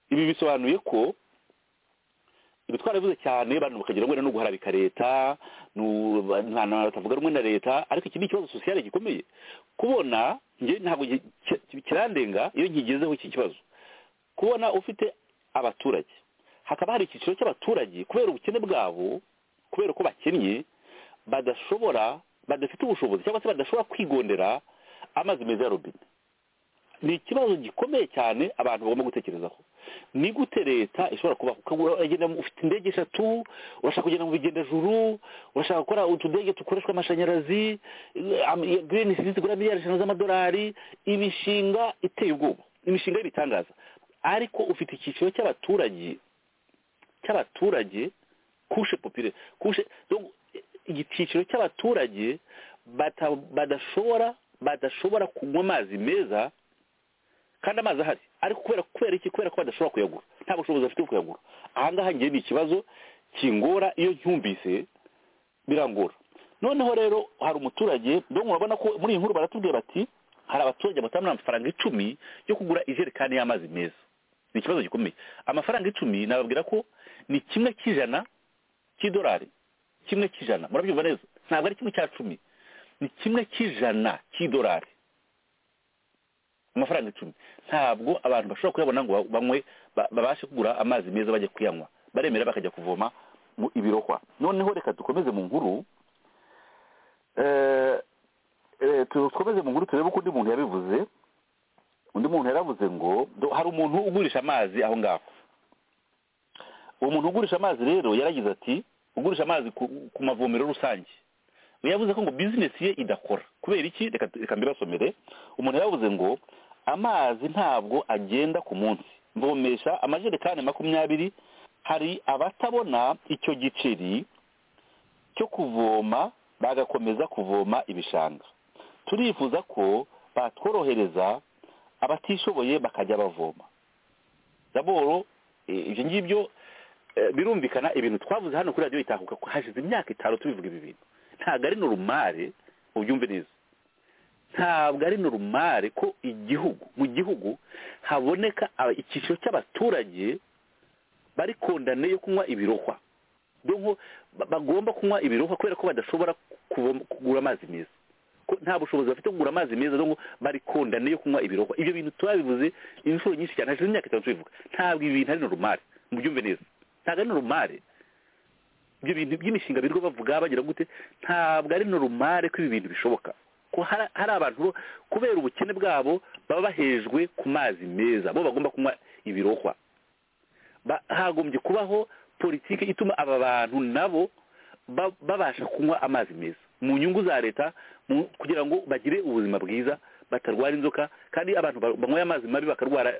ibi bisobanuye ko ibi twarabivuze cyane abantu bakagira ngo ni uguharabika leta abantu batavuga rumwe na leta ariko iki ni ikibazo sosiyale gikomeye kubona njye ntabwo kirandenga iyo nkigezeho iki kibazo kubona ufite abaturage hakaba hari icyiciro cy'abaturage kubera ubukene bwabo kubera ko bakennye badashobora badafite ubushobozi cyangwa se badashobora kwigondera amazi meza ya robine ni ikibazo gikomeye cyane abantu bagomba gutekerezaho ni gute leta ishobora kubaho uragenda ufite indege eshatu urashaka kugenda mu bigendajuru urashaka gukora utudege dukoreshwa amashanyarazi girini serivisi zigura miliyari eshanu z'amadolari imishinga iteye ubwoba imishinga y'ibitangaza ariko ufite icyiciro cy'abaturage cy'abaturage kushe popire kushe icyiciro cy'abaturage badashobora badashobora kunywa amazi meza kandi amazi ahari ariko kubera kubera iki kubera ko badashobora kuyagura nta bushobozi bafite bwo kuyagura ahangaha ngiye ni ikibazo kingora iyo ncyumvise birangora noneho rero hari umuturage dore murabona ko muri iyi nkuru baratubwira bati hari abaturage batanga amafaranga icumi yo kugura ijerekani y'amazi meza ni ikibazo gikomeye amafaranga icumi nababwira ko ni kimwe cy'ijana cy'idolari kimwe cy'ijana murabyumva neza ntabwo ari kimwe cya cumi ni kimwe cy'ijana cy'idolari amafaranga icumi ntabwo abantu bashobora kuyabona ngo banywe babashe kugura amazi meza bajya kuyanywa baremera bakajya kuvoma mu ibirohwa noneho reka dukomeze mu nkuru dukomeze mu nkuru turebe ko undi muntu yabivuze undi muntu yaravuze ngo hari umuntu ugurisha amazi aho ngaho uwo muntu ugurisha amazi rero yaragize ati ugurisha amazi ku mavomero rusange yavuze ko ngo bizinesi ye idakora kubera iki reka mbibasomere umuntu yaravuze ngo amazi ntabwo agenda ku munsi mvomesha amajerekani makumyabiri hari abatabona icyo giceri cyo kuvoma bagakomeza kuvoma ibishanga turifuza ko batworohereza abatishoboye bakajya bavoma daboro ibyo ngibyo birumvikana ibintu twavuze hano kuri radiyo itahuka ko hashize imyaka itanu tubivuga ibi bintu ntabwo ari norumare ubyumve neza ntabwo ari norumare ko igihugu mu gihugu haboneka icyiciro cy'abaturage bari kondane yo kunywa ibirohwa bagomba kunywa ibirohwa kubera ko badashobora kugura amazi meza nta bushobozi bafite kugura amazi meza bari kondane yo kunywa ibirohwa ibyo bintu turabivuze inshuro nyinshi cyane hashize imyaka itanu tubivuga ntabwo ibi bintu ari norumare mubyumve neza ntabwo ari norumare ibyo bintu by'imishinga birirwa bavuga bagira gute ntabwo ari norumare ko ibi bintu bishoboka ko hari abantu kubera ubukene bwabo baba bahejwe ku mazi meza bo bagomba kunywa ibirohwa hagombye kubaho politiki ituma aba bantu nabo babasha kunywa amazi meza mu nyungu za leta kugira ngo bagire ubuzima bwiza batarwara inzoka kandi abantu banyweye amazi mabi bakarwara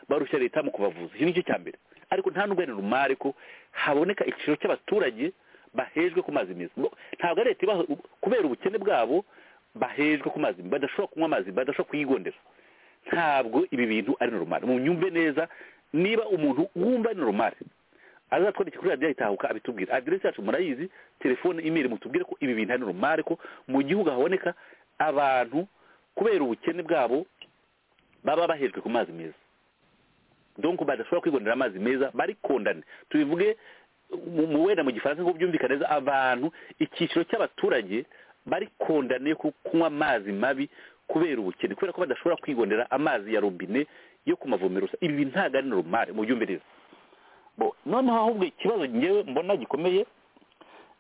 barushya leta mu kubavuza iki nicyo cya mbere ariko nta n'ubwo ari rumare ko haboneka igiciro cy'abaturage bahejwe ku mazi meza ntabwo leta kubera ubukene bwabo bahejwe ku mazi badashobora kunywa amazi badashobora kuyigondera ntabwo ibi bintu ari normal mu nyumve neza niba umuntu wumva ari normal azatwandike kuri radiyo itahuka abitubwira aderesi yacu murayizi telefone imeri mutubwire ko ibi bintu ari normal ko mu gihugu haboneka abantu kubera ubukene bwabo baba bahejwe ku mazi meza donko badashobora kwigondera amazi meza bari kondane tubivuge mu wenda mu gifaransa ngo byumvikane neza abantu icyiciro cy'abaturage bari kondane kunywa amazi mabi kubera ubukene kubera ko badashobora kwigondera amazi ya robine yo ku mavomero ibi ntabwo ari normal mu byumve neza noneho ahubwo ikibazo ngewe mbona gikomeye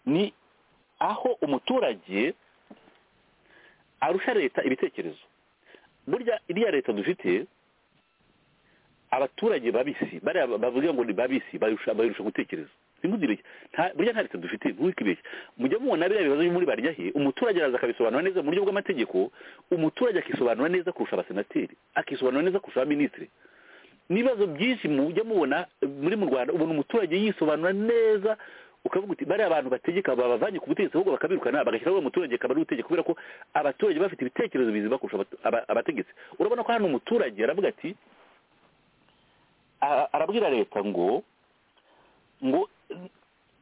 ni aho umuturage arusha leta ibitekerezo burya iriya leta dufite abaturage babisi bariya bavuga ngo ni babisi bayirusha gutekereza burya nta leta dufite ntukibeshye mujya mubona biriya bibazo muri barya he umuturage araza akabisobanura neza mu buryo bw'amategeko umuturage akisobanura neza kurusha abasenateri akisobanura neza kurusha abaminisitiri n'ibibazo byinshi mujya mubona muri mu rwanda ubona umuturage yisobanura neza ukavuga uti bariya abantu bategeka babavanye ku butegetsi ahubwo bakabirukana bagashyiraho umuturage akaba ari utegeka kubera ko abaturage bafite ibitekerezo bizima kurusha abategetsi urabona ko hano umuturage aravuga ati arabwira leta ngo ngo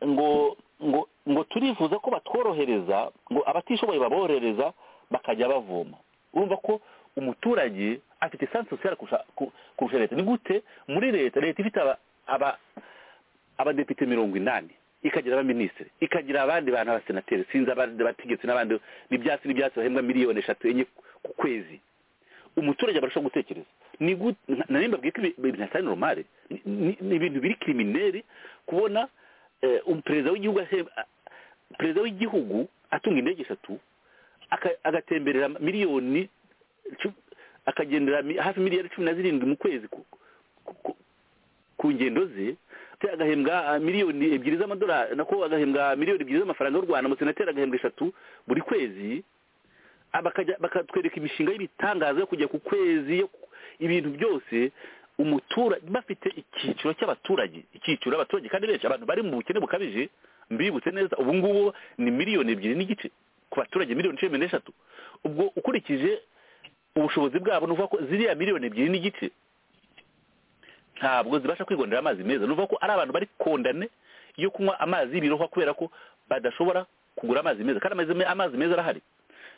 ngo ngo ngo turifuza ko batworohereza ngo abatishoboye baborohereza bakajya bavoma urumva ko umuturage afite sansi sosiyete kurusha leta ni gute muri leta leta ifite aba- aba- abadepite mirongo inani ikagira abaminisitiri ikagira abandi bantu abasenateri sinzi abandi bategetsi n'abandi n'ibyatsi n'ibyatsi bahembwa miliyoni eshatu enye ku kwezi umuturage abarusha gutekereza ni gute na nimba bwite ibintu atari normal Ni- ni ni ibintu biri kirimineri kubona eh, um- perezida w'igihugu ahe- a- perezida w'igihugu atunga indege eshatu aka- agatemberera miliyoni cu- akagendera mi- hafi miliyari cumi na zirindwi mu kwezi ku- ku- ku- ku ngendo ze te agahembwa ah, miliyoni ebyiri z'amadolari nako agahembwa miliyoni ebyiri z'amafaranga y'u rwanda umusenateri agahembwa eshatu buri kwezi bakajya- bakatwereka imishinga y'ibitangaza yo kujya ku kwezi yo ku- ibintu byose umuturage bafite icyiciro cy'abaturage icyiciro abaturage kandi benshi abantu bari mu bukene bukabije mbibutse neza ubu ngubu ni miliyoni ebyiri n'igice ku baturage miliyoni cumi n'eshatu ubwo ukurikije ubushobozi bwabo ni ukuvuga ko ziriya miliyoni ebyiri n'igice ntabwo zibasha kwigondera amazi meza ni ukuvuga ko ari abantu bari kondane yo kunywa amazi y'ibirohwa kubera ko badashobora kugura amazi meza kandi amazi me- amazi meza arahari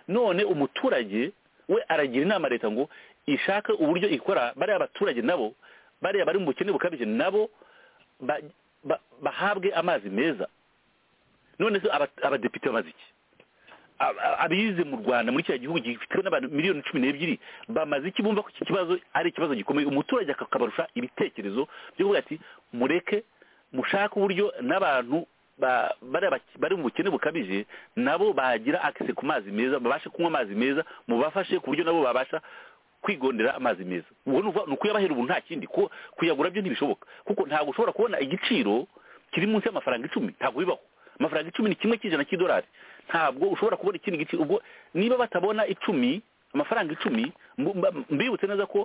none umuturage we aragira inama leta ngo ishake uburyo ikora bariya baturage nabo bariya bari mu bukene bukabije nabo ba- ba- bahabwe amazi meza none se aba- abadepite bamaze iki Ab- ab- abize mu rwanda muri kiriya gihugu gifitwe n'abantu miliyoni cumi n'ebyiri bamaze iki bumva ko iki kibazo ari ikibazo gikomeye umuturage akabarusha ibitekerezo byo kuvuga ati mureke mushake uburyo n'abantu ba- bariya bak- bari mu bukene bukabije nabo bagira akise ku mazi meza babashe kunywa amazi meza mubafashe ku buryo nabo babasha kwigondera amazi meza ubwo ni ukuvuga- ni ukuyabahera ubu nta kindi ku- kuyagura byo ntibishoboka kuko ntabwo ushobora kubona igiciro kiri munsi y'amafaranga icumi ntabwo bibaho amafaranga icumi ni kimwe cy'ijana cy'idolari ntabwo ushobora kubona ikindi giciro ubwo niba batabona icumi amafaranga icumi mbu- mba- mbibutse neza ko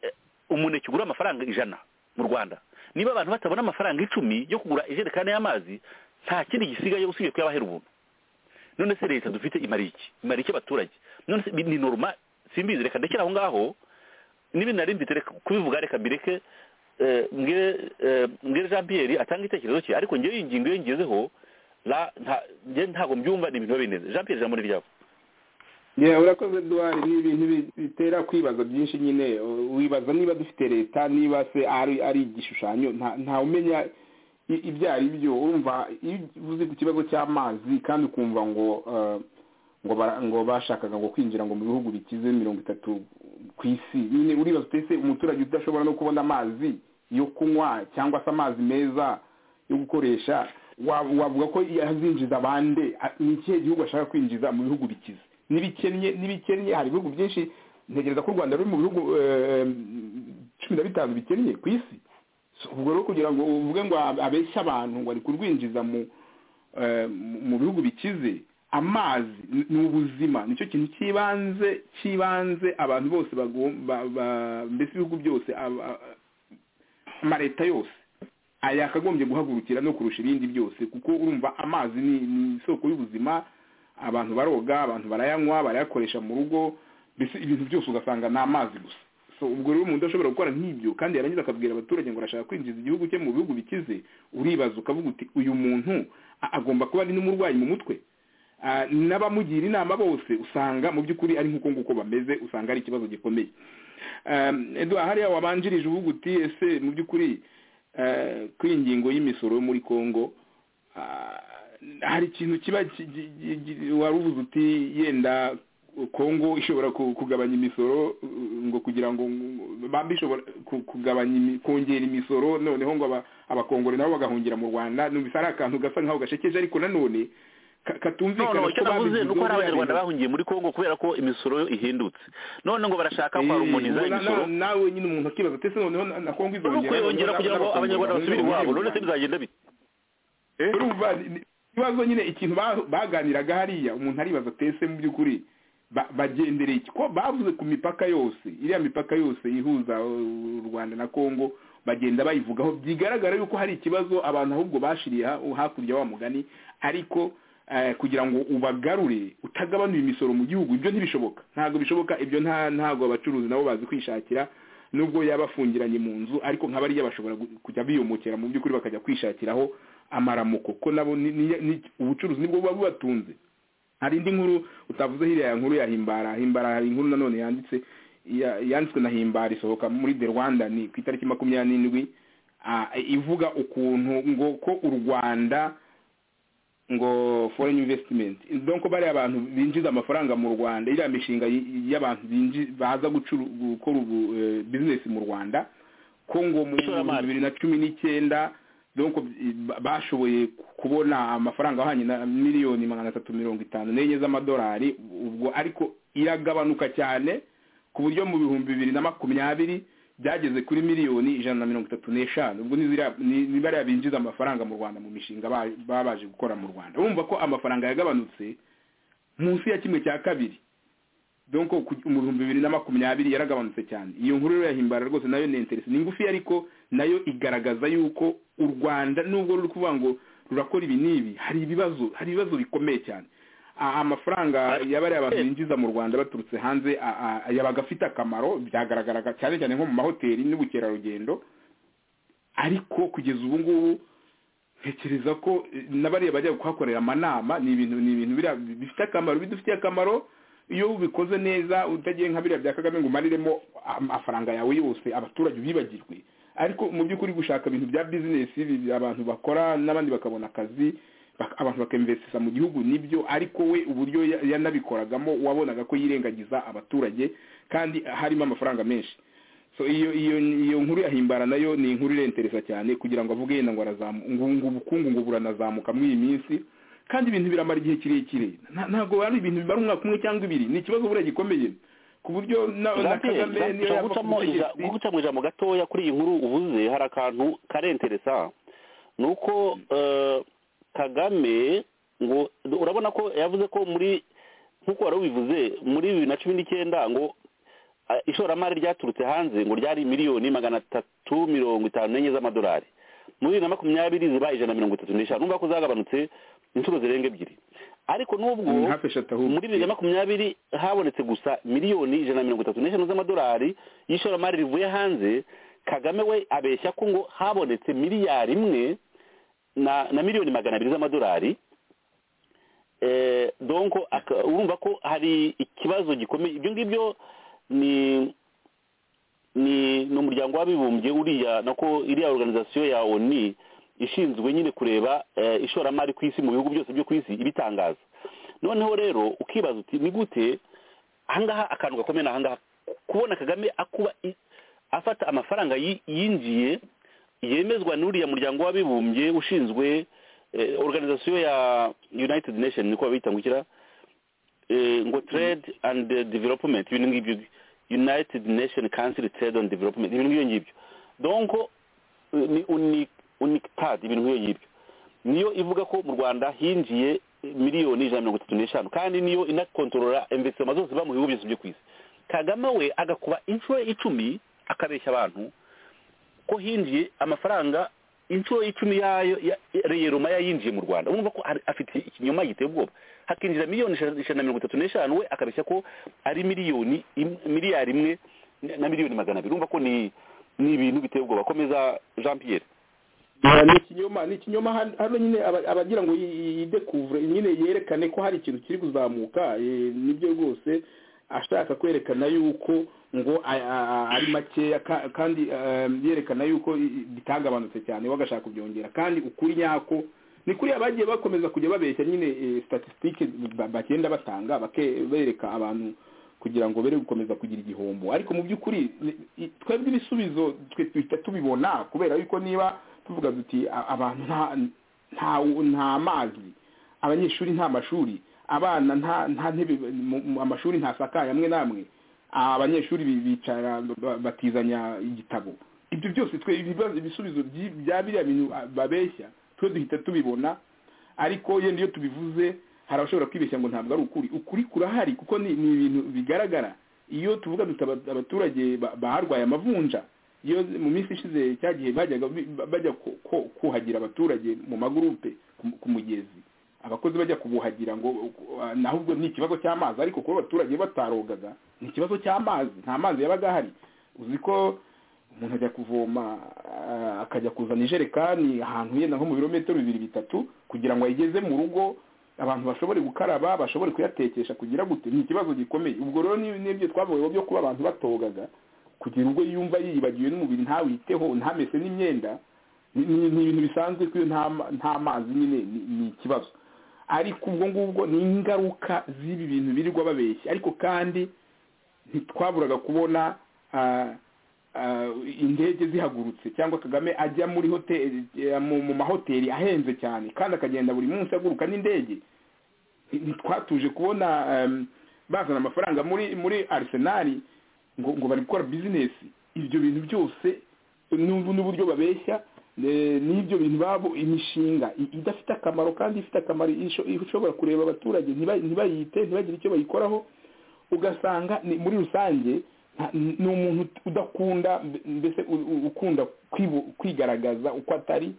eh, umuneke ugura amafaranga ijana mu rwanda niba abantu batabona amafaranga icumi yo kugura ijerekani y'amazi nta kindi gisigaye usibye kuyabahera ubuntu none se leta dufite imara iki imara iki abaturage none se ni normal simbizi reka ndekere aho ngaho niba nari mfite reka kubivuga reka mbireke eh, mbwire eh, mbwire jean pierre atanga igitekerezo cye ariko ngewe iyi ngingo iyo ngezeho la- nta- ngewe ntabwo mbyumva ni ibintu biba bineze jean pierre ijambo ni ryawe yewe urakoze duwari ni ibintu bi- bitera kwibaza byinshi nyine u- wibaza niba dufite leta niba se ari ari igishushanyo nta- ntawe umenya i- ibyo ari byo urumva iyo uvuze ku kibazo cy'amazi kandi ukumva ngo eh, ngo bara- ngo bashakaga ngo kwinjira ngo mu bihugu bikize mirongo itatu ku isi nyine uribaza utese umuturage udashobora no kubona amazi yo kunywa cyangwa se amazi meza yo gukoresha wa- wavuga ko azinjiza abande a- ni ikihe gihugu ashaka kwinjiza mu bihugu bikize n'ibikennye n'ibikennye hari ibihugu byinshi ntegereza ko u rwanda ruri mu bihugu eh, cumi na bitanu bikennye ku isi So, ubwo rero kugira ngo uvuge ngo ab- abeshye abantu ngo ari kurwinjiza mu eh, mu- mu bihugu bikize amazi ni- ni ubuzima nicyo kintu cy'ibanze cy'ibanze abantu bose bagom- ba- ba- mbese ibihugu byose aba- a- amaleta yose aya akagombye guhagurukira no kurusha ibindi byose kuko urumva amazi ni ni isoko y'ubuzima abantu baroga abantu barayanywa barayakoresha mu rugo mbese ibintu byose ugasanga ni amazi gusa so ubwo rero umuntu ashobora gukora nk'ibyo kandi yarangiza akabwira abaturage ngo arashaka kwinjiza igihugu cye mu bihugu bikize uribaza ukavuga uti uyu muntu a- agomba kuba ari n'umurwayi mu mutwe Ah, n'abamugira inama bose usanga mu by'ukuri ari nk'uko nguko bameze usanga ari ikibazo gikomeye Um, Edouard hariya wabanjirije uvuga uti ese mu by'ukuri eh, kuri ingingo y'imisoro yo muri congo ah, hari ikintu kiba ki- gi- gi- gi- wari uvuze uti yenda congo ishobora ku- kugabanya imisoro uh, ngo kugira ngo bambi ishobora ku- kugabanya imi- kongera imisoro noneho ngo aba- abakongore nabo bagahungira mu rwanda numvise ari akantu gasa nkaho gashekeje ariko nanone ka- katumvikana noneho icyo ko navuze babivuze ni uko hari biriya abanyarwanda bintu. bahungiye muri kongo kubera ko imisoro yo ihindutse none ngo barashaka Eh, kwarumoniza ubwo na- imisoro na- nawe nyine umuntu akibaza ese noneho na- na kongo no izongera kuyongera na- kugira ngo n'abakongomani abanyarwanda basubire bazongera iwabo none se bazongera. bizagenda bite Eh, urumva ni- ikibazo nyine ikintu ba- baganiraga hariya umuntu aribaza ati ese mu by'ukuri ba- bagendereye iki ko bavuze ku mipaka yose iriya mipaka yose ihuza uh, u rwanda na kongo bagenda bayivugaho bigaragara yuko hari ikibazo abantu ahubwo bashiriye ha- hakurya wa mugani ariko eh, kugira ngo ubagarure utagabanuye imisoro mu gihugu ibyo ntibishoboka ntabwo bishoboka ibyo nta ntabwo abacuruzi nabo bazi kwishakira nubwo yaba afungiranye mu nzu ariko nka bariya bashobora gu- kujya biyomokera mu by'ukuri bakajya kwishakiraho amaramuko ko nabo ni- ni- ni- ubucuruzi nibwo buba bubatunze hari indi nkuru utavuze hiriya ya nkuru ya himbara himbara hari inkuru nanone yanditse ya- yanditswe na himbara isohoka muri the rwanda ni ku itariki makumyabiri n'indwi ah, ivuga ukuntu ngo ko u rwanda ngo foreign investment donc bariya abantu binjiza amafaranga mu rwanda iriya mishinga y- y'abantu binji- baza gucuru- gukora ubu eh, business mu rwanda ko ngo mu bihumbi Ishoramari. bibiri na cumi n'icyenda donc ba- bashoboye kubona amafaranga ahwanye na miliyoni magana atatu mirongo itanu n'enye z'amadolari ubwo ariko iragabanuka cyane ku buryo mu bihumbi bibiri na makumyabiri byageze kuri miliyoni ijana na mirongo itatu n'eshanu ubwo ni ziriya- ni- ni bariya binjiza amafaranga mu rwanda mu mishinga ba- baba baje gukora mu rwanda urumva ko amafaranga yagabanutse munsi ya kimwe cya kabiri donc ku- mu bihumbi bibiri na makumyabiri yaragabanutse cyane iyo nkuru rero yahimbara rwose nayo ni interesi ni ngufi ariko nayo igaragaza yuko u rwanda nubwo ruri kuvuga ngo rurakora ibi n'ibi hari ibibazo hari ibibazo bikomeye cyane Ah, amafaranga Ari- yabariya abantu binjiza mu rwanda baturutse hanze ah, ah, yabaga afite akamaro byagaragaraga cyane cyane nko mu mahoteli n'ubukerarugendo ariko kugeza ubu ngubu ntekereza ko eh, n'abariya bajya kuhakorera amanama ni ibintu ni ibintu biriya bifite akamaro bidufitiye akamaro iyo ubikoze neza utagiye nka biriya bya kagame ngo umariremo amafaranga yawe yose abaturage ubibagirwe ariko mu by'ukuri gushaka ibintu bya bizinesi ibi abantu bakora n'abandi bakabona akazi bak- abantu bakemvesisa mu gihugu nibyo ariko we uburyo ya- yanabikoragamo wabonaga ko yirengagiza abaturage kandi harimo amafaranga menshi so iyo iyo iyo nkuru yahimbara nayo ni inkuru irentereza cyane kugira ngo avuge yenda ngo arazamu- ngo ngo ubukungu ngo buranazamuka muri iyi minsi kandi ibintu biramara igihe kirekire Nta- ntabwo ari ibintu bimara umwaka umwe cyangwa ibiri ni ikibazo buriya gikomeye ku buryo na na Gabriel, kagame nshobora niyo yava ku gucamo ija- butegetsi gucamo ijambo gatoya kuri iyi nkuru uvuze hari akantu karenteresa ni uko eh, kagame ngo urabona ko yavuze ko muri nk'uko wari ubivuze muri bibiri na cumi n'icyenda ngo ah, ishoramari ryaturutse hanze ngo ryari miliyoni magana atatu mirongo itanu n'enye z'amadolari muri bibiri na makumyabiri ziba ijana na mirongo itatu n'eshanu numva ko zagabanutse inshuro zirenga ebyiri ariko n'ubwo Ni hafi eshatu ahubwo. muri bibiri na makumyabiri habonetse gusa miliyoni ijana na mirongo itatu n'eshanu z'amadolari y'ishoramari rivuye hanze kagame we abeshya ko ngo habonetse miliyari imwe na na miliyoni magana abiri z'amadolari eh, donc aka- urumva ko hari ikibazo gikomeye ibyo ngibyo ni ni ni umuryango w'abibumbye uriya nako iriya organisation ya oni ishinzwe nyine kureba eh, ishoramari ku isi mu bihugu byose byo ku isi ibitangaza noneho rero ukibaza uti ni gute ahangaha akantu gakomeye ni ahangaha kubona kagame akuba i- afata amafaranga yi- yinjiye yemezwa n'uriya muryango w'abibumbye ushinzwe eh, organisation ya united nation niko babita ngukira eh, ngo trade and eh, development ibintu ngibyo united nation council trade and development ibintu ngibyo ngibyo donc eh, ni uni unictad ibintu nk'iyo ngibyo niyo ivuga ko mu rwanda hinjiye eh, miliyoni ijana na mirongo itatu n'eshanu kandi niyo inakontorora investima zose ziba mu bihugu byose byo ku isi kagame we agakuba inshuro icumi akabeshya abantu ko hinjiye amafaranga inshuro icumi yayo ya- reyeroma yayinjiye mu rwanda urumva ko hari- afite ikinyoma giteye ubwoba hakinjira miliyoni ijana ijana na mirongo itatu n'eshanu we akabeshya ko ari miliyoni im- miliyari imwe na miliyoni magana abiri urumva ko ni ni ibintu biteye ubwoba komeza jean pierre Ah, ni ikinyoma ni ikinyoma hano hano nyine aba- abagira ngo yidekuvure nyine yerekane ko hari ikintu kiri kuzamuka eh, nibyo rwose ashaka kwerekana yuko ngo a- a- a- ari makeya ka- kandi eh, yerekana yuko i- i- bitagabanutse cyane we agashaka kubyongera kandi ukuri nyako ni kuriya bagiye bakomeza kujya babeshya nyine eh, statistique ba- bagenda batanga bake- bereka abantu kugira ngo bere gukomeza kugira igihombo ariko mu by'ukuri ni- i- twebwe ibisubizo twe duhita tubibona kubera yuko niba tuvuga duti "A- abantu nta nta nta mazi abanyeshuri nta mashuri abana nta nta ntebe mu- mu- amashuri ntasakaye amwe n'amwe abanyeshuri bi- bicara ba- batizanya igitabo ibyo byose twe ibibazo- ibisubizo by'i- bya biriya bintu ah, babeshya twe duhita tubibona ariko yenda iyo tubivuze hari abashobora kwibeshya ngo ntabwo ari ukuri ukuri kurahari kuko ni ni ibintu bigaragara iyo tuvuga duta abaturage ba- baharwaye amavunja iyo mu minsi ishize cya gihe bajyaga bi- ba- bajya ku- ku- kuhagira abaturage mu magurupe ku- ku mugezi abakozi bajya kubuhagira ngo uh, naho ubwo ni ikibazo cy'amazi ariko kuba abaturage batarogaga ni ikibazo cy'amazi nta mazi yabaga ahari uzi ko umuntu ajya kuvoma ah, akajya kuzana ijerekani ahantu yenda nko mu birometero bibiri bitatu kugira ngo ayigeze mu rugo abantu bashobore gukaraba bashobore kuyatekesha kugira gute ni ikibazo gikomeye ubwo rero ni- n'ibyo twavuyeho byo kuba abantu batogaga kugira ubwo yumva yibagiwe n'umubiri ntawiteho ntamese n'imyenda ni ni- ni ibintu bisanzwe ko iyo nta ma- nta mazi nyine ni- ni ikibazo ariko ubwo ngubwo ni ingaruka z'ibi bintu birirwa babeshya ariko kandi ntitwaburaga kubona ah, ah, indege zihagurutse cyangwa kagame ajya muri hoteli eh, mu mu mahoteli ahenze cyane kandi akagenda buri munsi aguruka n'indege ntitwatuje kubona em, bazana amafaranga muri muri arsenal ngo ngo bari gukora bizinesi ibyo bintu byose n'ubu n'uburyo babeshya eh, n'ibyo bintu babo imishinga i- idafite akamaro kandi ifite akamaro isho- ishobora kureba abaturage ntiba- ntibayite ntibagire icyo bayikoraho ugasanga ni- muri rusange nta- ni umuntu udakunda mbe- mbese u- u- ukunda kwibu- kwigaragaza uko atari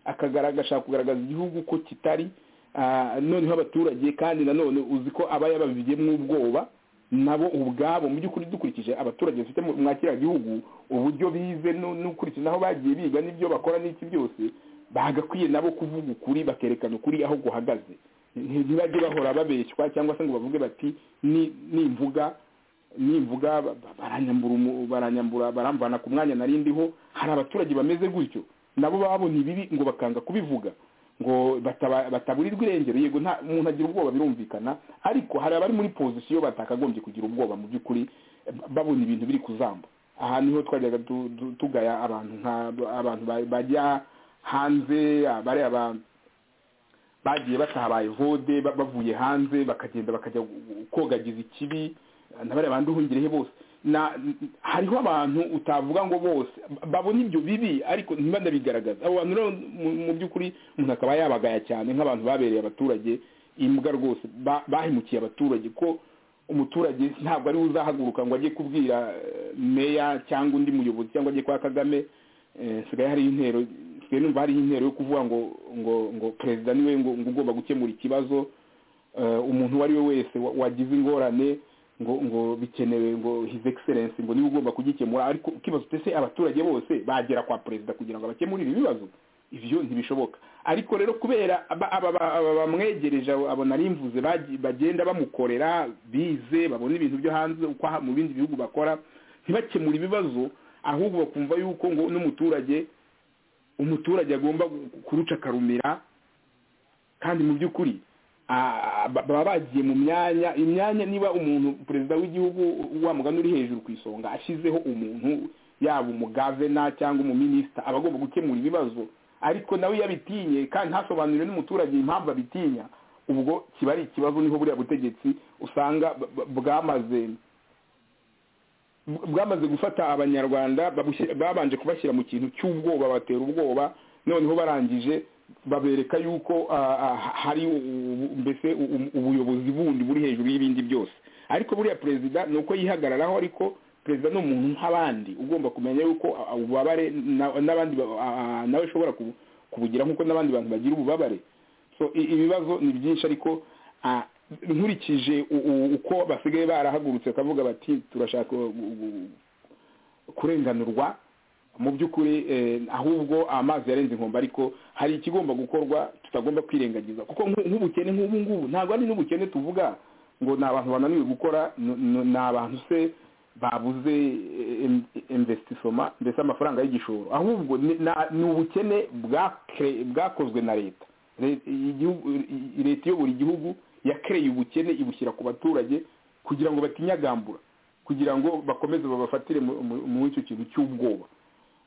akagaragaza agashaka kugaragaza igihugu ko kitari ah, noneho abaturage kandi nanone uzi ko aba yababigiyemo ubwoba nabo ubwabo mu by'ukuri dukurikije abaturage bafite mu mwa kiriya gihugu uburyo bize no- n'ukurikije aho bagiye biga n'ibyo bakora n'iki byose bagakwiye nabo kuvuga ukuri bakerekana ukuri aho guhagaze Nti- ntibajye bahora babeshywa cyangwa se ngo bavuge bati "Ni- nimvuga nimvuga ba- ba- baranyambura umu- baranyambura baramvana ku mwanya narindiho hari abaturage bameze gutyo nabo babona ibibi ngo bakanga kubivuga ngo bataba- bataburirwa irengero yego nta umuntu agira ubwoba birumvikana ariko hari abari muri pozisiyo batakagombye kugira ubwoba mu by'ukuri ba- babona ibintu biri kuzamba aha niho twajyaga tu- tu- tugaya abantu nka abantu ba- bajya hanze abari abantu bagiye batabaye vode ba- bavuye hanze bakagenda bakajya gu- kogagiza ikibi nabariya bandi uhungirehe bose na hariho abantu utavuga ngo bose ba- babona ibyo bibi ariko ntibanabigaragaza abo bantu rero mu- mu by'ukuri umuntu akaba yabagaya cyane nk'abantu babereye abaturage imbwa rwose ba- bahemukiye abaturage ko umuturage ntabwo ari we uzahaguruka ngo ajye kubwira eh, meya cyangwa undi muyobozi cyangwa ajye kwa kagame eh, sigaye hariho intero sigaye numva hariho intero yo kuvuga ngo ngo ngo perezida niwe ngo ngo ugomba gukemura ikibazo eh, umuntu uwo ari we wese wa- wagize ingorane ngo ngo bikenewe ngo his excellence ngo niwe ugomba kugikemura ariko ukibaza uti ese abaturage bose bagera kwa perezida kugira ngo abakemurire ibibazo ibyo ntibishoboka ariko rero kubera aba- aba- aba- aba bamwegereje abo abo nari mvuze bagi- bagenda bamukorera bize babona ibintu byo hanze uko aha- mu bindi bihugu bakora ntibakemure ibibazo ahubwo bakumva yuko ngo n'umuturage umuturage agomba kuruca akarumira kandi mu by'ukuri ah, ba- baba bagiye mu myanya imyanya niba umuntu perezida w'igihugu wa mugani uri hejuru ku isonga ashyizeho umuntu yaba umugavena cyangwa umuminisita aba agomba gukemura ibibazo ariko nawe iyo abitinye kandi ntasobanurire n'umuturage impamvu abitinya ubwo kiba ari ikibazo niho buriya butegetsi usanga b- b- bwamaze bwamaze gufata abanyarwanda babushyira- babanje kubashyira mu kintu cy'ubwoba batera ubwoba noneho barangije babereka yuko ah, ah, hari ubu- mbese u- ubuyobozi bundi buri hejuru y'ibindi byose ariko buriya perezida ni uko yihagararaho ariko perezida ni umuntu nk'abandi ugomba kumenya yuko ah, ububabare na- n'abandi ba- ah, nawe ushobora kubu- kubugira nk'uko n'abandi bantu bagira ububabare so i- ibibazo ni byinshi ariko ah, nkurikije u- u- uko basigaye barahagurutse bakavuga bati turashaka gu- gu- kurenganurwa mu by'ukuri eh, ahubwo amazi yarenze inkombe ariko hari ikigomba gukorwa tutagomba kwirengagiza kuko nk'u- nk'ubukene nk'ubu ngubu ntabwo ari n'ubukene tuvuga ngo ni abantu bananiwe gukora n- n- ni abantu se babuze eh, em- investisoma mbese amafaranga y'igishoro ahubwo ni na- ni ubukene bwakre- bwakozwe na leta Leta- igihugu- i- leta iyobora igihugu yakereye ubukene ibushyira ku baturage kugira ngo batinyagambura kugira ngo bakomeze babafatire mu- mu- muri icyo kintu cy'ubwoba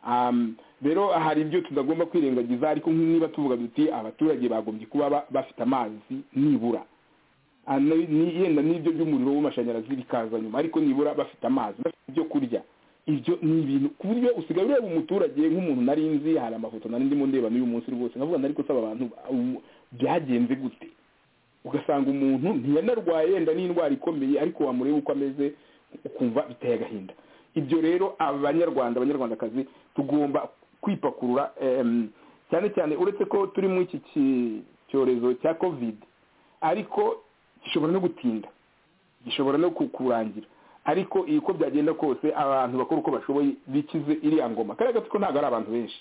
Um, rero hari ibyo tutagomba kwirengagiza ariko niba tuvuga duti abaturage bagombye kuba ba- bafite amazi nibura Ah, ni- ni- yenda n'ibyo by'umuriro w'amashanyarazi bikaza nyuma ariko nibura bafite amazi bafite ibyo kurya ibyo ni ibintu ku buryo usigaye ureba umuturage nk'umuntu nari nzi hari amafoto nari ndimo ndeba n'uyu munsi rwose nkavuga nari gusaba abantu ba- umu- byagenze gute ugasanga umuntu ntiyanarwaye yenda n'indwara ikomeye ariko wamureba uko ameze ukumva biteye agahinda ibyo rero abanyarwanda abanyarwandakazi tugomba kwipakurura em, cyane cyane uretse ko turi muri iki ki- cyorezo cya covid ariko gishobora no gutinda gishobora no ku- kurangira ariko iyi uko byagenda kose abantu bakora uko bashoboye bikize iriya ngoma kariya gatsiko ntabwo ari abantu benshi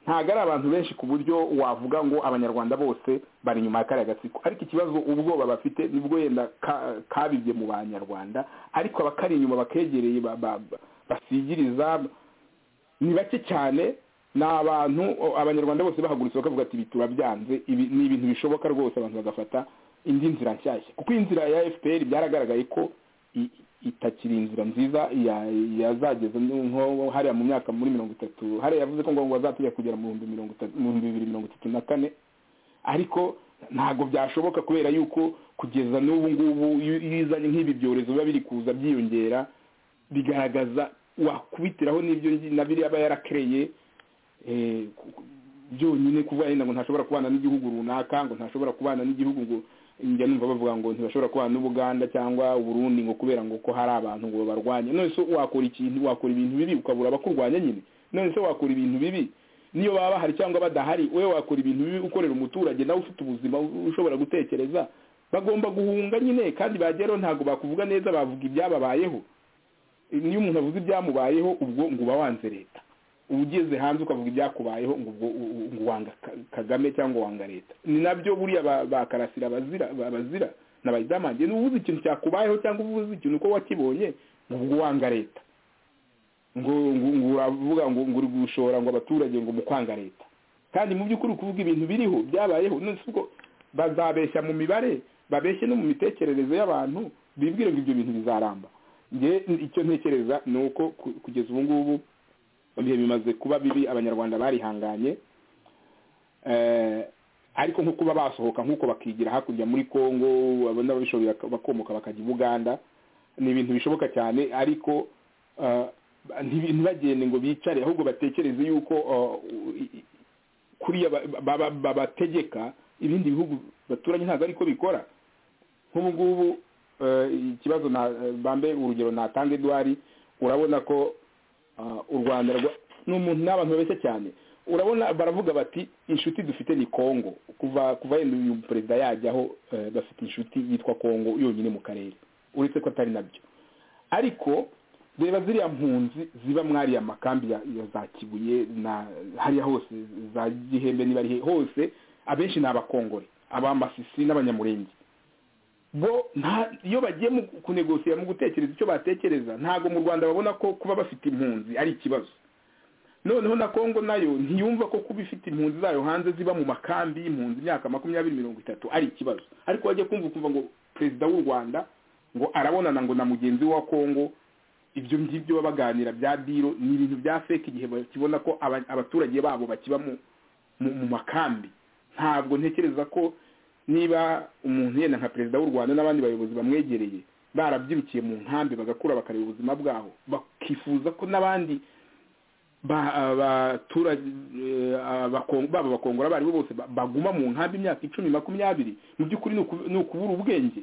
ntabwo ari abantu benshi ku buryo wavuga ngo abanyarwanda bose bari inyuma ya kariya gatsiko ariko ikibazo ubwoba bafite nibwo yenda ka- kabibye mu banyarwanda ariko abakari inyuma bakegereye ba- ba- ba- basigiriza ni bake cyane ni abantu o- abanyarwanda bose bahagurutse bakavuga ati ibi turabyanze ibi ni ibintu bishoboka rwose abantu bagafata indi nzira nshyashya kuko iyi nzira ya fpr byaragaragaye ko i- itakiri inzira nziza ya- yazageza nko hariya mu myaka muri mirongo itatu hariya yavuze ko ngo ngo bazatujya kugera mu bihumbi mirongo itatu mu bihumbi bibiri mirongo itatu na kane ariko ntabwo byashoboka kubera yuko kugeza n'ubu ngubu iyo iyo izanye nk'ibi byorezo biba biri kuza byiyongera bigaragaza wakubitiraho n'ibyo ngi- na biriya aba yarakereye eh, ku- ku- byonyine kuvuga yenda ngo ntashobora kubana n'igihugu runaka ngo ntashobora kubana n'igihugu ngo njya numva bavuga ngo ntibashobora kubana n'ubuganda cyangwa uburundi ngo kubera ngo ko hari abantu ngo babarwanye none se wakora ikintu wakora ibintu bibi ukabura abakurwanya nyine none se wakora ibintu bibi niyo baba bahari cyangwa badahari wowe wakora ibintu bibi ukorera umuturage nawe ufite ubuzima u- ushobora gutekereza bagomba guhunga nyine kandi bageraho ntabwo bakuvuga neza bavuga ibyababayeho niyo umuntu avuze ibyamubayeho ubwo ngo uba wanze leta uba ugeze hanze ukavuga ibyakubayeho ngo ubwo u- u- ngo wanga Ka- kagame cyangba wanga leta ni nabyo buriya ba- ba karasira bazira ba- bazira na bayidamanje niba ubuze ikintu cyakubayeho cyangwa ubuze ikintu uko wakibonye ngo ubwo wanga leta ngo ngo ngo uravuga ngo ngo uri gushora ngo abaturage ngo mu kwanga leta kandi mu by'ukuri uri kuvuga ibintu biriho byabayeho none se ubwo bazabeshya mu mibare babeshye no mu mitekerereze y'abantu bibwire ngo ibyo bintu bizaramba nge icyo ntekereza ni uko ku- kugeza ubu ngubu ibihe bimaze kuba bibi abanyarwanda barihanganye Eh, ariko nko kuba basohoka nk'uko bakigira hakurya muri congo abona babishoboye bak- bakomoka bakajya i buganda ni ibintu bishoboka cyane ariko eh, ntibi- ntibagende ngo bicare ahubwo batekereze yuko eh, i- i- kuriya ba- ba- ba- babategeka ibindi bihugu baturanye ntabwo ariko bikora nk'ubu ngubu eh, ikibazo na eh, bambe urugero natanga edwari urabona ko ah, u rwanda rwa- ni umuntu n'abantu babeshya cyane urabona baravuga bati inshuti dufite ni kongo kuva kuva yenda uyu perezida yajyaho eh, bafite inshuti yitwa kongo yonyine mu karere uretse ko atari nabyo ariko reba ziriya mpunzi ziba mwariya makambi ya, ya za kibuye na hariya hose za gihembe niba ari he hose abenshi ni abakongore abamasisi n'abanyamurenge bo nta iyo bagiye mu kunegosira mu gutekereza icyo batekereza ntabwo mu rwanda babona ko kuba bafite impunzi ari ikibazo noneho na kongo nayo ntiyumva ko kuba ifite impunzi zayo hanze ziba mu makambi y'impunzi imyaka makumyabiri mirongo itatu ari ikibazo ariko wajya kumva ukumva ngo perezida w'u rwanda ngo arabonana ngo na mugenzi we wa kongo ibyo ngibyo baba baganira bya diro ni ibintu bya feke igihe bakibona ko aba- abaturage babo bakiba mu mu mu makambi ntabwo ntekereza ko niba umuntu yenda nka perezida w'u rwanda n'abandi bayobozi bamwegereye barabyirukiye mu nkambi bagakura bakareba ubuzima bwaho bakifuza ko n'abandi ba- abaturage eh, abako- baba abakongora abaribo bose ba- baguma mu nkambi imyaka icumi makumyabiri mu by'ukuri ni uku- ni ukubura ubwenge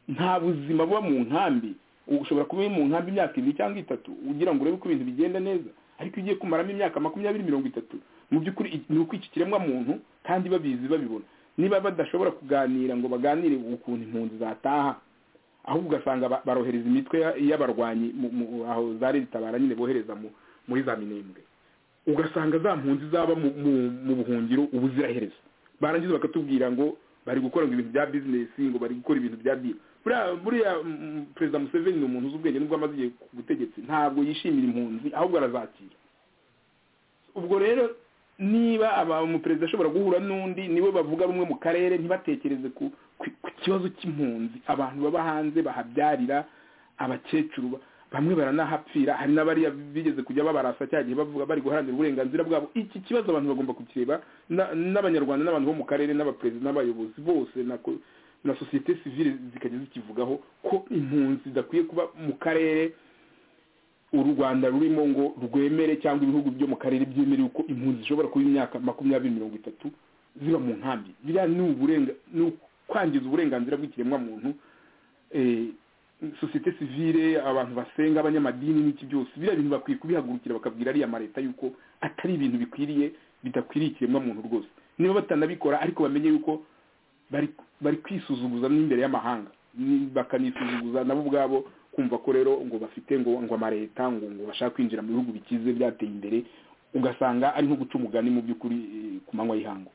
nta buzima buba mu nkambi ushobora kuba uri mu nkambi imyaka ibiri cyangwa itatu ugira ngo urebe ko ibintu bigenda neza ariko iyo ugiye kumaramo imyaka makumyabiri mirongo itatu mu by'ukuri i- ni uko iki kiremwa muntu kandi babizi babibona niba badashobora kuganira ngo baganire ukuntu impunzi zataha ahubwo ugasanga ba- barohereza imitwe ya- y'abarwanyi mu- mu- aho zari zitabara nyine bohereza mu- muri za minembwe ugasanga za mpunzi zaba mu- mu- mu buhungiro ubuziraherezo barangiza bakatubwira ngo bari gukora ngo ibintu bya bizinesi ngo bari gukora ibintu bya dira buriya buriya mm, perezida museveni ni umuntu uzi ubwenge nubwo amaze igihe ku butegetsi ntabwo yishimira impunzi ahubwo arazakira ubwo rero niba aba- umuperezida ashobora guhura n'undi niwe bavuga rumwe mu karere ntibatekereze ku ku- ku kibazo cy'impunzi abantu baba hanze bahabyarira abakecuru ba- bamwe baranahapfira hari n'abariya bigeze kujya babarasa cya gihe bavuga bari guharanira uburenganzira bwabo iki kibazo abantu bagomba kukireba na- n'abanyarwanda n'abantu bo mu karere n'abaperezida n'abayobozi bose na ko- na sosiyete sivile zikajya zikivugaho ko impunzi zidakwiye kuba mu karere u rwanda rurimo ngo rwemere cyangwa ibihugu byo mu karere byemere uko impunzi zishobora kuba imyaka makumyabiri mirongo itatu ziba mu nkambi biriya ni uburenga ni ukwangiza uburenganzira bw'ikiremwamuntu eh, sosiyete sivile abantu basenga abanyamadini n'iki byose biriya bintu bakwiye kubihagurukira bakabwira ariya mareta yuko atari ibintu bikwiriye bidakwiriye ikiremwamuntu rwose niba batanabikora ariko bamenye yuko bari bari kwisuzuguza n'imbere y'amahanga Ni- bakanisuzuguza nabo ubwabo kumva ko rero ngo bafite ngo ngo amaleta ngo ngo bashaka kwinjira mu bihugu bikize byateye imbere ugasanga ari nko guca umugani mu by'ukuri eh, ku manywa y'ihangu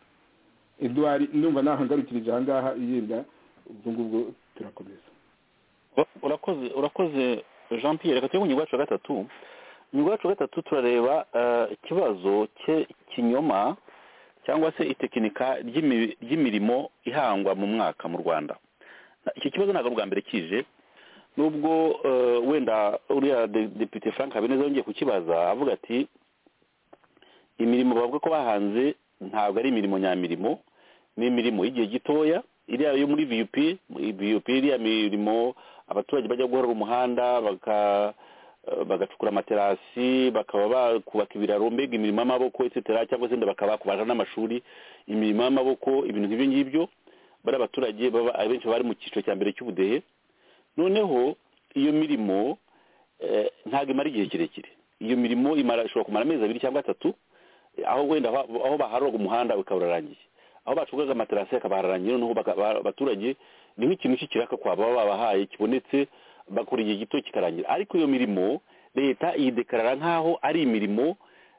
eduwari ndumva nahangarukirije ahangaha yenda ubwo ngubwo turakomeza urakoze urakoze jean pierre reka tujye ku wa gatatu wa gatatu turareba eh, ikibazo cye kinyoma cyangwa se itekinika ry'imi- ry'imirimo ihangwa mu mwaka mu rwanda Na- iki kibazo ntabwo ari ubwa mbere kije nubwo eh, wenda uriya de- depite frank habineza yongeye kukibaza avuga ati imirimo bavuga ko bahanze ntabwo ari imirimo nyamirimo ni imirimo y'igihe gitoya iriya yo muri vup vup iriya mirimo abaturage bajya guhora umuhanda baka- eh, bagacukura amaterasi bakaba bakubaka ibiraro mbega imirimo y'amaboko etc cyangwa se wenda bakaba bakubaja n'amashuri imirimo y'amaboko ibintu nk'ibyo ngibyo bari abaturage baba abenshi bari mu cyiciro cya mbere cy'ubudehe noneho iyo mirimo eh, ntabwo imara igihe kirekire iyo mirimo imara ishobora kumara amezi abiri cyangwa atatu aho wenda aho aho baharuraga umuhanda ukaba urarangiye aho bacungaga amaterasi akaba hararangiye noneho baka- ba- abaturage ni nk'ikintu cy'ikiraka kwa baba babahaye kibonetse bakora igihe gito kikarangira ariko iyo mirimo leta yidekarara nk'aho ari imirimo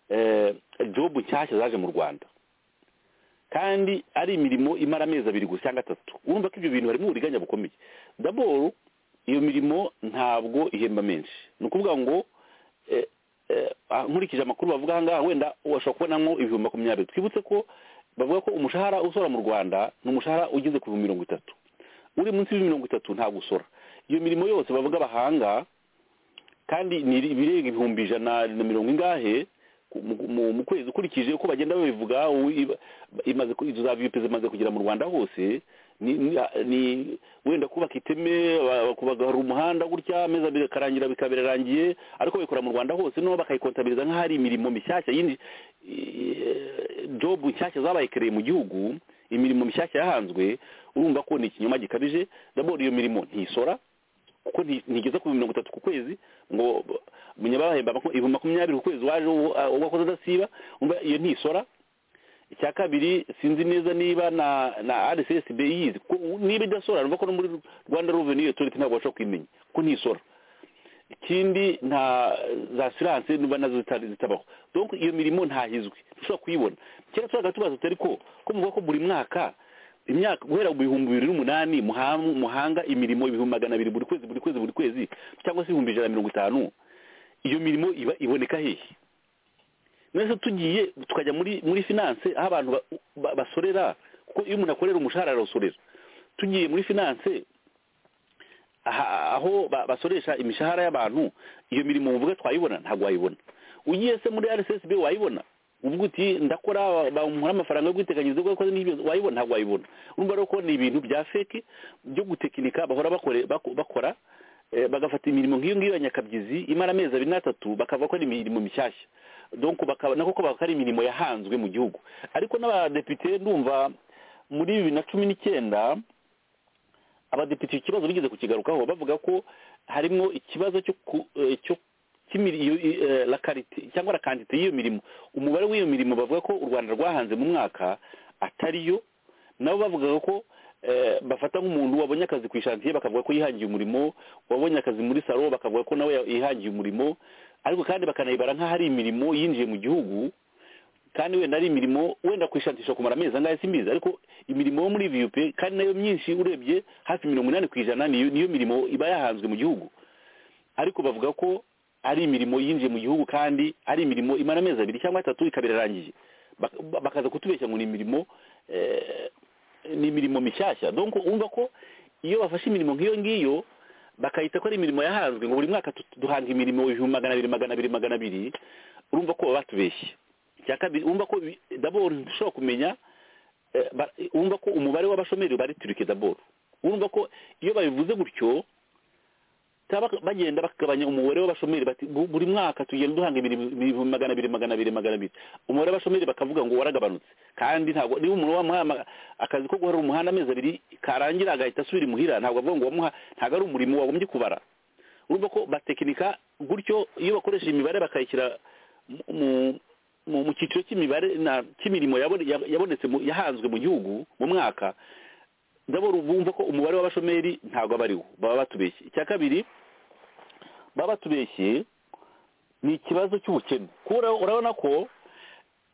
eh, jobu nshyashya zaje mu rwanda kandi ari imirimo imara amezi abiri gusa cyangwa atatu urumva ko ibyo bintu harimo uburiganya bukomeye daboro iyo mirimo ntabwo ihemba menshi ni ukuvuga ngo eh, eh, ah, nkurikije amakuru bavuga ahangaha wenda washobora kubonamo ibihumbi makumyabiri twibutse ko bavuga ko umushahara usora mu rwanda ni umushahara ugeze ku bihumbi mirongo itatu uri munsi y'ibihumbi mirongo itatu ntabwo usora iyo mirimo yose bavuga bahanga kandi ni ibirenga ibihumbi ijana na mirongo ingahe ku- mu- mu- mu kwezi ukurikije uko bagenda babivuga u- iba- imaze ku- izo za VP zimaze kugera mu rwanda hose ni, ni, ni wenda kubaka iteme ba- kubagara umuhanda gutya amezi abiri akarangira bikaba birarangiye ariko babikora mu rwanda hose noneho bakayikontabiriza nk'aho ari imirimo mishyashya yindi eh, job nshyashya zabaye kereye mu gihugu imirimo mishyashya yahanzwe urumva ko ni ikinyoma gikabije daboro iyo mirimo ntisora kuko nti- ntigeze ku mirongo itatu ku kwezi ngo munyabahemba ibihumbi makumyabiri ku kwezi waje uwo- ah, uwakoze adasiba umva iyo ntisora icya kabiri sinzi neza niba na na rssb yizi kuko niba idasora numva ko no muri rwanda revenue authority ntabwo bashobora kuyimenya kuko ntisora ikindi nta za siranse niba nazo zita- zitabaho donc iyo mirimo ntahizwe ntushobora kuyibona kera turaga tubaza tutari ko ko muvuga ko buri mwaka imyaka guhera mu bihumbi bibiri n'umunani muhanga muhanga imirimo ibihumbi magana abiri buri kwezi buri kwezi buri kwezi cyangwa se ibihumbi ijana na mirongo itanu iyo mirimo iba iboneka hehe mwese tugiye tukajya muri muri finance aho abantu ba- ba- basorera kuko iyo umuntu akorera umushahara arasorera tugiye muri finance aha- aho ba- basoresha imishahara y'abantu iyo mirimo muvuga twayibona ntabwo wayibona ugiye se muri rssb wayibona uvuga uti ndakora bamuha amafaranga yo kwiteganyiriza ko yakoze n'ibyo wayibona ntabwo wayibona urumva rero ko ni ibintu bya feki byo gutekinika bahora bakore- bako- bakora eh, bagafata imirimo nk'iyo ngiyo ya nyakabyizi imara amezi abiri n'atatu bakavuga ko ari imirimo mishyashya donc bakaba nako ko bakora imirimo yahanzwe mu gihugu ariko n'abadepite ndumva muri bibiri na cumi n'icyenda abadepite icyo kibazo bigeze kukigarukaho bavuga ko harimo ikibazo cyo ku- eh, cyo cy'imiri- iyo- i- eh, la qualité cyangwa la quantité y'iyo mirimo umubare w'iyo mirimo bavuga ko u rwanda rwahanze mu mwaka atariyo nabo bavugaga ko eh, bafata nk'umuntu wabonye akazi ku ishantiye bakavuga ko yihangiye umurimo wabonye akazi muri salo bakavuga ko nawe yihangiye umurimo ariko kandi bakanayibara nk'aho ari imirimo yinjiye mu gihugu kandi wenda ari imirimo wenda kwishatisha kumara amezi angahe simbizi ariko imirimo yo muri vup kandi nayo myinshi urebye hafi mirongo inani ku ijana niyo niyo mirimo iba yahanzwe mu gihugu ariko bavuga ko ari imirimo yinjiye mu gihugu kandi ari imirimo imara amezi abiri cyangwa atatu ikaba irarangiye Bak- ba- bakaza kutubeshya ngo ni imirimo eh, ni imirimo mishyashya donc urumva ko iyo bafashe imirimo nk'iyo ngiyo bakayita ko ari imirimo yahanzwe ngo buri mwaka tu- duhanga imirimo ibihumbi magana abiri magana abiri magana abiri urumva ko baba batubeshye icya kabiri urumva ko bi- daboro ntushobora kumenya eh, ba- urumva ko umubare w'abashomeri bari turike daboro urumva ko iyo babivuze gutyo cyangwa bak- bagenda bakagabanya umubare w'abashomeri bati "Bu- buri mwaka tugenda duhanga imirimo- ibihumbi magana abiri magana abiri magana abiri umubare w'abashomeri bakavuga ngo waragabanutse kandi ntabwo niba umuntu wamuha ama- akazi ko guharura umuhanda amezi abiri karangira agahita asubira imuhira ntabwo avuga ngo wamuha ntabwo ari umurimo wagombye kubara urumva ko batekinika gutyo iyo bakoresheje imibare bakayishyira mu- mu- mu mu cyiciro cy'imibare na- cy'imirimo yabone- ya- yabonetse mu- yahanzwe mu gihugu mu mwaka ndabona bumva ko umubare w'abashomeri ntabwo aba ariwo baba batubeshye icya kabiri baba batubeshye ni ikibazo cy'ubukene kubera urabona ko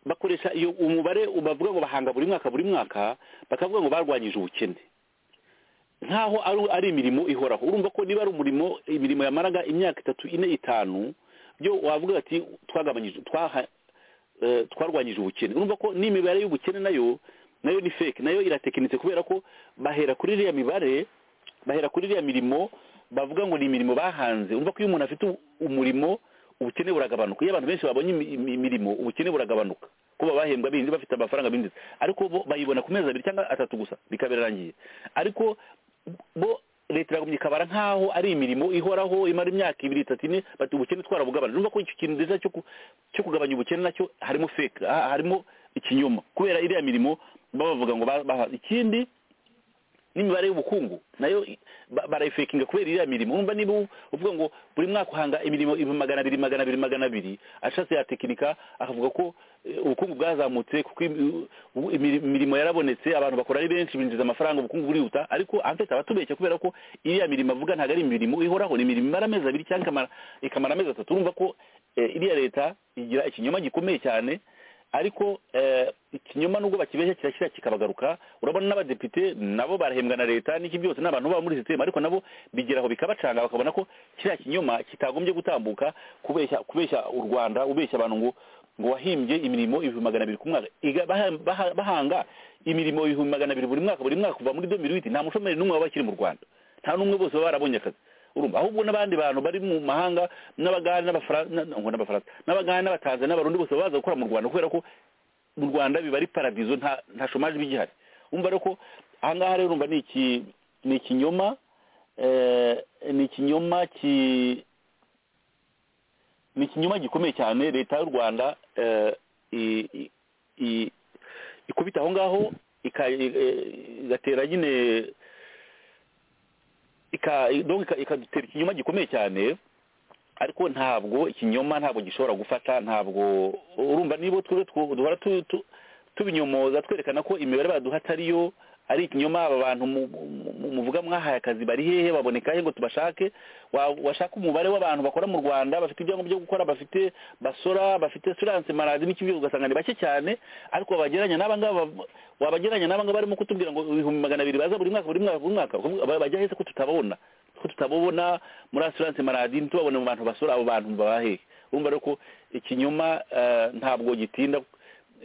bakoresha iyo umubare bavuga ngo bahanga buri mwaka buri mwaka bakavuga ngo barwanyije ubukene nkaho ari- ari imirimo ihoraho urumva ko niba ari umurimo imirimo yamaraga imyaka itatu ine itanu byo wavuga ati twagabanyije twaha- eh, twarwanyije ubukene urumva ko n'imibare y'ubukene nayo nayo ni fake nayo iratekinitse kubera ko bahera kuri iriya mibare bahera kuri iriya mirimo bavuga ngo ni imirimo bahanze urumva ko iyo umuntu afite u- umurimo ubukene buragabanuka iyo abantu benshi babonye imi- imi- imirimo ubukene buragabanuka kuba bahembwa binze bafite amafaranga binjiza ariko bo bayibona ku mezi abiri cyangwa atatu gusa bikabirangiye ariko bo leta iragumye ikabara nk'aho ari imirimo ihoraho imara imyaka ibiri itatu ine bati ubukene twarabugabanya urumva ko icyo kintu nziza cyo ku- cyo kugabanya ubukene nacyo harimo fake ha- harimo ikinyoma kubera iriya mirimo baba bavuga ngo ba- baha ikindi n'imibare y'ubukungu nayo i- ba- barayifekinga kubera iriya mirimo urumva niba u- uvuga ngo buri mwaka uhanga imirimo ibi magana abiri magana abiri magana abiri ashatse yatekinika akavuga ko eh, ubukungu bwazamutse kuko imi- ubu- imiri- imirimo yarabonetse abantu bakora ari benshi binjiza amafaranga ubukungu burihuta ariko amfite abatubeshya kubera ko iriya mirimo avuga ntabwo ari imirimo ihoraho ni imirimo imara amezi abiri cyangwa ikamara- ikamara amezi atatu urumva ko eh, iriya leta igira ikinyoma gikomeye cyane ariko eh, ikinyoma nubwo bakibeshya kirashyira kikabagaruka urabona n'abadepite nabo barahembwa na leta n'iki byose ni abantu baba muri sisiteme ariko nabo bigeraho bikabacanga bakabona ko kiriya kinyoma kitagombye gutambuka kubeshya kubeshya u rwanda ubeshya abantu ngo ngo wahimbye imirimo ibihumbi magana abiri ku mwaka Iga- baha- baha- bahanga imirimo ibihumbi magana abiri buri mwaka buri mwaka kuva muri domiruwiti nta mushomeri n'umwe waba akiri mu rwanda nta n'umwe bose baba barabonye akazi urumva ahubwo n'abandi bantu bari mu mahanga n'abagande n'abafra- na- na- ngo n'abafaransa n'abagande n'abatanzania n'abarundi bose baza gukora mu rwanda kubera ko mu rwanda biba ari paradizo nta nta shomaje iba igihari umva rero ko ahangaha rero urumva ni iki ni ikinyoma eh, ni ikinyoma ki ni ikinyoma gikomeye cyane leta y'u rwanda eh, i- i- i- ikubita aho ngaho ika- i- eh, igatera nyine ika- donc ika- ikadutera ikinyoma gikomeye cyane ariko ntabwo ikinyoma ntabwo gishobora gufata ntabwo urumva niba twe twe- duhora tu- tu- tubinyomoza twerekana ko imibare baduha atariyo ari ikinyoma aba bantu mu- mu- mu- muvuga mwahaye akazi bari hehe baboneka he ngo tubashake Wa- washaka umubare w'abantu bakora mu rwanda bafite ibyangombwa byo gukora bafite basora bafite suranse maradi n'iki byose ugasanga ni bake cyane ariko wabagereranya n'aba ngaba bav- wabagereranya n'aba ngaba barimo kutubwira ngo ibihumbi magana abiri baza buri mwaka buri mwaka buri mwaka Ba- bajya hese ko tutababona ko tutababona muri assurance maladi ntitubabone mu bantu basura abo bantu babahehe urumva rero ko ikinyoma eh, ntabwo gitinda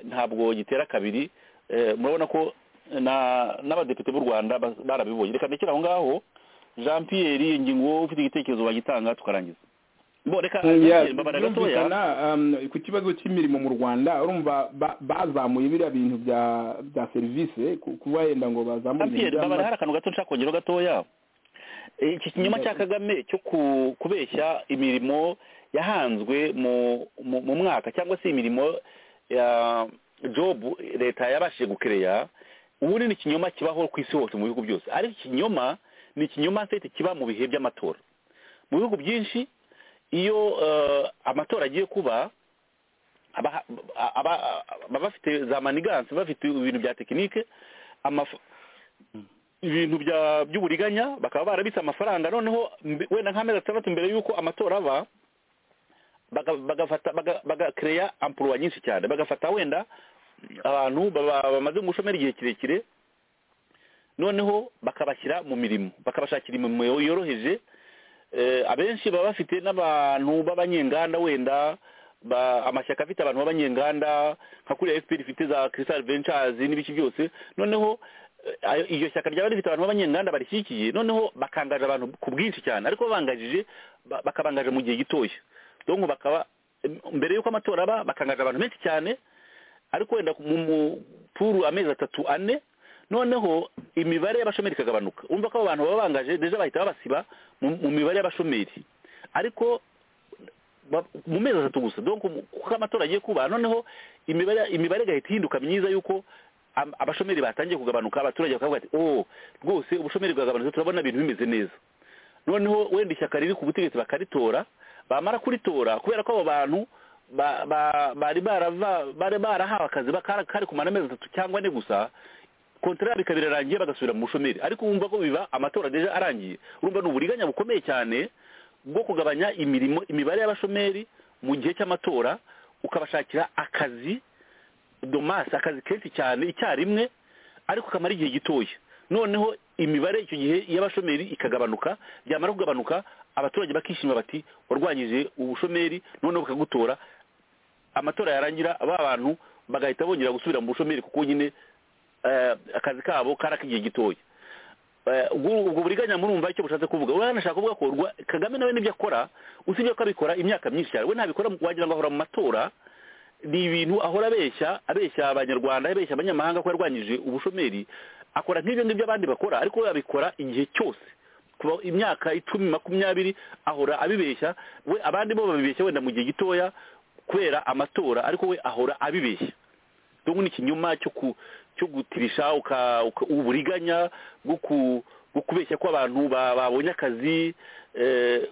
ntabwo gitera kabiri Eh, murabona ko na- n'abadepite b'u rwanda ba- barabibonye reka ndekere aho ngaho jean pierre ngingo ufite igitekerezo wagitanga tukarangiza bo reka Yeah, mbabara gatoya birumvikana, um, ku kibazo cy'imirimo mu rwanda urumva ba- bazamuye biriya bintu bya bya serivisi ku- kuba wenda ngo bazamure ibintu Pierre by'ama- babara hari akantu gato nshaka kongeraho gatoya Eh, iki kinyoma cya kagame cyo ku- kubeshya imirimo yahanzwe mu mu mu mwaka cyangwa se imirimo ya jobu leta yabashije gukereya ubundi ni ikinyoma kibaho ku isi hose mu bihugu byose ariko ikinyoma ni ikinyoma nsete kiba mu bihe by'amatora mu bihugu byinshi iyo eh, amatora agiye kuba aba aba- baba bafite za maniganse bafite ibintu bya tekinike amaf- ibintu bya by'uburiganya bakaba barabitse amafaranga noneho mbe- wenda nk'amezi atandatu mbere y'uko amatora aba baga- bagafata baga- bagakereya ampuruwa nyinshi cyane bagafata wenda abantu baba- bamaze mu bushomeri igihe kirekire noneho bakabashyira mu mirimo bakabashakira imirimo yo- yoroheje Eh, abenshi baba bafite n'abantu b'abanyenganda wenda ba- amashyaka afite abantu b'abanyenganda nka kuriya fpr ifite za crystal ventures n'ibiki byose noneho eh, ayo- iryo shyaka ryaba rifite abantu b'abanyenganda barishyigikiye noneho bakangaje abantu ku bwinshi cyane ariko babangajije ba- bakabangaje mu gihe gitoya donc bakaba em, mbere y'uko amatora aba bakangaje abantu benshi cyane ariko wenda mu mu- puru amezi atatu ane noneho imibare y'abashomeri ikagabanuka urumva ko abo bantu baba bangaje deja bahita babasiba mu mu mibare y'abashomeri ariko ba- mu mezi atatu gusa donc mu- kuko amatora agiye kuba noneho imibare imibare igahita ihinduka myiza y'uko am- abashomeri batangiye kugabanuka abaturage bakavuga ati oh rwose ubushomeri bwagabanutse turabona ibintu bimeze neza noneho wenda ishyaka riri ku butegetsi bakaritora bamara kuritora kubera ko abo bantu ba- ba- bari barava- bari barahawe akazi bakara- kari kumara amezi atatu cyangwa ane gusa kontrari ikaba irarangiye bagasubira mu bushomeri ariko wumva ko biba amatora deja arangiye urumva ni uburiganya bukomeye cyane bwo kugabanya imirimo imibare y'abashomeri mu gihe cy'amatora ukabashakira akazi domasi akazi kenshi cyane icyarimwe ariko kamara igihe gitoya noneho imibare icyo gihe y'abashomeri ikagabanuka byamara kugabanuka abaturage bakishima bati warwanyije ubushomeri noneho bakagutora amatora yarangira ba bantu bagahita bongera gusubira mu bushomeri kuko nyine eh, akazi kabo kari ak'igihe gitoya Eh, ubwo ubwo buriganya murumva icyo bushatse kuvuga we hanashaka kuvuga ko rwa- kagame nawe n'ibyo akora usibye ko abikora imyaka myinshi cyane we ntabikora wagira ngo ahora mu matora ni ibintu ahora abeshya abeshya abanyarwanda abeshya abanyamahanga ko yarwanyije ubushomeri akora nk'ibyo ngibyo abandi bakora ariko we abikora igihe cyose kuva imyaka icumi makumyabiri ahora abibeshya we abandi bo babibeshya wenda mu gihe gitoya kubera amatora ariko we ahora abibeshya dongo ni ikinyoma cyo ku cyo gutirisha uka- uka- uburiganya bwo ku- bwo kubeshya ko abantu ba- babonye akazi eh,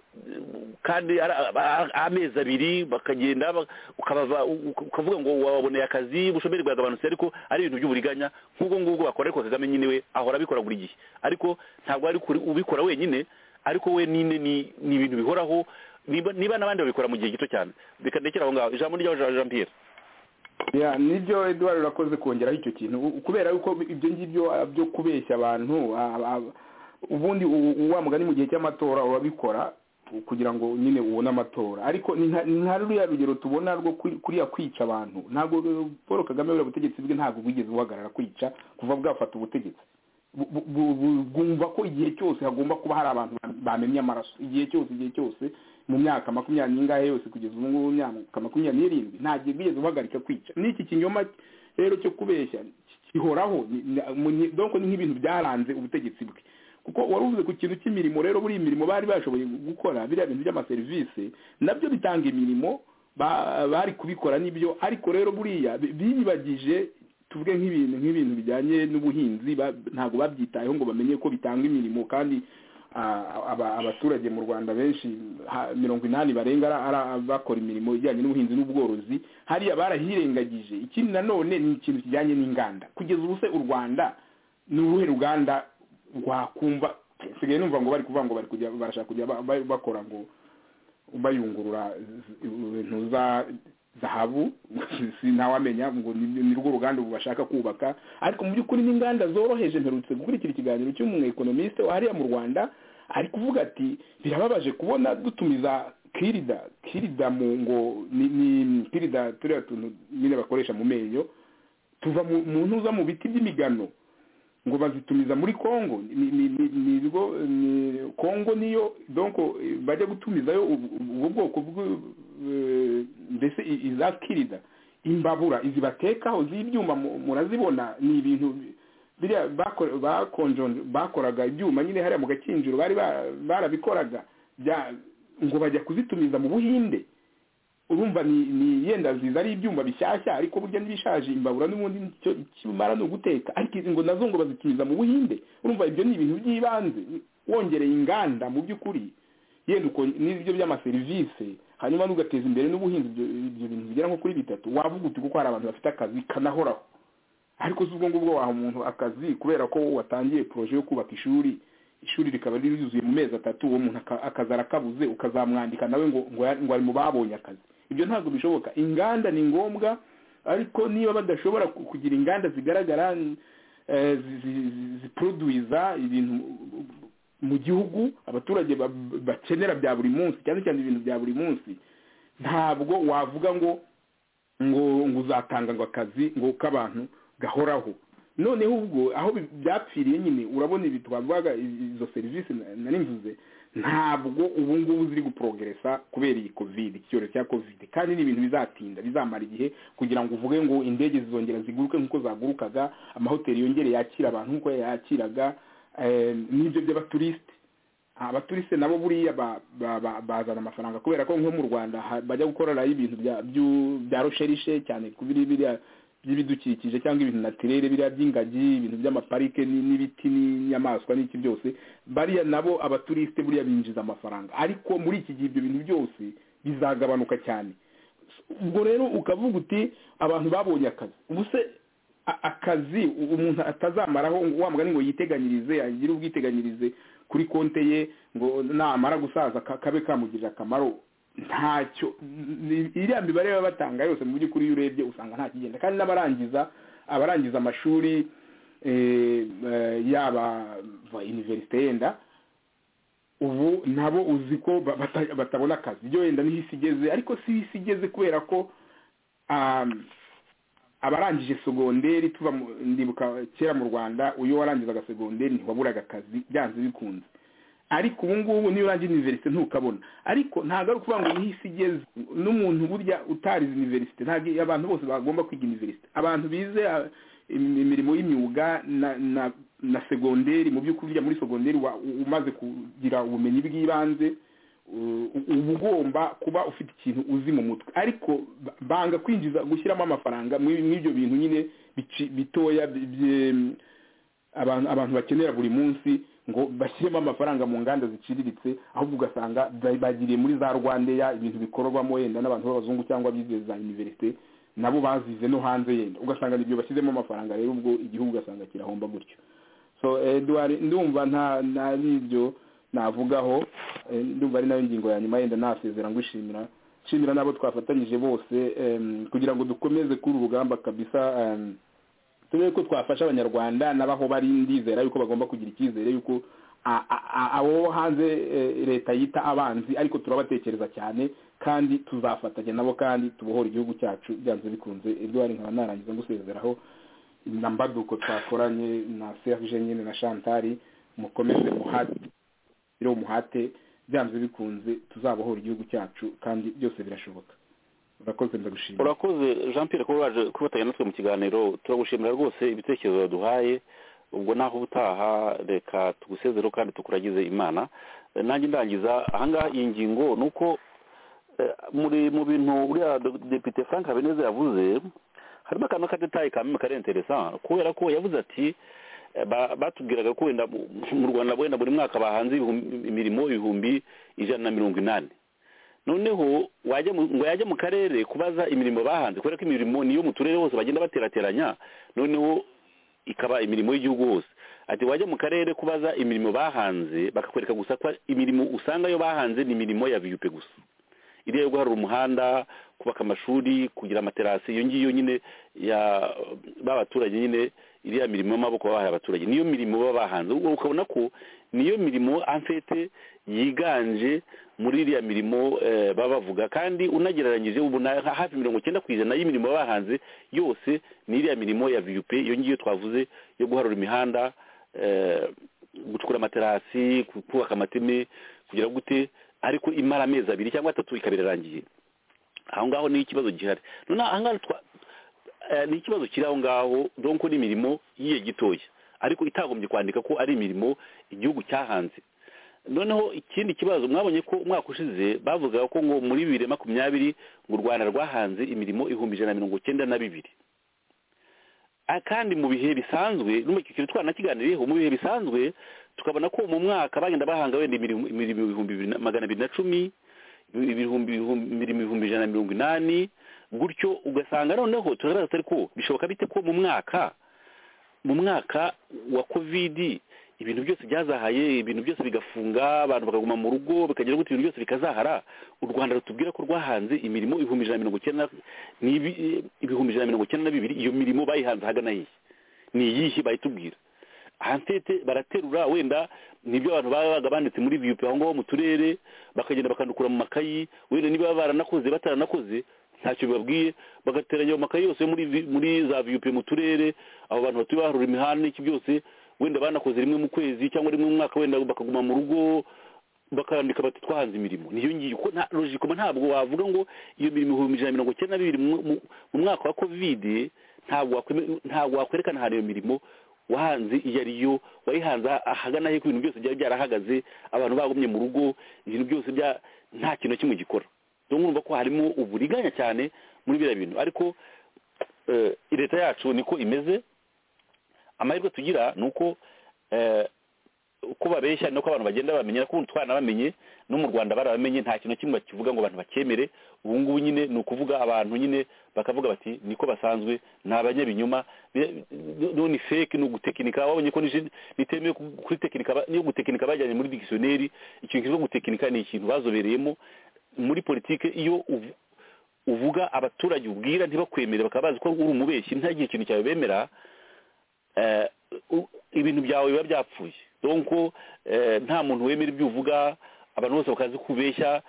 kandi ara- a- a- amezi abiri bakagenda ba- ukabava uka- ukavuga ngo waboneye akazi ubushomeri bwagabanutse ariko ari ibintu by'uburiganya nk'ubwo ngubwo bakora ariko kagame nyine we ahora abikora buri gihe ariko ntabwo ari kuri- ubikora wenyine ariko we nyine ni ni ibintu bihoraho niba niba n'abandi babikora mu gihe gito cyane reka ndekere aho ngaho ijambo ryawe jean Jean Pierre Ya, nibyo eduard urakoze kongeraho icyo kintu U- kubera yuko ibyo ngibyo ah, byo kubeshya abantu ah, ah, ubundi u- u- wa mugani mu gihe cy'amatora urabikora u- kugira ngo nyine ubone amatora ariko ni nka- ni nka ruriya rugero tubona rwo kuri- kuriya kwica abantu ntabwo eh, paul kagame buriya butegetsi bwe ntabwo bwigeze buhagarara kwica kuva bwafata ubutegetsi bu- bu- bu- bu- bwumva ko igihe cyose hagomba kuba hari abantu ba- bamennye amaraso igihe cyose igihe cyose mu myaka makumyabiri n'ingahe yose kugeza ubu ngubu mu myaka makumyabiri n'irindwi nta gihe bigeze guhagarika kwica n'iki kinyoma rero cyo kubeshya gihoraho ni- ni- mu- ni- donc ni nk'ibintu byaranze ubutegetsi bwe kuko wari uvuze ku kintu cy'imirimo rero buriya imirimo bari bashoboye gukora biriya bintu by'amaserivisi nabyo bitanga imirimo ba- bari kubikora n'ibyo ariko rero buriya bi- biyibagije tuvuge nk'ibintu nk'ibintu bijyanye n'ubuhinzi ba- ntabwo babyitayeho ngo bamenye ko bitanga imirimo kandi ah, aba- abaturage mu rwanda benshi ha- mirongo inani barenga ara- ara- bakora imirimo ijyanye n'ubuhinzi n'ubworozi hariya barahirengagije ikindi nanone ni ikintu kijyanye n'inganda kugeza ubu se u rwanda ni uruhe ruganda rwakumva nsigaye numva ngo bari kuvuga ngo bari kujya barashaka kujya ba- ba- bakora ngo bayungurura z- ibintu za zahabu si ntawamenya ngo ni ni rwo ruganda ubu bashaka kubaka ariko mu by'ukuri n'inganda zoroheje mperutse gukurikira ikiganiro cy'umwekonomiste wa hariya mu rwanda ari kuvuga ati birababaje kubona dutumiza kirida kirida mu ngo ni ni kirida turiya tuntu nyine bakoresha mu menyo tuva mu mu ntuza mu biti by'imigano ngo bazitumiza muri Kongo ni ni ni ni ibigo- ni Kongo niyo donc eh, bajya gutumizayo ubu- ubu bwoko bw- eh, mbese i- izakirida imbabura izi batekaho z'ibyuma mu- murazibona ni ibintu bi- biriya bako- bakonjo- bakoraga ibyuma nyine hariya mu gakinjiro bari ba- barabikoraga bya- ngo bajya kuzitumiza mu buhinde urumva ni ni yenda nziza ari ibyuma bishyashya ariko burya n'ibishaje imbabura n'ubundi nicyo kimara ni uguteka ariko izi ngo nazo ngo bazikiriza mu buhinde urumva ibyo ni ibintu by'ibanze wongereye inganda mu by'ukuri yenda uko n'ibyo by'amaserivisi hanyuma n'ugateza imbere n'ubuhinzi ibyo ibyo bintu bigera nko kuri bitatu wavuga uti kuko hari abantu bafite akazi kanahoraho ariko si ubwo ngubwo waha umuntu akazi kubera ko watangiye poroje yo kubaka ishuri ishuri rikaba riri ryuzuye mu mezi atatu uwo muntu aka- akazi arakabuze ukazamwandika nawe ngo ngo ya- ngo ari mu babonye akazi ibyo ntabwo bishoboka inganda ni ngombwa ariko niba badashobora ku- kugira inganda zigaragara eh, zi- zi- zi- ziproduiza ibintu mu gihugu abaturage ba- bakenera bya buri munsi cyane cyane ibintu bya buri munsi ntabwo wavuga ngo ngo ngo uzatanga ngo akazi ngo k'abantu gahoraho noneho ubwo aho bi- byapfiriye nyine urabona ibi twavugaga i- izo serivisi na- nari mvuze ntabwo ubu ngubu ziri guprogeresa kubera iyi covid icyorezo cya covid kandi ni ibintu bizatinda bizamara igihe kugira ngo uvuge ngo indege zizongera ziguruke nk'uko zagurukaga amahoteli yongere yakira abantu nk'uko yakiraga eh, n'ibyo by'abaturisite abaturisite nabo buriya ba- ba- ba- bazana amafaranga kubera ko nko mu rwanda ha- bajya gukorerayo ibintu bya byu- bya rosherishe cyane ku biri biriya by'ibidukikije cyangwa ibintu natirere biriya by'ingagi ibintu by'amaparike ni- n'ibiti n'inyamaswa n'iki byose bariya nabo abaturisite buriya binjiza amafaranga ariko muri iki gihe ibyo bintu byose bizagabanuka cyane ubwo rero ukavuga uti abantu babonye akazi ubu se a- akazi umuntu atazamaraho ngo wa mugani ngo yiteganyirize agire ubwiteganyirize kuri konte ye ngo namara gusaza ka- kabe kamugirira akamaro ntacyo ni- iriya mibare baba batanga yose mu by'ukuri iyo urebye usanga nta kigenda kandi n'abarangiza abarangiza amashuri eh, eh, yaba va iniverisite yenda ubu nabo uzi ko ba- bata- batabona akazi ibyo wenda niho isi igeze ariko si isi igeze kubera ko um, abarangije segonderi tuva mu- ndibuka kera mu rwanda uyo warangizaga segonderi ntiwaburaga akazi byanze bikunze ariko ubu ngubu niyo urangije iniverisite ntukabona ariko ntabwo ari ukuvuga ngo niho isi igeze n'umuntu burya utarize iniverisite ntabwo abantu bose bagomba kwiga iniverisite abantu bize ah, im- imirimo y'imyuga na na na segonderi mu by'ukuri burya muri segonderi wa- u- umaze kugira ubumenyi bw'ibanze u- u- uba ugomba kuba ufite ikintu uzi mu mutwe ariko ba- banga kwinjiza gushyiramo amafaranga muri muri ibyo bintu nyine bici- bitoya bi- bye- abantu abantu bakenera buri munsi ngo bashyiremo amafaranga mu nganda ziciriritse ahubwo ugasanga ba- bagiriye muri za rwandeya ibintu bikorwamo wenda n'abantu b'abazungu cyangwa abize za iniverisite nabo bazize no hanze yenda ugasanga nibyo bashyizemo amafaranga rero ubwo igihugu ugasanga kirahomba gutyo so eduwari ndumva nta nari ibyo navugaho eh, ndumva ari nayo ngingo ya nyuma yenda nasezera ngushimira nshimira n'abo twafatanyije bose em, kugira ngo dukomeze kuri urugamba kabisa em, turebe ko twafasha abanyarwanda n'abaho bari ndizera yuko bagomba kugira icyizere yuko a- a- a- abo hanze eh, leta yita abanzi ariko turabatekereza cyane kandi tuzafatanya nabo kandi tubohora igihugu cyacu byanze bikunze eduwari nkaba narangiza ngusezeraho na mbaduko twakoranye na serge nyine na shantari mukomeze muhate rero umuhate byanze bikunze tuzabohora igihugu cyacu kandi byose birashoboka urakoze ndagushimira urakoze jean pierre kuba waje kubatanya natwe mu kiganiro turagushimira rwose ibitekerezo waduhaye ubwo naho ubutaha reka tugusezereho kandi tukuragize imana Eh, nanjye ndangiza ahangaha iyi ngingo ni uko eh, muri mu bintu buriya Do- depite frank habineza yavuze harimo akantu k'agatayi ka mimi kari interesa kubera ko yavuze ati eh, ba- batubwiraga ko wenda mu- mu rwanda wenda buri mwaka bahanze ibihumbi- imirimo ibihumbi ijana na mirongo inani noneho wajya mu- ngo yajye mu karere kubaza imirimo bahanze kubera ko imirimo niyo mu turere hose bagenda baterateranya noneho ikaba imirimo y'igihugu hose ati wajya mu karere kubaza imirimo bahanze bakakwereka gusa ko imirimo usanga yo bahanze ni imirimo ya viyupe gusa iriya yo guharura umuhanda kubaka amashuri kugira amaterasi iyo ngiyo nyine ya b'abaturage nyine iriya mirimo y'amaboko baba bahaye abaturage niyo mirimo baba bahanze ubwo ukabona ko niyo mirimo amfete yiganje muri iriya mirimo eh, baba bavuga kandi unagereranyije ubona hafi mirongo icyenda ku ijana y'imirimo baba bahanze yose ni iriya mirimo ya vup iyo ngiyo twavuze yo guharura imihanda eh, gucukura amaterasi ku- kubaka amateme kugira gute ariko imara amezi abiri cyangwa atatu ikaba irarangiye aho ngaho niyo ikibazo gihari none aha ngaha twa- eh, ni ikibazo kiri aho ngaho donko ni imirimo yiye gitoya ariko itagombye kwandika ko ari imirimo igihugu cyahanze noneho ikindi kibazo mwabonye ko umwaka ushize bavugaga ko ngo muri bibiri na makumyabiri ngo u rwanda rwahanze imirimo ibihumbi ijana na mirongo cyenda na bibiri Ah, kandi mu bihe bisanzwe n'umukikiro twanakiganiriyeho mu bihe bisanzwe tukabona ko mu mwaka bagenda bahanga wenda imirimo imirimo ibihumbi bibiri na- magana abiri na cumi ibihumbi ibihumbi- imirimo ibihumbi ijana na mirongo inani gutyo ugasanga noneho tugaragaza atari ko bishoboka bite ko mu mwaka mu mwaka wa kovidi ibintu byose byazahaye ibintu byose bigafunga abantu bakaguma mu rugo bikagira gutya ibintu byose bikazahara u rwanda rutubwira ko rwahanze imirimo ibihumbi ijana na mirongo icyenda na- n'ibi- ibihumbi ijana na mirongo icyenda na bibiri iyo mirimo bayihanze ahagana hehe ni iyihe bayitubwira hantete baraterura wenda nibyo abantu baba babaga banditse muri viyupi aho ngaho mu turere bakagenda bakandukura mu makayi wenda niba baba baranakoze bataranakoze ntacyo bibabwiye bagateranya ayo makayi yose yo muri vi- muri za viyupi mu turere abo bantu batuye baharura imihanda n'iki byose wenda banakoze rimwe mu kwezi cyangwa rimwe mu mwaka wenda bakaguma mu rugo bakandika bati twahanze imirimo niyo ngiyo ko nta logikoma ntabwo wavuga ngo iyo mirimo ibihumbi ijana na mirongo icyenda na bibiri mu- mu- mu mwaka wa kovide ntabwo wakweme- ntabwo wakwerekana ahantu iyo mirimo wahanze iyo ari yo wayihanze ah- ahagana he ko ibintu byose byari byarahagaze abantu bagumye mu rugo ibintu byose bya nta kintu na kimwe gikora dore urumva ko harimo uburiganya cyane muri biriya bintu ariko eh, leta yacu niko imeze amahirwe tugira ni uko eh, uko uko babeshya nuko abantu bagenda bamenya nuko ubu twanabamenye no mu rwanda barabamenye nta kintu kimwe kivuga ngo abantu bakemere ubu ngubu nyine ni ukuvuga abantu nyine bakavuga bati niko basanzwe ni abanyabinyoma bi- bi- none fake ni ugutekinika wabonye ko nije- nitemewe ku- kuri tekinika ba- yo gutekinika bajyanye muri dictionnaire ikintu kivuga gutekinika ni ikintu bazobereyemo muri politike iyo uvu- uvuga abaturage ubwira ntibakwemere bakaba bazi ko uri umubeshyi ntagire ikintu cyabemera eh, u- ibintu byawe biba byapfuye donko eh, nta muntu wemera ibyo uvuga abantu bose bakazi kubeshya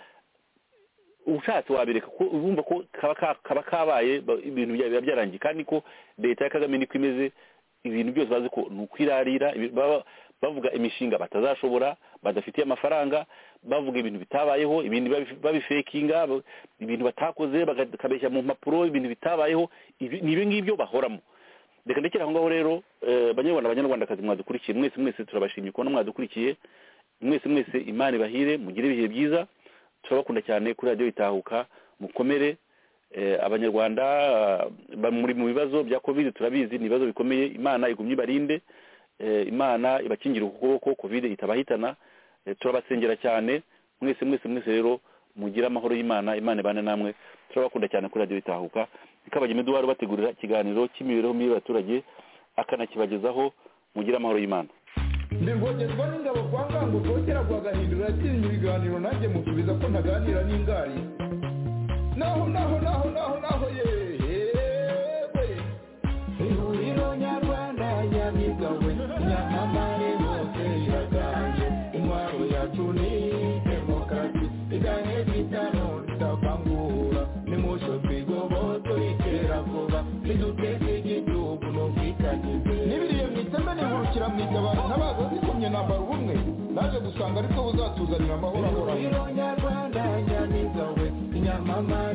ushatse wabereka ko urumva ko kaba ka- kaba kabaye ba- ibintu bya- biba byarangiye kandi ko leta ya kagame niko imeze ibintu byose bazi ko ni ukwirarira ibi- baba- bavuga imishinga batazashobora badafitiye amafaranga bavuga ibintu bitabayeho ibindi babi- babifekinga ba- ibintu batakoze baga- bakabeshya mu mpapuro ibintu bitabayeho ibi- ni ibi ngibyo bahoramo reka ndekere aho ngaho rero eh, banyarwanda banyarwandakazi mwadukurikiye mwese mwese turabashimye kubona mwadukurikiye mwese mwese imana ibahire mugire ibihe byiza turabakunda cyane kuri radiyo itahuka mukomere eh, abanyarwanda ah, ba- muri mu bibazo bya kovide turabizi ni ibibazo bikomeye imana igumye ibarinde eh, imana ibakingire ukuboko kovide itabahitana eh, turabasengera cyane mwese mwese mwese rero mugire amahoro y'imana imana ibane namwe turabakunda cyane kuri radiyo itahuka ikabagema eduwari bategurira ikiganiro cy'imibereho mibi y'abaturage akanakibagezaho mugire amahoro y'imana ndengogezwa n'ingabo kwa ngango rwogera rwagahindura yatsinze ibiganiro nanjye musubiza ko ntaganira n'ingari naho naho naho naho naho yewe ihuriro nyarwanda nyabigawe nyamamare hose iraganje intwaro yacu ni demokarasi iganye bitano tutavangura nimusho twigoboto iterabwoba niduteze igihugu n'ubwitanyize n'ibiriye mu iteme nihurukira mu itabaro ntabaza zikomye nambara ubumwe naje gusanga ariko buzatuzanira amahoro ahoranye